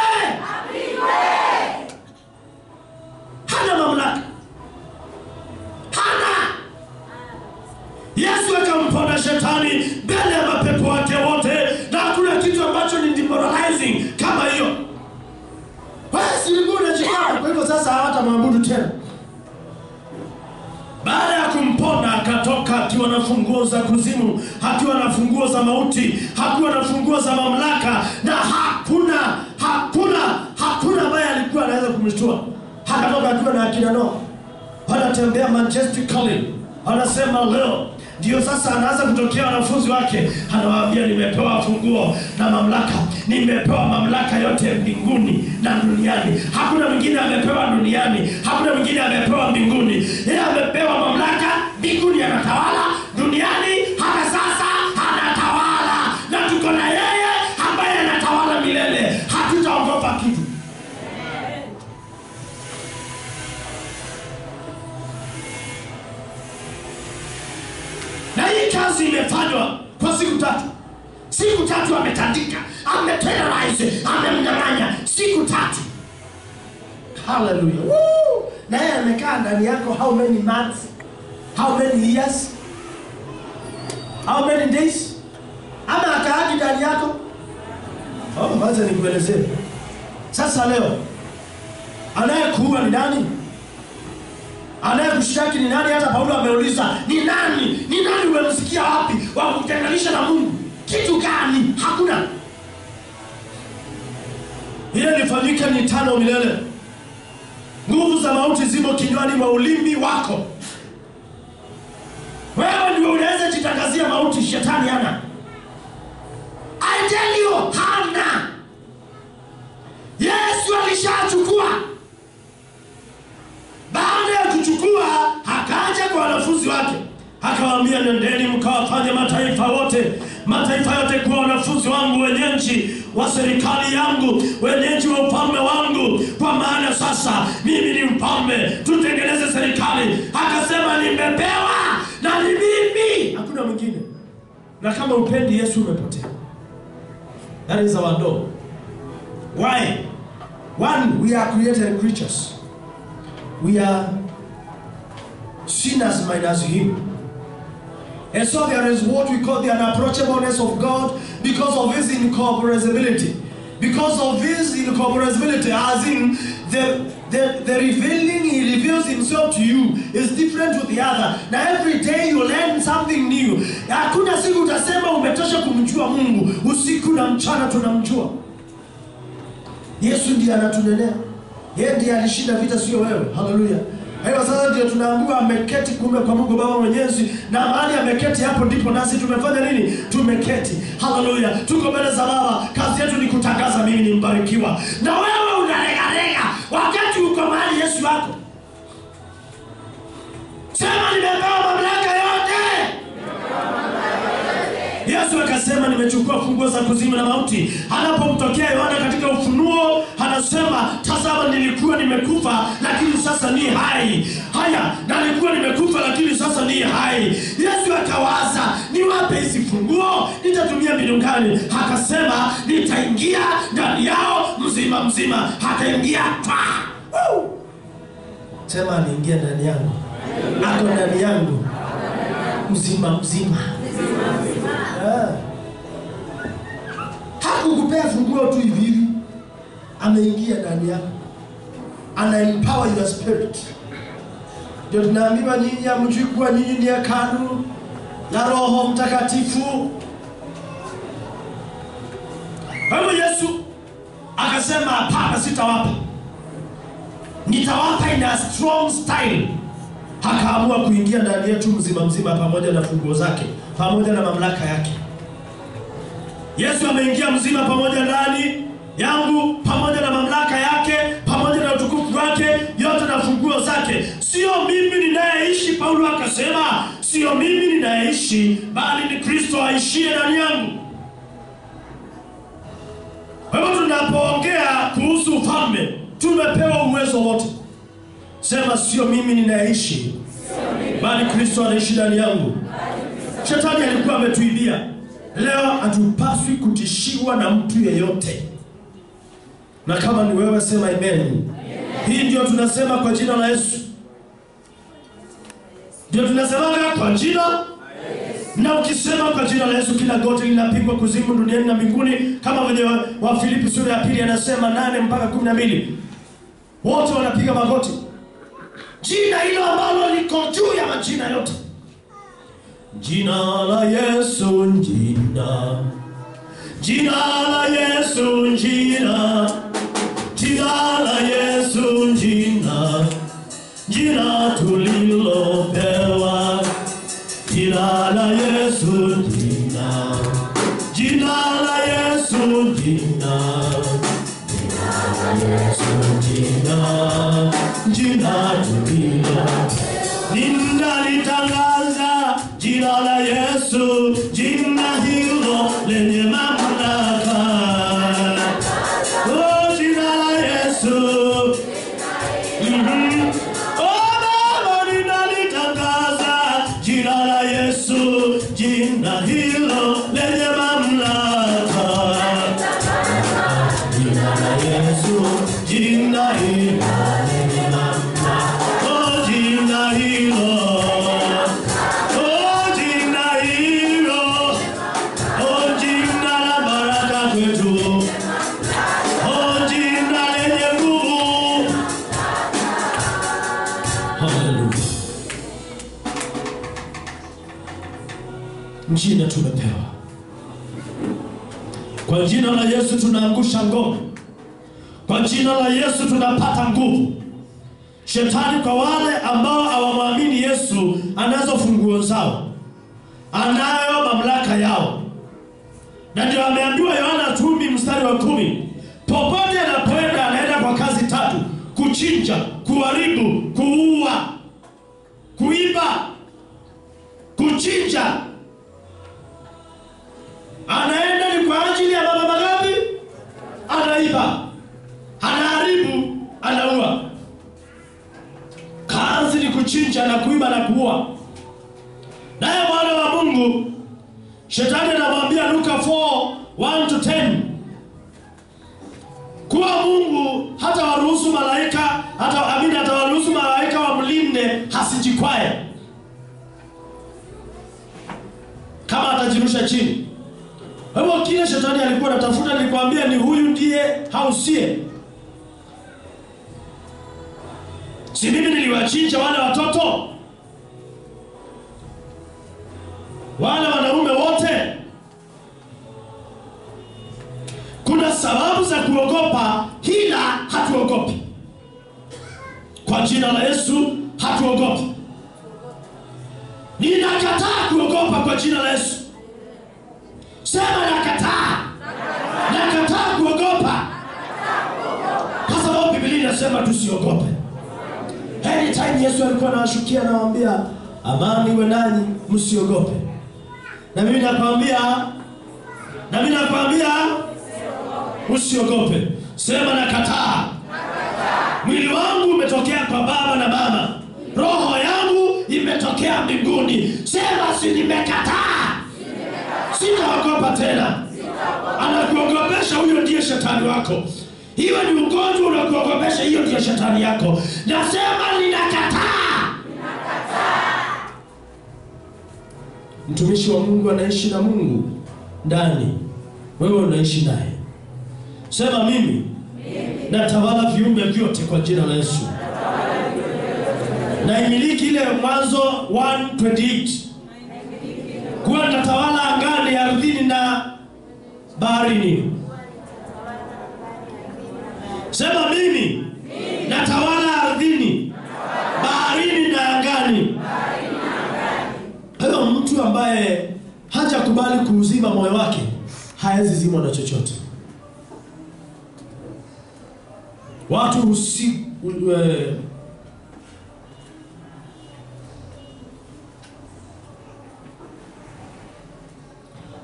Hana mamlaka. Hana. Yesu akamponda shetani mbele ya mapepo wake wote, na hakuna kitu ambacho ni demoralizing kama hiyo. Basi ulikuwa unajikana, kwa hivyo sasa hawatamwabudu tena. Baada ya kumponda akatoka akiwa na funguo za kuzimu, akiwa na funguo za mauti, akiwa na funguo za mamlaka, na hakuna hakuna hakuna ambaye alikuwa anaweza kumshtua. Akatoka akiwa na akina Noa, wanatembea majestically, anasema leo ndio sasa anaanza kutokea wanafunzi wake, anawaambia nimepewa funguo na mamlaka, nimepewa mamlaka yote mbinguni na duniani. Hakuna mwingine amepewa duniani, hakuna mwingine amepewa mbinguni. Yeye amepewa mamlaka mbinguni, anatawala duniani, hata sasa anatawala, na tuko na yeye ambaye anatawala milele. Hatutaogopa kitu. na hii kazi imefanywa kwa siku tatu. Siku tatu ametandika, ameterrorize, amemnyang'anya siku tatu. Haleluya! Woo! Na yeye amekaa ndani yako how many months? How many years? How many days? Ama akaagi ndani yako? Oh, wacha nikuelezee. Sasa leo anayekuua ni nani? anayekushtaki ni nani? Hata Paulo ameuliza ni nani, ni nani umemsikia wapi wa kutenganisha na Mungu? Kitu gani? Hakuna. Ile lifanyike ni tano milele. Nguvu za mauti zimo kinywani mwa ulimi wako. Wewe ndio unaweza jitangazia mauti, shetani hana. I tell you, hana. Yesu alishachukua baada ya kuchukua akaja kwa wanafunzi wake akawaambia, nendeni mkawafanye mataifa wote mataifa yote kuwa wanafunzi wangu, wenye nchi wa serikali yangu, wenye nchi wa ufalme wangu, kwa maana sasa mimi ni mfalme, tutengeneze serikali. Akasema nimepewa na ni mimi, hakuna mwingine. Na kama upendi Yesu umepotea. That is our door. Why? One, we are created creatures we are sinners minus him. And so there is what we call the unapproachableness of God because of his incomprehensibility. Because of his incomprehensibility, as in the, the, the revealing he reveals himself to you is different to the other. Na every day you learn something new. Hakuna siku utasema umetosha kumjua Mungu. Usiku na mchana tunamjua. Yesu ndiye anatunenea. Yeye ndiye alishinda vita, sio wewe. Haleluya! Kwa hiyo sasa ndio tunaambiwa ameketi kume kwa Mungu Baba Mwenyezi, na mahali ameketi hapo ndipo nasi tumefanya nini? Tumeketi. Haleluya! Tuko mbele za Baba, kazi yetu ni kutangaza mimi ni mbarikiwa, na wewe unaregarega wakati uko mahali Yesu wako. Sema nimepewa mamlaka yote. Yesu akasema nimechukua funguo za kuzimu na mauti. Anapomtokea Yohana katika Ufunuo anasema, tazama, nilikuwa nimekufa lakini sasa ni hai. Haya, na nilikuwa nimekufa lakini sasa ni hai. Yesu akawaza, niwape hizi funguo, nitatumia mbinu gani? Akasema, nitaingia ndani yao mzima mzima. Akaingia twa Woo! Sema, aniingia ndani yangu, ako ndani yangu mzima mzima. Ah. Hakukupea funguo tu hivi hivi, ameingia ndani yako, ana empower your spirit. Ndio tunaambiwa nyinyi hamjui kuwa nyinyi ni hekalu la Roho Mtakatifu. Kwa hivyo Yesu akasema, hapana, sitawapa, nitawapa in a strong style. Akaamua kuingia ndani yetu mzima mzima, pamoja na funguo zake, pamoja na mamlaka yake. Yesu ameingia mzima pamoja ndani yangu, pamoja na mamlaka yake, pamoja na utukufu wake, yote na funguo zake. Sio mimi ninayeishi, Paulo akasema, sio mimi ninayeishi, bali ni Kristo Kristo aishie ndani yangu. Kwa hivyo tunapoongea kuhusu ufalme, tumepewa uwezo wote. Sema, sio mimi ninaishi, bali Kristo anaishi ndani yangu. Shetani alikuwa ametuibia. Leo hatupaswi kutishiwa na mtu yeyote, na kama ni wewe sema amen. Hii ndio tunasema kwa jina la Yesu, ndio tunasemaga kwa jina na ukisema kwa jina la Yesu kila goti linapigwa kuzimu duniani na mbinguni, kama venye wa- wa Filipi sura ya pili anasema nane mpaka kumi na mbili wote wanapiga magoti, jina hilo ambalo liko juu ya majina yote, jina la Yesu, jina jina la Yesu, jina jina la Yesu, jina jina tulilopewa Jina la Yesu jina Jina la Yesu jina Jina la Yesu jina Jina tulilo Ninalitangaza jina la Yesu jina hilo lenye mamlaka Oh jina la Yesu Mhm. Oh, Baba, ninalitangaza jina la Yesu, jina hilo lenye mamlaka. Jina la Yesu, jina hilo lenye mamlaka. Oh, jina hilo. Oh, jina hilo. Oh, jina la baraka kwetu. Oh, jina lenye nguvu. Haleluya. Jina tumepewa. Kwa jina la Yesu tunaangusha ngome. Kwa jina la Yesu tunapata nguvu. Shetani kwa wale ambao hawamwamini Yesu anazo funguo zao, anayo mamlaka yao, na ndio ameambiwa Yohana kumi mstari wa kumi, popote anapoenda anaenda kwa kazi tatu: kuchinja, kuharibu, kuua, kuiba. Kuchinja anaenda ni kwa ajili ya baba magapi? Anaiba, anaharibu, anaua. Kazi ni kuchinja na kuiba na kuua. Naye mwana wa Mungu shetani anamwambia Luka 4 1 to 10 kuwa Mungu hata waruhusu malaika hata amini hata waruhusu malaika wamlinde hasijikwae kama atajirusha chini. Kwa hivyo kile shetani alikuwa anatafuta, nilikwambia ni huyu ndiye hausie. Si mimi niliwachinja wale watoto wale wanaume wote. Kuna sababu za kuogopa, ila hatuogopi. Kwa jina la Yesu hatuogopi. Ninakataa kuogopa kwa jina la Yesu. Sema nakataa, nakataa kuogopa, kwa sababu Biblia inasema tusiogope. Anytime Yesu alikuwa anawashukia anawaambia, amani iwe nanyi, msiogope. Na mimi nakwambia, na mimi nakwambia usiogope. Sema nakataa. Mwili wangu umetokea kwa baba na mama, roho yangu imetokea mbinguni. Sema si nimekataa, sitaogopa tena. Anakuogopesha, huyo ndiye shetani wako. Iwe ni ugonjwa unakuogopesha, hiyo ndiyo shetani yako. Nasema ninakataa. Mtumishi wa Mungu anaishi na Mungu ndani, wewe unaishi naye. Sema mimi natawala viumbe vyote kwa jina la Yesu. Naimiliki ile Mwanzo 1:28 kuwa natawala angani, ardhini na baharini. Sema mimi natawala ardhini, baharini na angani. Hayo mtu ambaye hajakubali kuuzima moyo wake hawezi zimwa na chochote. Watu usi, u, e,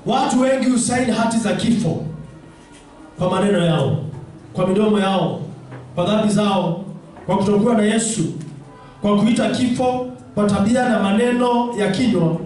watu wengi husaini hati za kifo kwa maneno yao, kwa midomo yao, kwa dhambi zao, kwa kutokuwa na Yesu, kwa kuita kifo kwa tabia na maneno ya kinywa,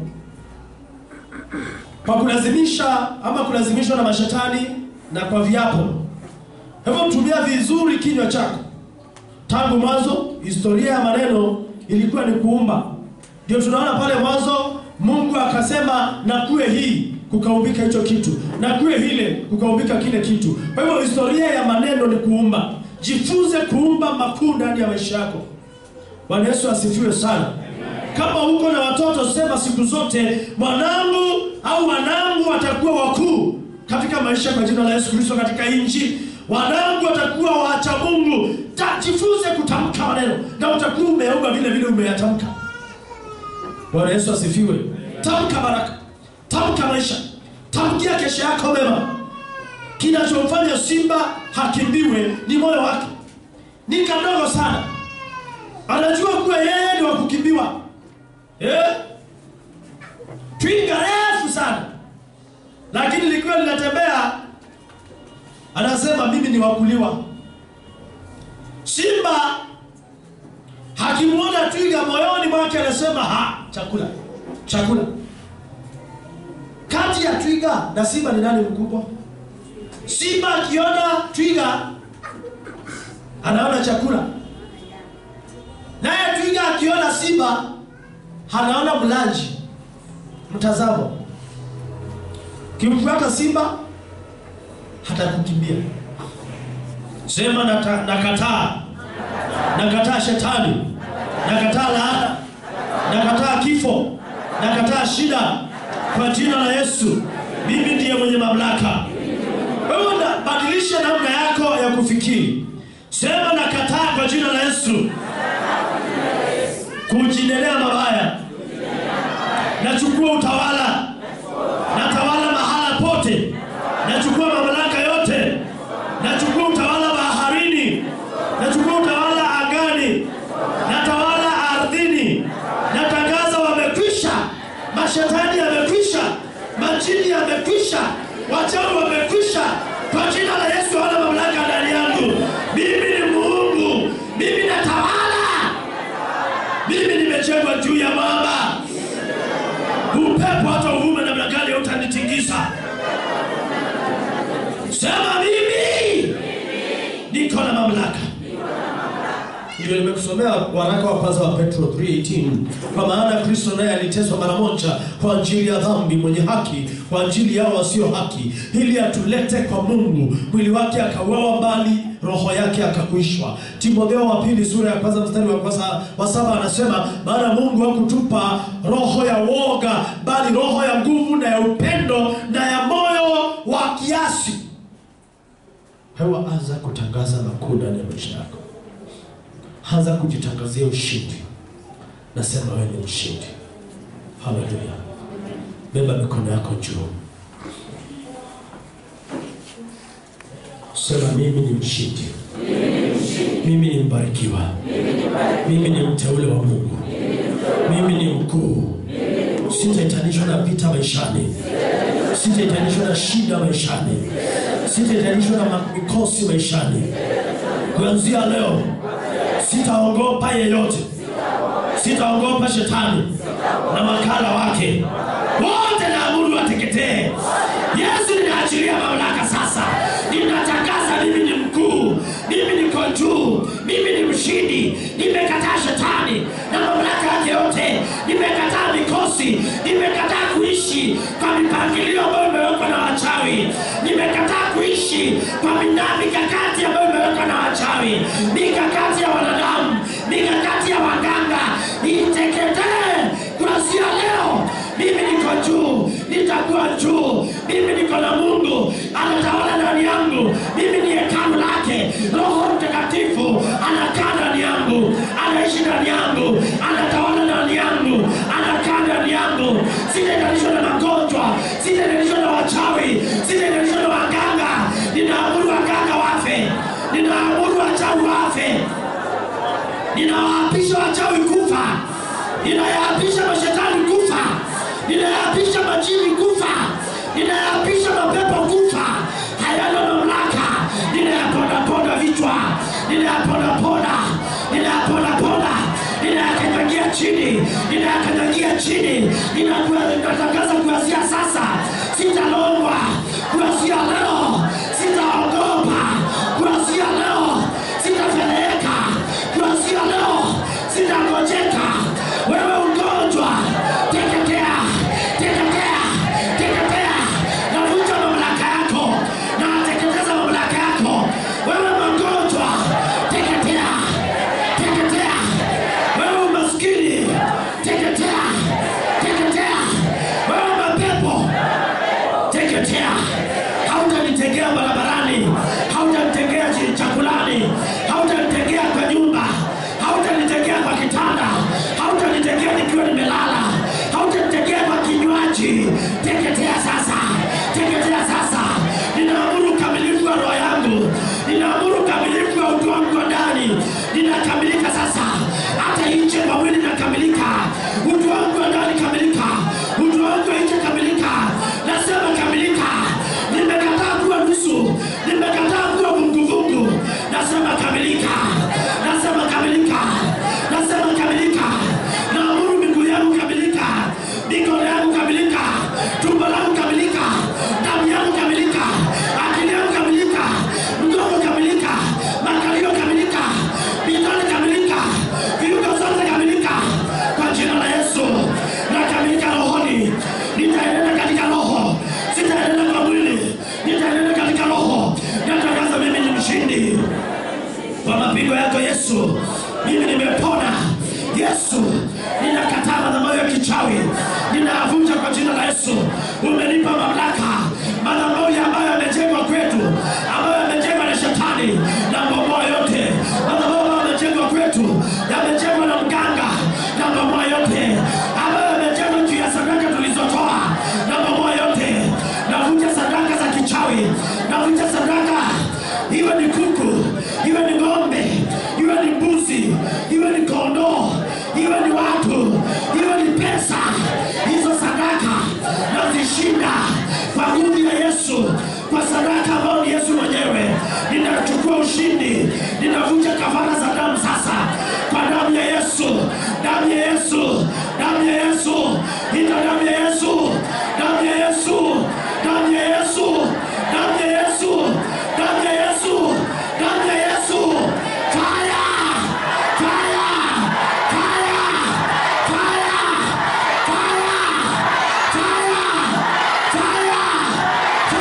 kwa kulazimisha ama kulazimishwa na mashetani na kwa viapo. Hivyo tumia vizuri kinywa chako. Tangu mwanzo, historia ya maneno ilikuwa ni kuumba. Ndio tunaona pale mwanzo Mungu akasema na kuwe hii, kukaumbika hicho kitu, na kuwe hile, kukaumbika kile kitu. Kwa hivyo historia ya maneno ni kuumba. Jifunze kuumba makuu ndani ya maisha yako. Bwana Yesu asifiwe sana. Kama uko na watoto, sema siku zote, mwanangu au wanangu watakuwa wakuu katika maisha kwa jina la Yesu Kristo katika hii nchi. Wanangu watakuwa wacha Mungu. Ta- Jifunze kutamka maneno na utakuwa umeomba vile vile umeyatamka. Bwana Yesu asifiwe. Tamka baraka, tamka maisha, tamkia kesho yako mema. Kinachomfanya simba hakimbiwe ni moyo wake, ni kadogo sana. Anajua kuwa yeye ni wa kukimbiwa eh? Twiga refu sana, lakini likiwa linatembea anasema mimi ni wakuliwa. Simba hakimwona twiga moyoni mwake anasema ha, chakula chakula. Kati ya twiga na simba ni nani mkubwa? Simba akiona twiga anaona chakula, naye twiga akiona simba anaona mlaji. Mtazamo, kimfuata simba hatakukimbia. Sema nata- nakataa, nakataa shetani, nakataa laana, nakataa kifo, nakataa shida kwa jina la Yesu. Mimi ndiye mwenye mamlaka. Wewe na- badilisha namna yako ya kufikiri. Sema nakataa kwa jina la Yesu kujinenea mabaya. Nachukua utawala, natawala mahala pote, nachukua mamlaka yote, nachukua utawala baharini, nachukua utawala angani, natawala ardhini. Natangaza wamekwisha, mashetani yamekwisha, majini yamekwisha, wachawi wamekwisha. Kwa jina la Yesu hawana mamlaka ndani yangu. Mimi ni Mungu, mimi natawala, mimi nimejengwa juu ya mwamba. Upepo hata uvume namna gani utanitingisa. Sema mimi niko na mamlaka. Ndio nimekusomea waraka wa kwanza wa Petro 3:18 kwa maana Kristo naye aliteswa mara moja kwa ajili ya dhambi, mwenye haki kwa ajili yao wasio haki, ili atulete kwa Mungu. Mwili wake akauawa mbali, roho yake akakuishwa. Timotheo wa pili sura ya kwanza mstari wa kwanza wa saba anasema, maana Mungu hakutupa roho ya woga, bali roho ya nguvu na ya upendo na ya moyo wa kiasi. Hewa, anza kutangaza makuu ndani ya maisha yako. Anza kujitangazia ushindi. Nasema wewe ni mshindi. Haleluya! Beba mikono yako juu, sema mimi ni mshindi, mimi ni mbarikiwa, mimi ni mteule wa Mungu, mimi ni mkuu. Sitaitanishwa na vita maishani, sitaitanishwa na shida maishani, sitaitanishwa na mikosi maishani. Kuanzia leo sitaogopa yeyote, sitaogopa shetani na makala wake wote, naamuru wateketee. Yesu, ninaachilia mamlaka sasa, ninatangaza mimi ni mkuu, mimi niko juu, mimi ni mshindi. Nimekataa shetani na mamlaka yake yote, nimekataa mikosi, nimekataa kuishi kwa mipangilio ambayo imewekwa na wachawi, nimekataa kuishi kwa mina- mikakati ambayo imewekwa na wachawi, mikakati ya wanadamu, mikakati ya waganga, iteketee kuanzia leo. Mimi niko juu, nitakuwa juu. Mimi niko na Mungu anatawala ndani yangu. Mimi ni hekalu lake. Roho Mtakatifu anakaa ndani yangu, anaishi ndani yangu, anatawala ndani yangu, anakaa ndani yangu. Sitaendanishwa na magonjwa, sitaendanishwa na wachawi, sitaendanishwa na waganga. Ninaamuru waganga wafe, ninaamuru wachawi wafe, ninawaapisha wachawi kufa, ninayaapisha mashetani kufa, ninayaapisha majini kufa, ninayapisha mapepo kufa hayana mamlaka ninayapondaponda vichwa ninayapondaponda ninayapondaponda ninayakanyagia chini ninayakanyagia chini Ninakua- ninatangaza kuanzia sasa sitalongwa kuanzia leo sitaogopa kuanzia leo sitafedheheka kuanzia leo sitangojeka wewe ugonjwa teketea teketea teketea navunja mamlaka yako na teketeza mamlaka yako wewe magonjwa teketea teketea wewe umaskini teketea teketea wewe mapepo teketea hautanitegea barabarani hautanitegea chi- chakulani hautanitegea kwa nyumba hautanitegea kwa kitanda hautanitegea nikiwa nimelala hautanitegea kwa kinywaji teketea sasa teketea sasa ninaamuru ukamilifu wa roho yangu ninaamuru ukamilifu wa utu wangu wa ndani ninakamilika sasa hata nje kwa mwili nakamilika utu wangu wa ndani kamilika utu wangu wa nje kamilika nasema kamilika nimekataa kuwa nusu nimekataa kuwa vunguvungu nasema kamilika nasema kamilika nasema kamilika naamuru miguu yangu kamilika mikono yangu kamilika tumbo langu kamilika damu yangu kamilika akili yangu kamilika mgongo kamilika makalio kamilika vidole kamilika viungo zote kamilika kwa jina la yesu nakamilika rohoni nitaenenda katika roho sitaenenda kwa mwili nitaenenda katika roho natangaza mimi ni mshindi kwa mapigo yako yesu mimi nimepona yesu ninakataa madhabahu ya kichawi ninayavunja kwa jina la yesu umenipa mamlaka madhabahu ambayo yamejengwa kwetu ambayo yamejengwa na shetani na bomoa yote madhabahu ambayo yamejengwa kwetu yamejengwa na mganga na bomoa yote ambayo yamejengwa juu ya sadaka tulizotoa na bomoa yote navunja sadaka za kichawi navunja sadaka iwe ni kuku iwe ni ng'ombe iwe ni mbuzi iwe ni kondoo iwe ni watu iwe ni pesa hizo sadaka nazishinda kwa nguvu ya yesu kwa sadaka ambayo ni yesu mwenyewe ninachukua ushindi ninavunja kafara za damu sasa kwa damu ya yesu damu ya yesu damu ya yesu ita damu ya yesu damu ya yesu damu ya yesu damu ya yesu damu ya yesu damu ya yesu fire fire fire fire fire fire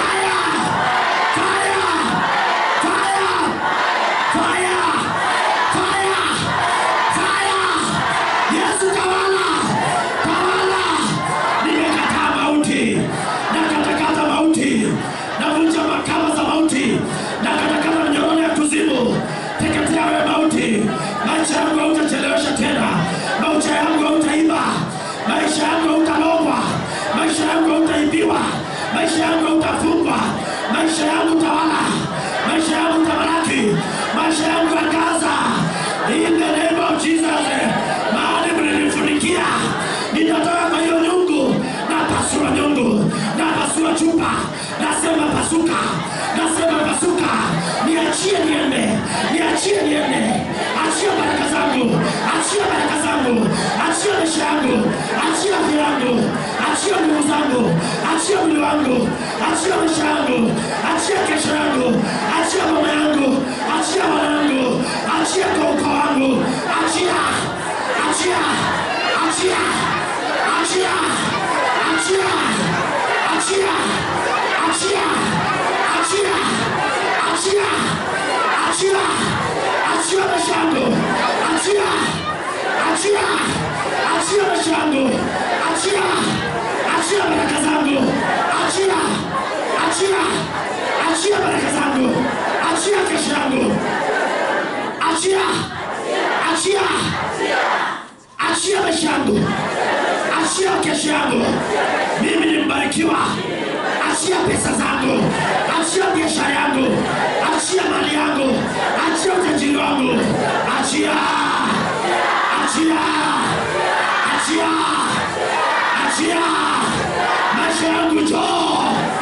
navunja makama za mauti na katakata minyororo ya kuzimu teketea wewe mauti maisha yangu hautachelewesha tena maisha yangu hautaiba maisha yangu hautalogwa maisha yangu hautaibiwa maisha yangu hautafungwa maisha yangu tawala maisha yangu tamalaki maisha yangu angaza in the name of Jesus mahali mlinifunikia ninatoka kwa hiyo nyungu na pasua nyungu na pasua chupa nasema pasuka nasema pasuka niachie niende niachie niende achia baraka zangu achia baraka zangu achia maisha yangu achia afya yangu achia nguvu zangu achia mwili wangu achia maisha yangu achia kesho yangu achia mama yangu achia wanangu achia kwa ukoo wangu achia achia achia achia achia achia achia achia achia achia achia maisha yangu achia achia achia maisha yangu achia achia baraka zangu achia achia achia baraka zangu achia kesho yangu achia achia achia maisha yangu achia kesho yangu mimi ni mbarikiwa achia pesa zangu achia biashara yangu achia mali yangu achia utajiri wangu achia achia achia achia maisha yangu joo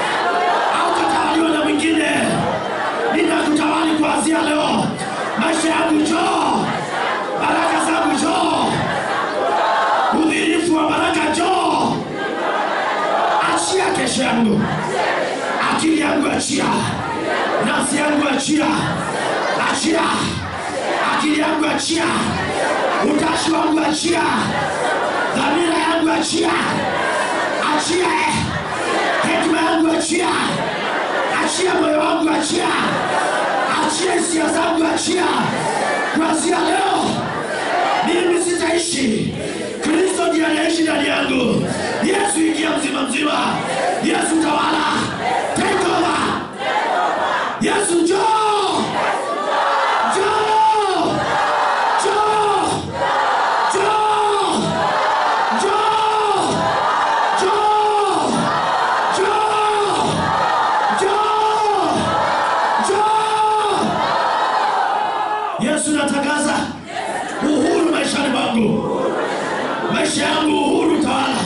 maisha yangu njoo, baraka zangu njoo, udhirifu wa baraka njoo, achia kesho yangu, akili yangu achia, nafsi yangu achia, achia, akili yangu achia, utashi wangu achia, dhamira yangu achia, achia eh. hekima yangu achia, achia moyo wangu achia, achia hisia zangu achia. Kuanzia leo mimi sitaishi, Kristo ndiye anaishi ndani yangu. Yesu ingia mzima mzima, Yesu tawala, take over. Yesu njoo, njoo, njoo, njoo, njoo, njoo, njoo, njoo, njoo. Yesu natangaza uhuru maishani mwangu, maisha yangu uhuru tawala.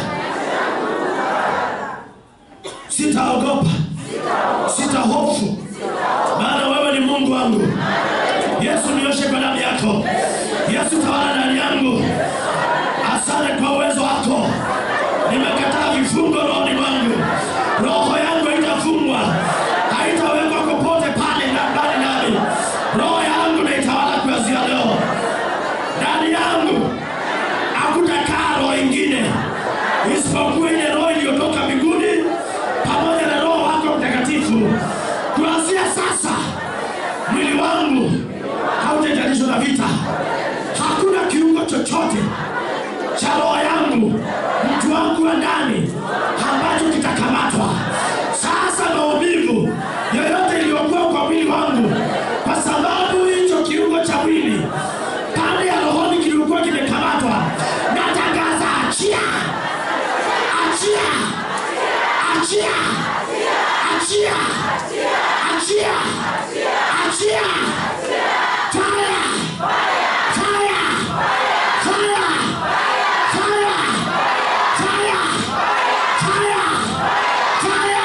Sitaogopa, sitahofu, maana wewe ni Mungu wangu. Yesu nioshe kwa damu yako. Yesu tawala ndani yangu. Asante kwa uwezo wako. Nimekataa vifungo rohoni mwangu. Roho yangu haitafungwa, haitawekwa popote pale na ndani nami. Roho yangu naitawala kuanzia leo. Ndani yangu hakutakaa roho ingine isipokuwa ile roho iliyotoka mbinguni pamoja na Roho wako Mtakatifu. Kuanzia sasa mwili wangu hautahitajishwa na vita. Hakuna kiungo chochote cha roho yangu, mtu wangu wa ndani, ambacho kitakamatwa. Sasa maumivu yoyote iliyokuwa kwa mwili wangu, kwa sababu hicho kiungo cha mwili pande ya rohoni kilikuwa kimekamatwa, natangaza achia, achia, achia, achia, achia, achia, fire, fire, fire, fire, fire, fire, fire.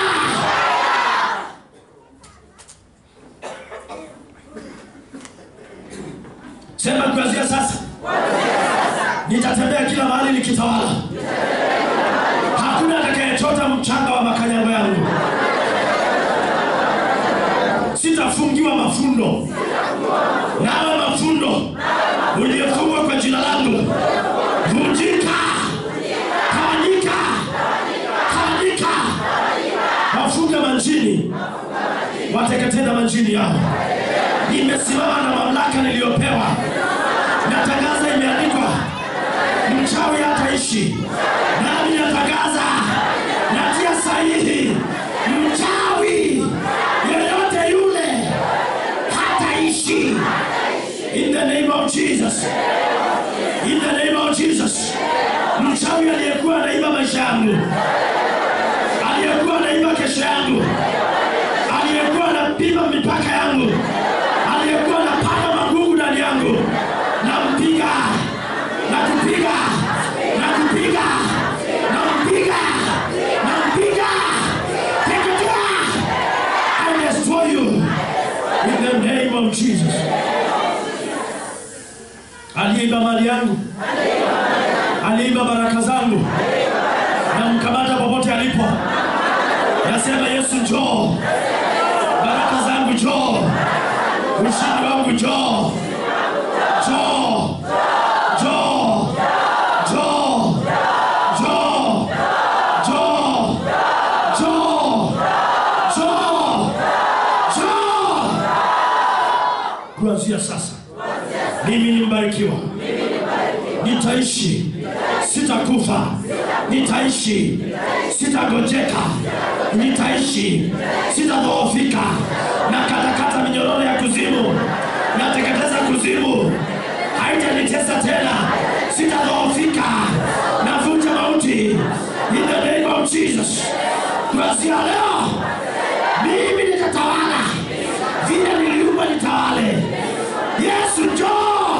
Sema kuanzia sasa nitatembea kila mahali nikitawala. Hakuna atakayechota mchanga wa makanyago yangu. Sitafungiwa mafundo, nawe mafundo uliyefungwa kwa jina langu, vunjika, tawanyika, tawanyika, wafunge manjini, wateketee na manjini yao. Nimesimama na mamlaka niliyopewa, natangaza, imeandikwa, mchawi hataishi. Nami natangaza, natia sahihi, mchawi yeyote yule hataishi. In the name of Jesus, in the name of Jesus. Mchawi aliyekuwa anaiba maisha yangu, aliyekuwa anaiba kesho yangu, aliyekuwa anapima mipaka yangu, aliyekuwa anapanda magugu ndani yangu, nampiga, nakupiga, nakupiga, nampiga, nampiga, teketea, I destroy you in the name of Jesus. Aliyeiba mali yangu, aliyeiba baraka zangu, namkamata popote alipo, nasema Yesu njoo, baraka zangu njoo, ushindi wangu njoo, njoo, njoo, njoo, njoo, njoo, njoo, njoo, njoo. Kuanzia sasa mimi ni mbarikiwa, nitaishi, sitakufa, nitaishi, sitagojeka, nitaishi, sitadhoofika. Na katakata minyororo ya kuzimu, nateketeza kuzimu, haitanitesa tena, sitadhoofika, navunja mauti in the name of Jesus. Kuanzia leo mimi nitatawala vile niliumba nitawale. Yesu njoo.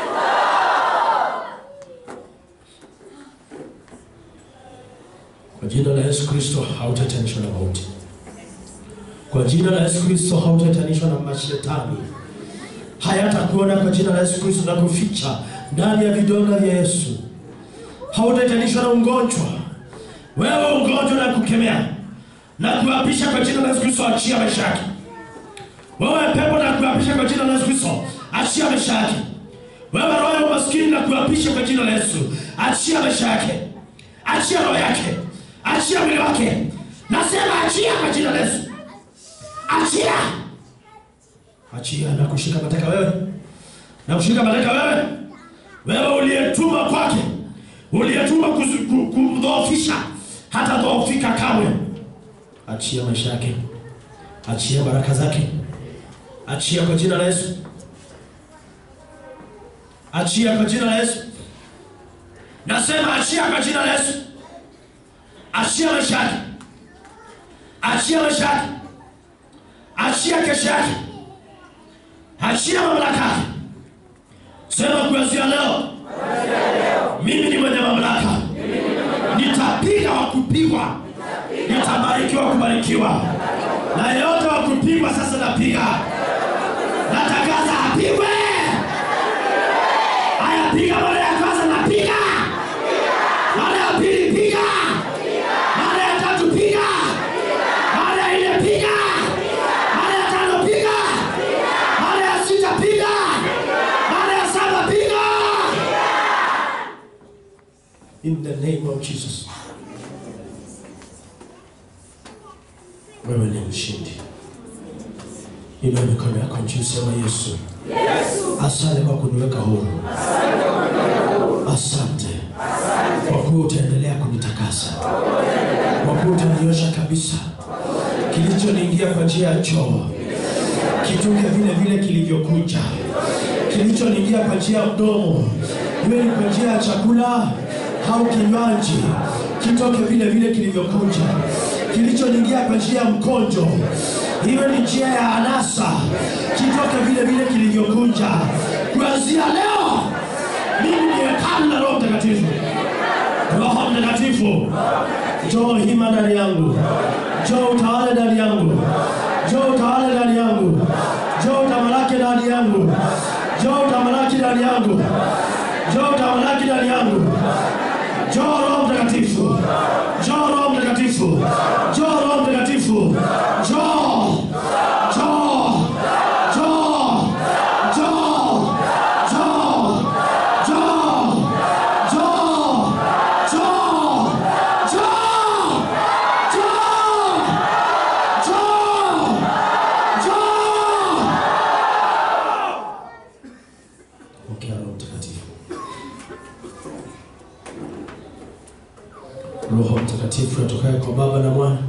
Kwa jina la Yesu Kristo hautatenishwa na mauti. Kwa jina la Yesu Kristo hautatenishwa na mashetani. hayatakuona kwa jina la Yesu Kristo na kuficha ndani ya vidonda vya Yesu. Hautaitanishwa na ugonjwa. Wewe ugonjwa na kukemea na kuapisha kwa jina la Yesu Kristo, achia maisha yake. Wewe pepo na kuapisha kwa jina la Yesu Kristo, achia maisha yake. Wewe roho ya umaskini na kuapisha kwa jina la Yesu, achia maisha yake, achia roho yake, achia mwili wake. Nasema achia kwa jina la Yesu, achia, achia na kushika mateka wewe, na kushika mateka wewe, wewe uliyetuma kwake, uliyetuma kuzu- ku- kumdhoofisha, hata dhoofika kamwe. Achia maisha yake, achia baraka zake, achia kwa jina la Yesu. Achia kwa jina la Yesu. Nasema achia kwa jina la Yesu. Achia maisha yake. Achia maisha yake. Achia kesho yake. Achia mamlaka yake. Sema kuanzia leo. Mimi ni mwenye mamlaka. Nitapiga wa kupigwa. Nitabarikiwa wa kubarikiwa. Na yeyote wa kupigwa sasa napiga. Natangaza apigwe. Haya, piga mara ya kwanza na piga, mara ya pili piga, mara ya tatu piga, mara ya nne piga, mara ya tano piga, mara ya sita piga, mara ya saba piga. In the name of Jesus. Wewe ni mshindi. Inua mikono yako juu, sema Yesu. Asante kwa kuniweka huru. Asante kwa kuwa utaendelea kunitakasa, kwa kuwa utaniosha kabisa. Kilichoniingia kwa njia ya choo kitoke vile vile kilivyokuja, kilichoniingia kwa njia ya mdomo, iwe ni kwa njia ya chakula au kinywaji, kitoke vile vile kilivyokuja. Kilichoniingia kwa njia ya mkonjo, iwe ni njia ya anasa, kitoke vile vile kilivyokuja. Kuanzia leo mimi ni hekalu la Roho Mtakatifu. Roho Mtakatifu, njoo hima ndani yangu, njoo utawale ndani yangu, njoo utawale ndani yangu, njoo utamalaki ndani yangu, njoo utamalaki ndani yangu, njoo utamalaki ndani yangu, njoo Roho Mtakatifu, njoo Roho Mtakatifu, njoo Roho Mtakatifu, njoo, njoo, njoo, njoo, njoo, njoo, njoo, njoo, njoo, njoo, njoo, njoo. Pokea Roho Mtakatifu. Roho Mtakatifu atokaye kwa Baba na Mwana.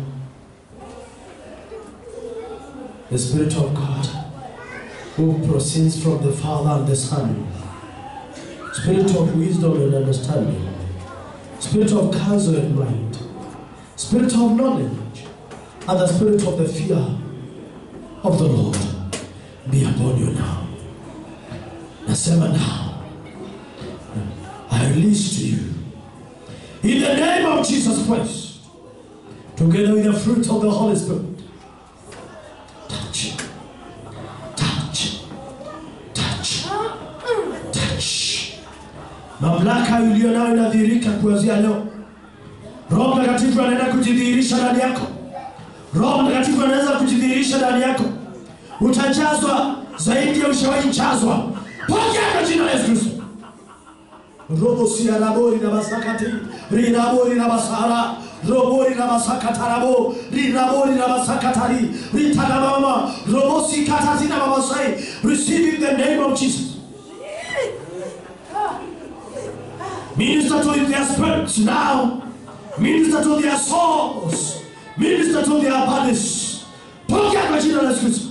The Spirit of God who proceeds from the Father and the Son. Spirit of wisdom and understanding. Spirit of counsel and mind. Spirit of knowledge. And the spirit of the fear of the Lord be upon you now. Nasema now. I release to you. In the name of Jesus Christ. Together with the fruit of the Holy Spirit. Touch. Touch. Touch. Touch. Mamlaka iliyo nayo inadhihirika kuanzia leo. Roho Mtakatifu anaenda kujidhihirisha ndani yako. Roho Mtakatifu anaweza kujidhihirisha ndani yako. Utajazwa zaidi ya ushawahi jazwa. Pokea kwa jina la Yesu Kristo. Robo siarabori na basakati rinabori na basara robori na basakatarabo rinabori na basakatari ritanamama robosi katati na mamasai receive in the name of Jesus. Minister to their spirits now. Minister to their souls. Minister to their bodies. Pokea kwa jina la Yesu Kristo.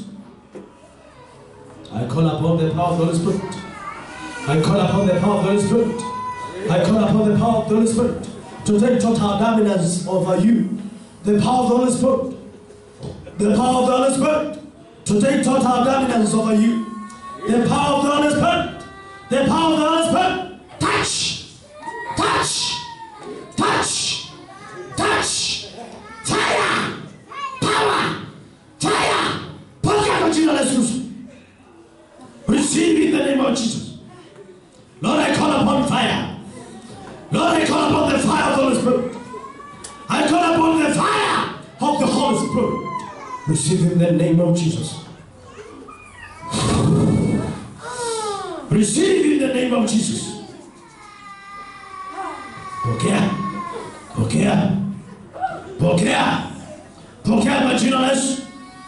I call upon the power of the Holy Spirit. I call upon the power of the Holy Spirit. I call upon the power of the Holy Spirit to take total dominance over you. The power of the Holy Spirit. The power of the Holy Spirit to take total dominance over you. The power of the Holy Spirit. The power of the Holy Spirit. Touch. Touch. Touch. Touch. Fire. Power. Fire. Pokea kwa jina la Yesu Kristo. fire. Lord, I call upon the fire of the Holy Spirit. I call upon the fire of the Holy Spirit. Receive in the name of Jesus. Receive in the name of Jesus. Pokea, pokea, pokea, pokea kwa jina la Yesu.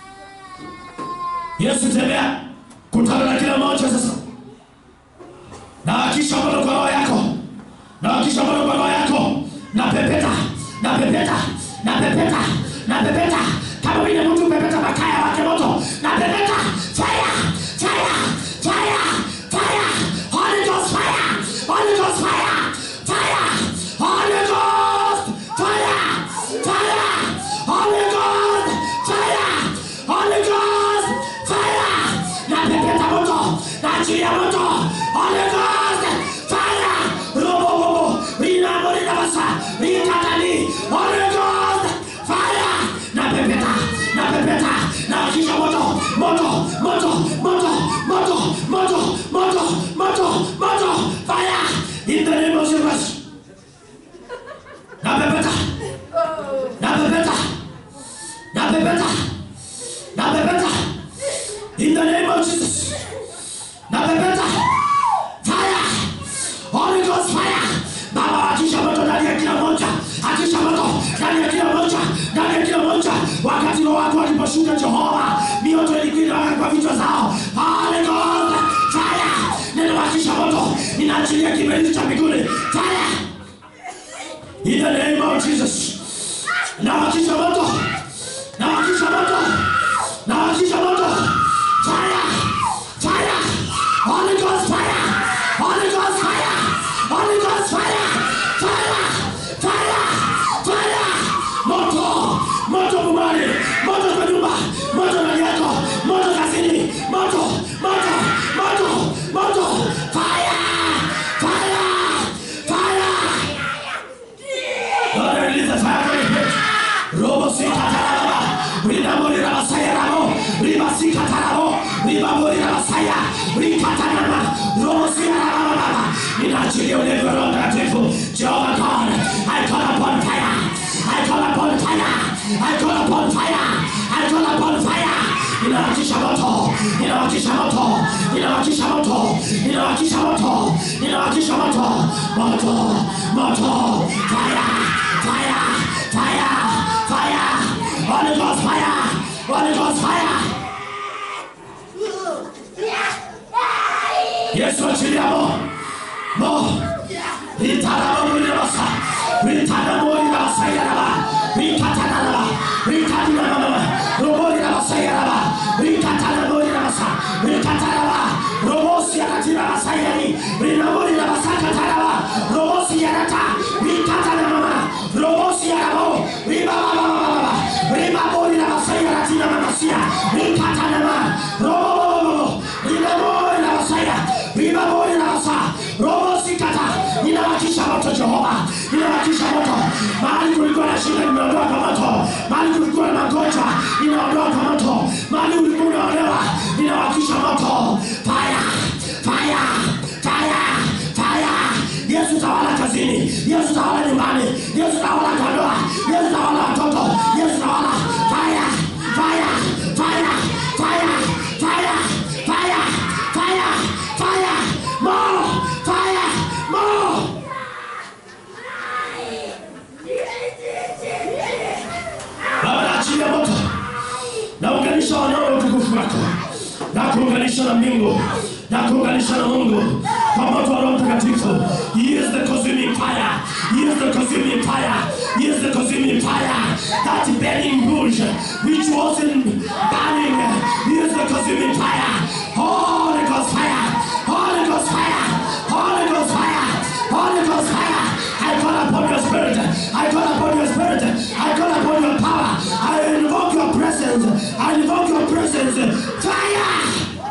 Yesu tembea, kutana na kila mmoja sasa, na hakisha moto kwa roho yako, na hakisha moto kwa roho yako, na pepeta, na pepeta, na pepeta, na pepeta, kama vile mtu pepeta makaya wake moto, na pepeta, fire, fire, fire, fire, Holy Ghost fire, Holy Ghost fire, fire, Holy Ghost fire, fire, Holy Ghost fire, Holy Ghost fire, na pepeta moto, na achilia moto, Holy Ghost fire, robo bobo, rina morina basa, rikatani, Holy Ghost fire, na pepeta, na pepeta, na akisha moto, moto, moto, moto, moto, moto, moto, moto, moto, fire, in the name of Jesus. Na pepeta, na pepeta, na pepeta, na pepeta, in the name of Jesus. Na pepeta, fire, Holy Ghost fire. Baba, akisha moto ndani ya kila moja, akisha moto ndani ya kila moja, ndani ya kila moja. Wakati roho wako waliposhuka Jehova, mioto ilikuwa inawaka kwa vichwa zao. Holy Ghost fire, neno akisha moto, ninaachilia kiberiti cha mbinguni fire. In the name of Jesus. Na wakisha moto. Na wakisha moto. Na wakisha moto. Fire. Fire. Holy Ghost fire. Holy Ghost fire. Holy Ghost fire. Fire. Fire. Fire. Moto. Moto kumani. Moto kwa nyumba. Moto ndani yako. Moto kazini. Moto. Moto. Moto. Moto. Fire. Fire. Fire. Lord, release the fire from your pit. Robo sika tarabo. Rinamori rabasaya rabo. Riba sika tarabo. Riba mori rabasaya. Rikatanama. Robo sika rababa. Ninaachilia ulevi wa Roho Mtakatifu. Jehovah God, I call upon fire. I call upon fire. I call upon fire. I call upon fire. Ninawakisha moto. Ninawakisha moto. Ninawakisha moto. Ninawakisha moto. Ninawakisha moto. Moto. Moto. Fire. Fire. Fire. Fire. Holy Ghost fire. Holy Ghost fire. Yesu achilia mo. Mo. Ritarabo mulirabasa. Ritarabo mulirabasa yaraba. Rikatanaraba. Rikatanaraba. Robo lirabasa yaraba. Rikatanarabo lirabasa. Rikatanaraba. Robo siaratirabasa yari. Rinabo lirabasa katanaraba. Robo siarata. Rikatanaraba. Robo siarabo. Ribababababa. Ribabo lirabasa yaratina mamasia. Rikatanaraba. Robo. Rinabo lirabasa ya. Ribabo lirabasa. Robo sikata. Ninawakisha moto Jehova. Ninawakisha moto. Mahali kulikuwa na shida nimeondoa kwa moto. Mahali kulikuwa na magonjwa ninaondoa kwa moto. Mahali ulikuwa unaolewa ninawakisha moto. Fire. Fire. Fire. Fire. Yesu tawala kazini. Yesu tawala nyumbani. Yesu tawala kwa ndoa. Yesu tawala watoto. Yesu tawala. Fire. Fire. Fire. Fire. Fire. Fire. Fire. Fire. More. Fire. More. Baba naachilia moto naunganisha wanao utukufu wako na kuunganisha na mbingu na kuunganisha na Mungu kwa moto wa Roho Mtakatifu. He is the consuming fire. He is the consuming fire. He is the consuming fire. That burning bush which wasn't burning. He is the consuming fire. Holy Ghost fire. Holy Ghost fire. Holy Ghost fire. Holy Ghost fire. I call upon your spirit. I call upon your spirit. I call upon your power. I invoke your presence. I invoke your presence. Fire!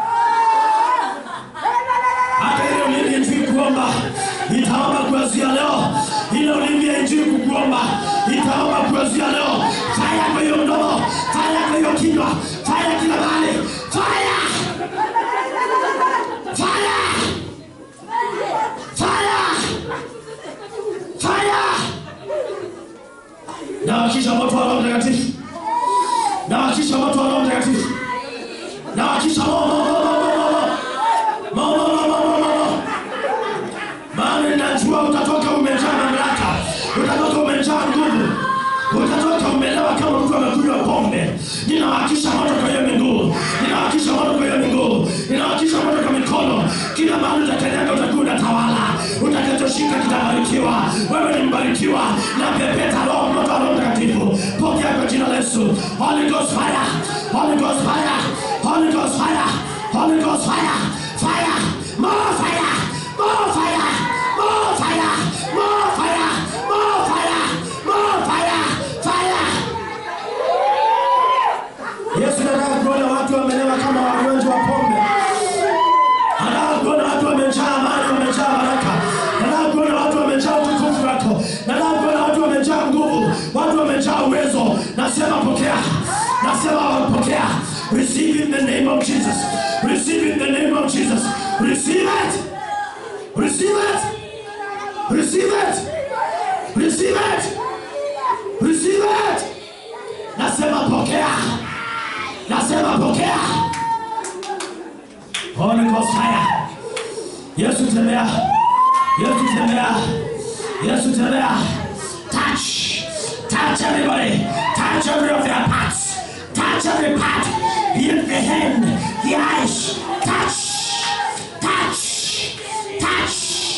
Hata ile ulimi injili kuomba itaomba kuanzia leo. Ile ulimi ya injili kukuomba itaomba kuanzia leo. Fire kwa hiyo mdomo, fire kwa hiyo kinywa, fire kila mahali. Fire! Fire! Fire! ninawakisha moto kwa hiyo miguu ninawakisha moto kwa hiyo miguu ninawakisha moto kwa mikono kila mahali utakanyaga utakuwa unatawala utakachoshika kitabarikiwa wewe ni mbarikiwa na pepeta roho moto wa roho mtakatifu pokea kwa jina la yesu holy ghost fire holy ghost fire holy ghost fire holy ghost fire fire more fire more fire more fire more fire more fire more fire fire Yesu nataka kuona watu wamelewa kama wagonjwa wa pombe. Nataka kuona watu wamejaa amani, wamejaa baraka. Nataka kuona watu wamejaa utukufu wako. Nataka kuona watu wamejaa nguvu, watu wamejaa uwezo. Nasema pokea, nasema pokea. Receive in the name of Jesus. Receive in the name of Jesus. Receive it. Receive it. Receive it. Receive it. Receive it. Nasema pokea. Nasema pokea. Holy Ghost fire. Yesu tembea. Yesu tembea. Yesu tembea. Touch. Touch everybody. Touch every of their parts. Touch every part. The, the hand. The eyes. Touch. Touch. Touch.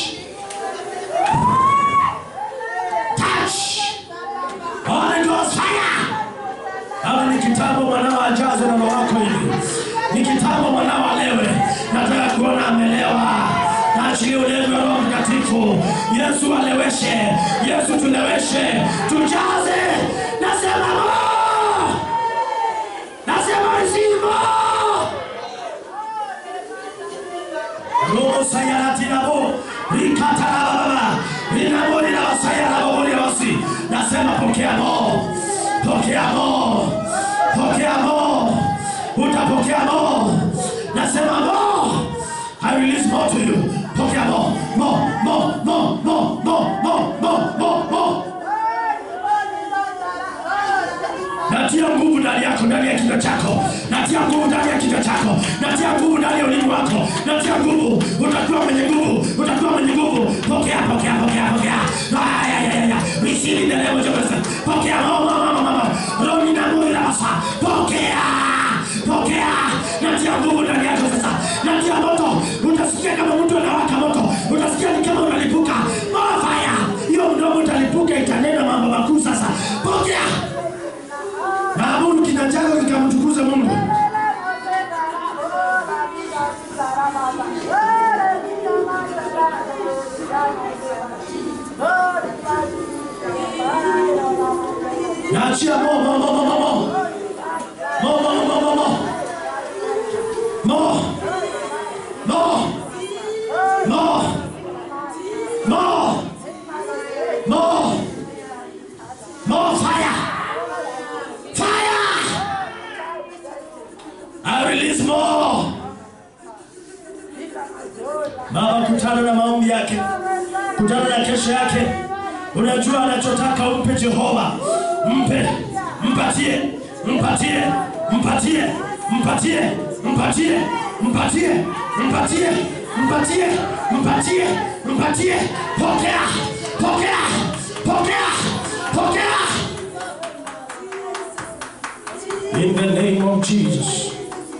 Touch. Holy Ghost fire. Hawa ni kitambo mwanao ajazwe na roho wako hivi. Ni kitambo mwanao alewe. Nataka kuona amelewa. Naachilia ulevi wa Roho Mtakatifu. Yesu aleweshe. Yesu tuleweshe. Tujaze. Nasema more. Nasema receive more. Roho sayarati nabo. Rikata na baba. Rinabo na wasaya na bobo ya wasi. Nasema pokea more. Pokea more. Pokea more. Utapokea more. Nasema more. I release more to you. Pokea more. More, more, more, more, more, more, more, more, more. natia nguvu ndani yako ndani ya kinywa chako natia nguvu ndani ya kinywa chako natia nguvu ndani ya ulimi wako natia nguvu utakuwa mwenye nguvu utakuwa mwenye nguvu pokea pokea pokea pokea Ay, ay, ay, ay. receive in the name of Jesus pokea mama mama mama roni na mwili rasa pokea pokea natia nguvu ndani yako sasa natia moto utasikia kama mtu anawaka moto utasikia ni kama unalipuka More fire hiyo mdomo utalipuka itanena mambo makuu sasa pokea na amuru kina chako kikamtukuze Mungu. Naachia mo mo mo mo mo mo mo mo mo mo mo mo mo mo mo mo mo fire fire I release more Baba, kutana na maombi yake, kutana na kesho yake. Unajua anachotaka umpe Jehova, mpe, mpatie, mpatie, mpatie, mpatie, mpatie, mpatie, mpatie, mpatie, mpatie, mpatie, pokea, pokea, pokea, pokea. In the name of Jesus,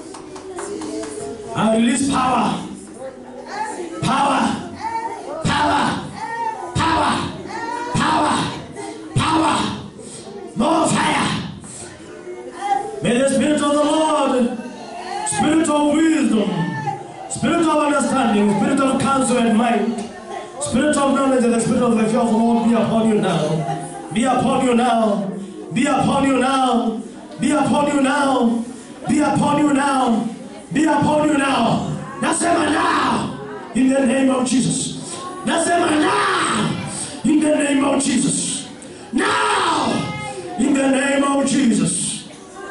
I release power power, power, power, power, power, more fire. May the Spirit of the Lord, Spirit of wisdom, Spirit of understanding, Spirit of counsel and might, Spirit of knowledge and the Spirit of the fear of the Lord be upon you now. Be upon you now. Be upon you now. Be upon you now. Be upon you now. Be upon you now. Nasema now. In the name of Jesus. Nasema now. In the name of Jesus. Now. In the name of Jesus.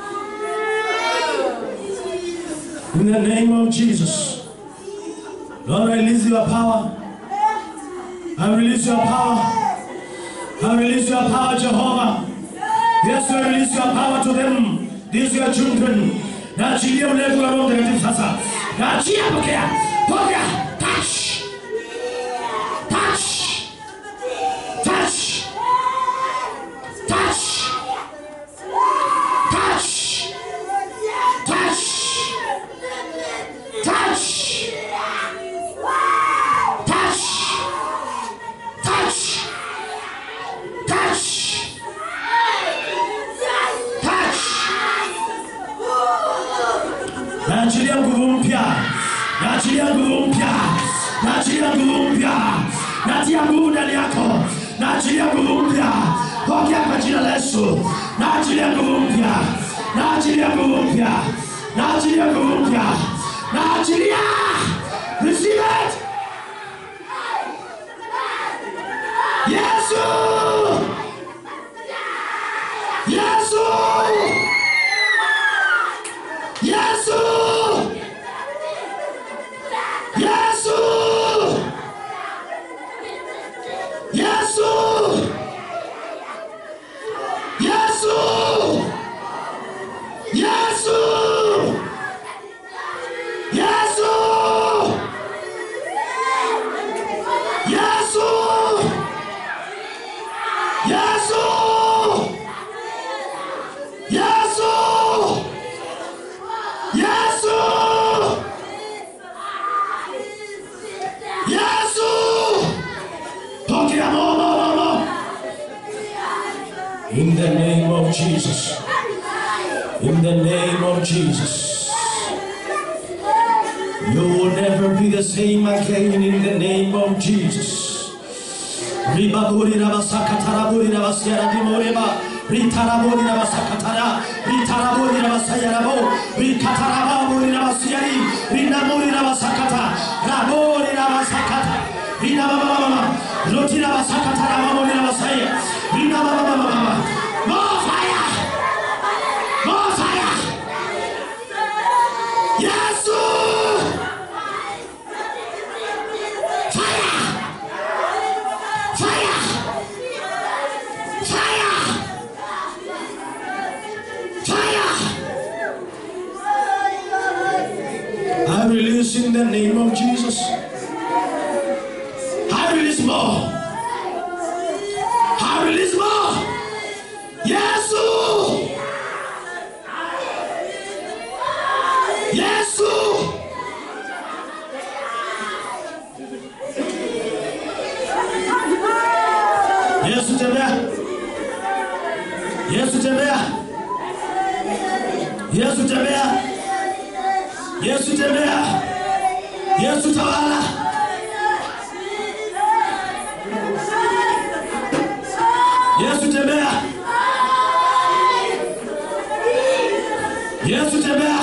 In the name of Jesus. Lord, I release your power. I release your power. I release your power, Jehovah. Yes, I release your power to them. These your children. Naachilia ulevi wa Roho Mtakatifu sasa. Naachia pokea. Pokea. Touch. Touch. Touch. Touch. Touch. naachilia nguvu ndani yako naachilia nguvu mpya pokea kwa jina la yesu naachilia nguvu mpya naachilia nguvu mpya naachilia nguvu mpya naachilia receive it yesu yesu yesu yesu yesu yesu yesu yesu yesu yesu yesu yesu yesu pokea momo In the name of Jesus. In the name of Jesus. You will never be the same again in the name of Jesus. Ribaburi rabasakataraburi rabasiara dimoreba. Ritaraburi rabasakatara. Ritaraburi rabasayarabo. Rikataraburi rabasiari. Rinamuri rabasakata. Raburi rabasakata. Rinabababa. Roti rabasakata rabamuri rabasaya. Rinabababa. more fire more fire yesu fire fire fire fire I release in the name of Jesus. I release more. I release more. Yesu. Yesu. Yesu tembea. Yesu tembea. Yesu tembea. Yesu tembea. Yesu tawala. Yesu tembea. Yesu tembea.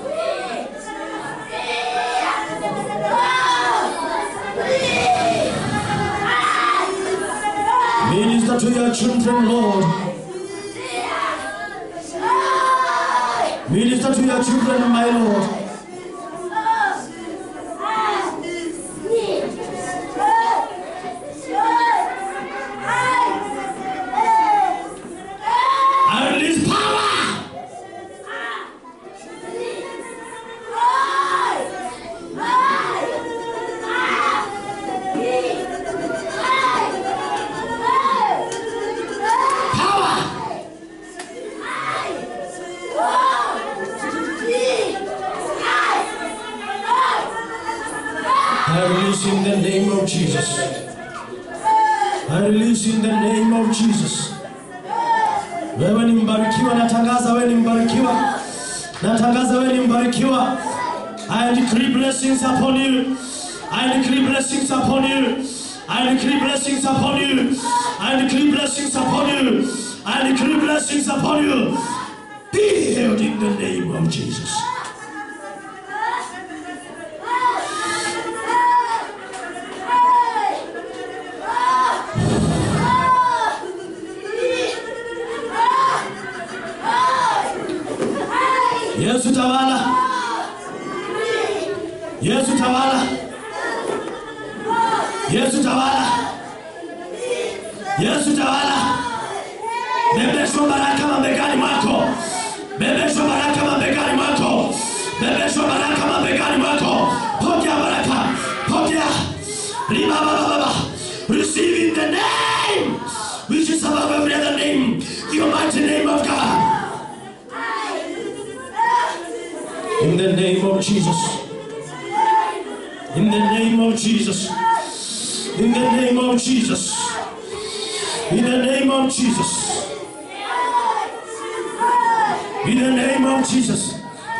Minister to your children, Lord. Minister to your children, my Lord. I release power. Power. I release in the name of Jesus. I release in the name of Jesus. Wewe ni mbarikiwa, natangaza wewe ni mbarikiwa, natangaza wewe ni mbarikiwa. I decree blessings upon you. I decree blessings upon you. I decree blessings upon you. I decree blessings upon you. I decree blessings upon you. Be healed in the name of Jesus. Yesu tawala. Yesu tawala. Yesu tawala. Yesu tawala. Bebeshwa baraka mabegani mwako. Bebeshwa baraka mabegani mwako. Bebeshwa baraka mabegani mwako. Pokea baraka. Pokea. Riba baba baba. Receive in the name which is above every other name. The almighty name of God. In the name of Jesus. In the name of Jesus. In the name of Jesus. In the name of Jesus. In the name of Jesus.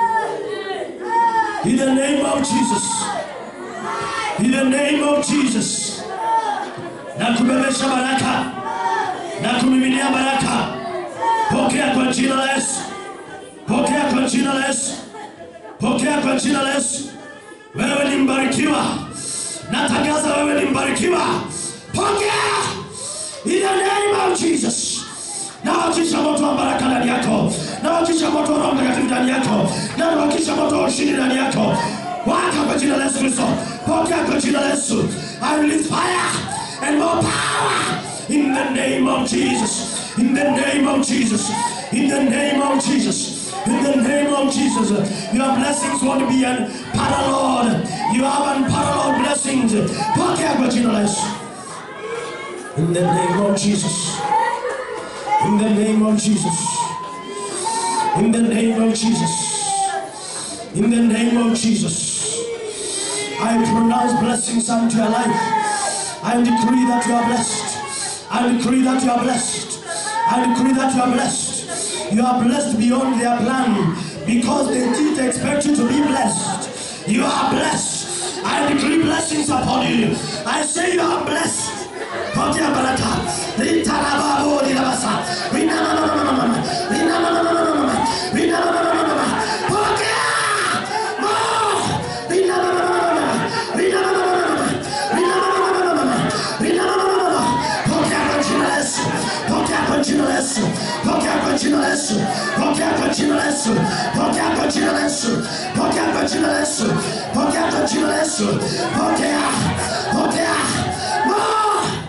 In the name of Jesus. In the name of Jesus. kubebesha baraka na kumiminia baraka. Pokea kwa jina la Yesu, pokea kwa jina la Yesu, pokea kwa jina la Yesu. Wewe ni mbarikiwa, natangaza wewe ni mbarikiwa. Pokea in the name of Jesus. Nawakisha moto wa baraka ndani yako, nawakisha moto wa Roho Mtakatifu ndani yako, na nawakisha moto wa ushindi ndani yako. Waka kwa jina la Yesu Kristo, pokea kwa jina la Yesu. I release fire and more power in the name of Jesus. In the name of Jesus. In the name of Jesus. In the name of Jesus. Your blessings won't be unparalleled. You have unparalleled blessings. Pokea kwa jina la Yesu. In the name of Jesus. In the name of Jesus. In the name of Jesus. In the name of Jesus. I pronounce blessings unto your life. I decree that you are blessed. I decree that you are blessed. I decree that you are blessed. You are blessed beyond their plan because they didn't expect you to be blessed. You are blessed. I decree blessings upon you. I say you are blessed. Pokea baraka. Litarababo lilabasa. Rinamamamamama. Rinamamamamama. Rinamamamamama. Pokea. More. Rinamamamamama. Rinamamamamama. Rinamamamamama. Rinamamamamama. Pokea kwa jina la Yesu. Pokea kwa jina la Yesu. Pokea kwa jina la Yesu. Pokea kwa jina la Yesu. Pokea kwa jina la Yesu. Pokea kwa jina la Yesu. Pokea kwa jina la Yesu. Pokea. Pokea. More.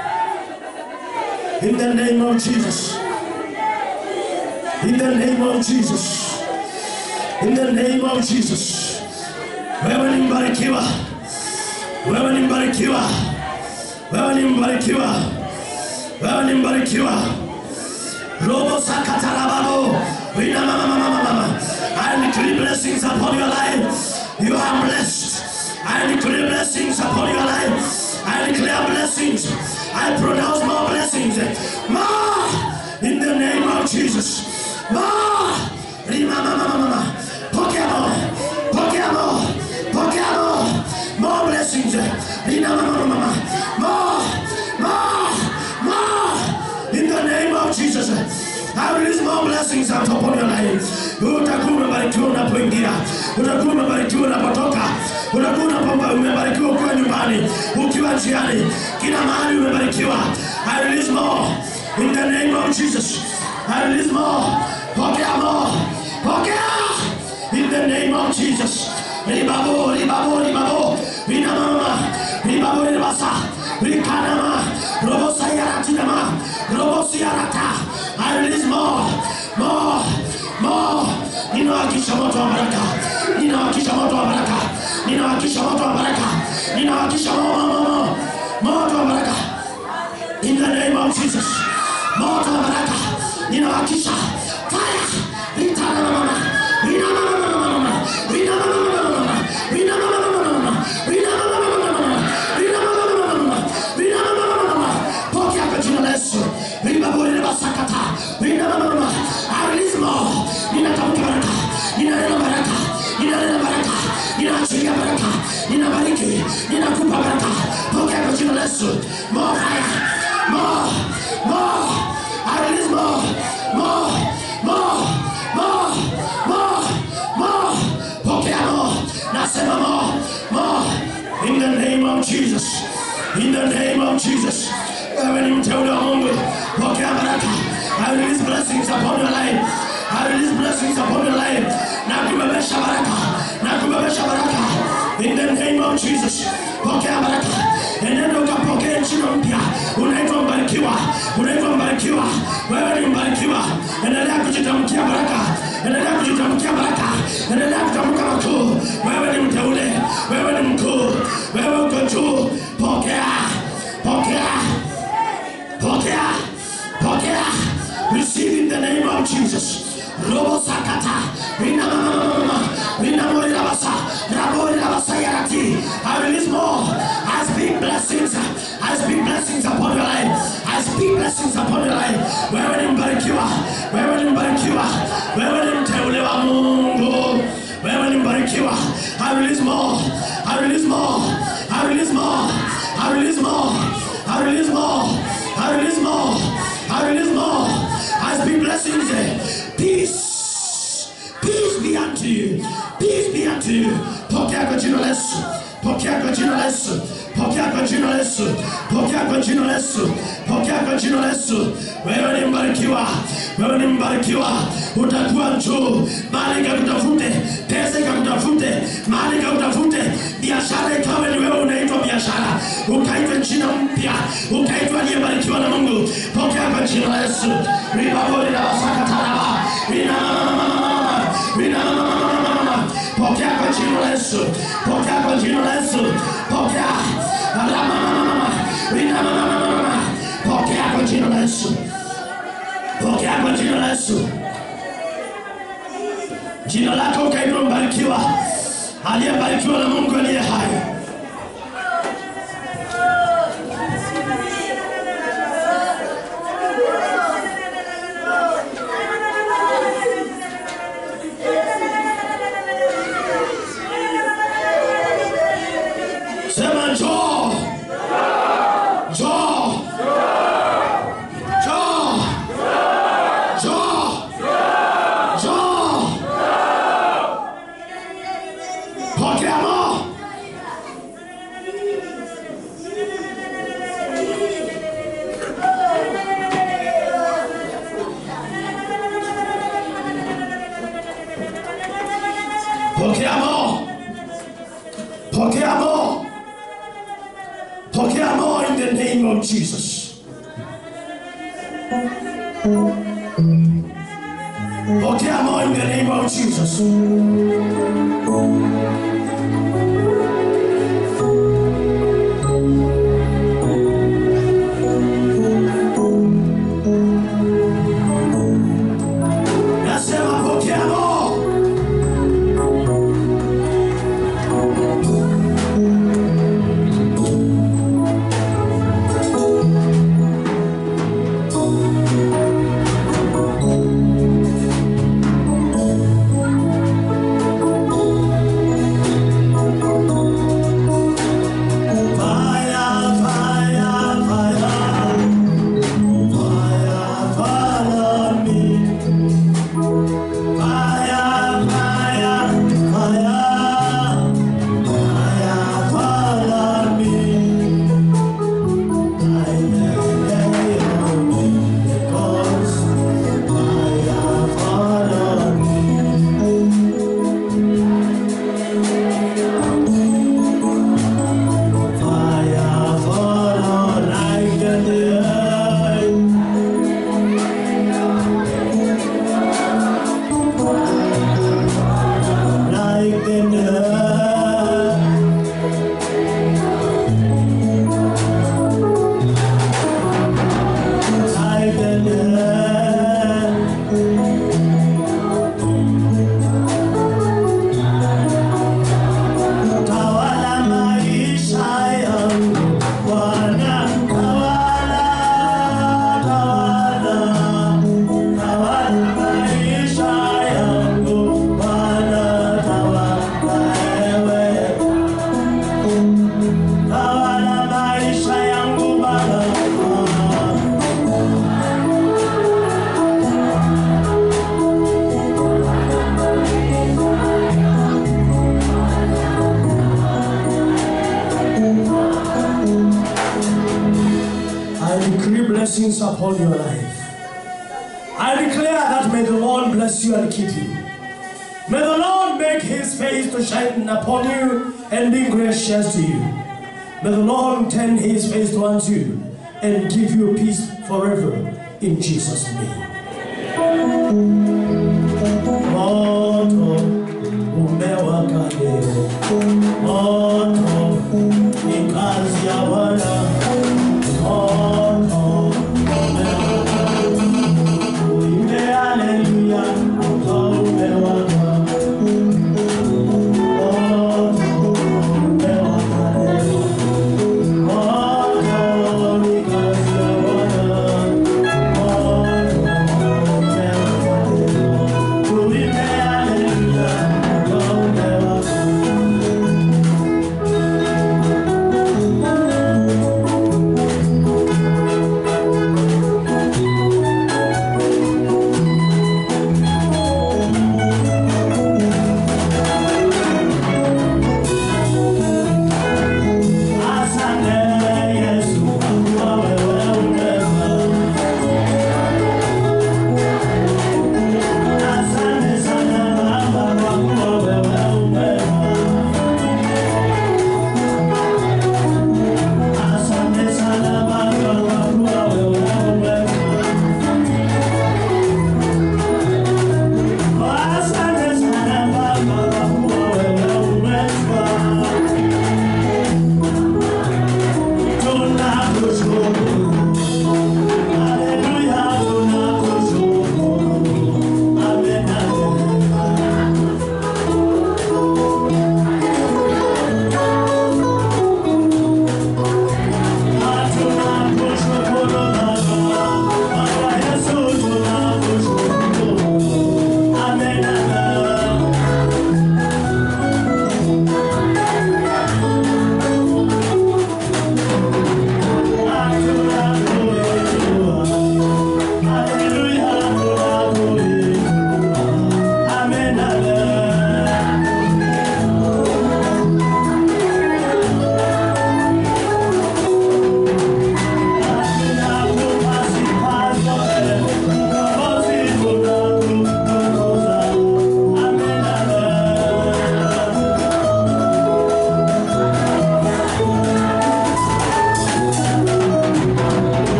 In the name of Jesus. In the name of Jesus. In the name of Jesus. Wewe ni mbarikiwa. Wewe ni mbarikiwa. Wewe ni mbarikiwa. Wewe ni mbarikiwa. Robo sakatarababo. Wina mama mama mama mama. I decree blessings upon your life. You are blessed. I decree blessings upon your life. I declare blessings. I pronounce more blessings. More in the name of Jesus. More. Rima mama mama mama. Pokea more. Pokea more. Pokea more. More blessings. Rina mama mama mama. More. More. More. In the name of Jesus. I release more blessings out upon your life. Utakuwa umebarikiwa unapoingia, utakuwa umebarikiwa unapotoka, utakuwa unapomba umebarikiwa ukiwa nyumbani, ukiwa njiani, kila mahali umebarikiwa. I release more in the name of Jesus. I release more. Pokea more. Pokea in the name of Jesus. Ribabo, ribabo, ribabo, rinamama, ribabo, ribasa, rikanama, robosa yaratinama, robosi yarata. I release more, more, more. Ninawakisha moto wa baraka, ninawakisha moto wa baraka, ninawakisha moto wa baraka, ninawakisha mo- mo- mo- mo- moto wa baraka. In the name of Jesus. Moto wa baraka. Ninawakisha. Fire. Ritanamama. Rinamamamamama. Rinamamamamama. Rinamamamamama. Rinamamamamama. Rinamamamamama. Rinamamamamama. Pokea kwa jina la Yesu. Ribaburi ribasakata. Rinamamamama. I release more. Ninatamka baraka. Ninanena baraka. Ninanena baraka. Ninaachilia baraka. Ninabariki. Ninakupa baraka. Pokea kwa jina la Yesu. More fire. More. More. I release more. More. More. More. More. More. Pokea more. Nasema more. More. In the name of Jesus. In the name of Jesus. Wewe ni mteule wa Mungu. Pokea baraka. I release blessings upon your life. I release blessings upon your life. Na kubebesha baraka. Na kubebesha baraka. In the name of Jesus. Pokea baraka. Enenda ukapokea jina mpya. Unaitwa mbarikiwa. Unaitwa mbarikiwa. Wewe ni mbarikiwa. Endelea kujitamkia baraka. Endelea kujitamkia baraka. Endelea kutamka makuu. Wewe ni mteule. Wewe ni mkuu. Wewe uko juu. Pokea. Pokea. Pokea. Pokea. Receive in the name of Jesus. Robo sakata. Rina mama mama mama. Rina mori rabasa. Rabori rabasa yarati. I release more. I speak blessings. I speak blessings upon your life. I speak blessings upon your life. Wewe ni mbarikiwa. Wewe ni mbarikiwa. Wewe ni mteule wa Mungu. Wewe ni mbarikiwa. I release more. I release more. I release more. I release more. I release more. pokea kwa jina la Yesu, pokea kwa jina la Yesu, pokea kwa jina la Yesu. Wewe ni mbarikiwa, wewe ni mbarikiwa, utakuwa juu, mali ikakutafute, pesa ikakutafute, mali ikakutafute, biashara ikawe ni wewe unaitwa biashara, ukaitwa jina mpya, ukaitwa aliyebarikiwa na Mungu. Pokea kwa jina la Yesu. Ribabori na wasakataraba, rina rina pokea kwa jina la Yesu, pokea kwa jina la Yesu, pokea Rama, rina pokea kwa jina la Yesu, pokea kwa jina la Yesu. Jina lako ukaitwa mbarikiwa, aliyebarikiwa na Mungu aliye hai. Sema njoo, njoo, njoo, njoo, njoo. Pokea mo. Pokea mo. Pokea mo. Pokea mo in the name of Jesus. Pokea mo in the name of Jesus. Nasema pokea mo. Fire, fire, fire. Fire, follow me. Fire, fire, fire. Fire, follow me. I lay on me because fire, follow me. Fire, follow like the day. like the night. Like the night. Tawala maisha yangu Bwana, tawala, tawala, tawala maisha yangu Bwana, tawala wewe, tawala maisha yangu Bwana. I decree blessings upon your life. I declare that may the Lord bless you and keep you. May the Lord make his face to shine upon you and be gracious to you. May the Lord turn his face towards you and give you peace forever in Jesus' name. Moto umewaka leo. Moto ni kazi ya Bwana. Moto umewaka leo. Uimbe haleluya, moto umewaka. Moto umewaka leo. Moto ni kazi ya Bwana. Moto umewaka leo.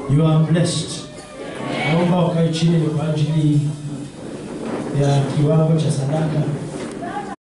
You are blessed. Naomba ukae chini ni kwa ajili ya kiwango cha sadaka.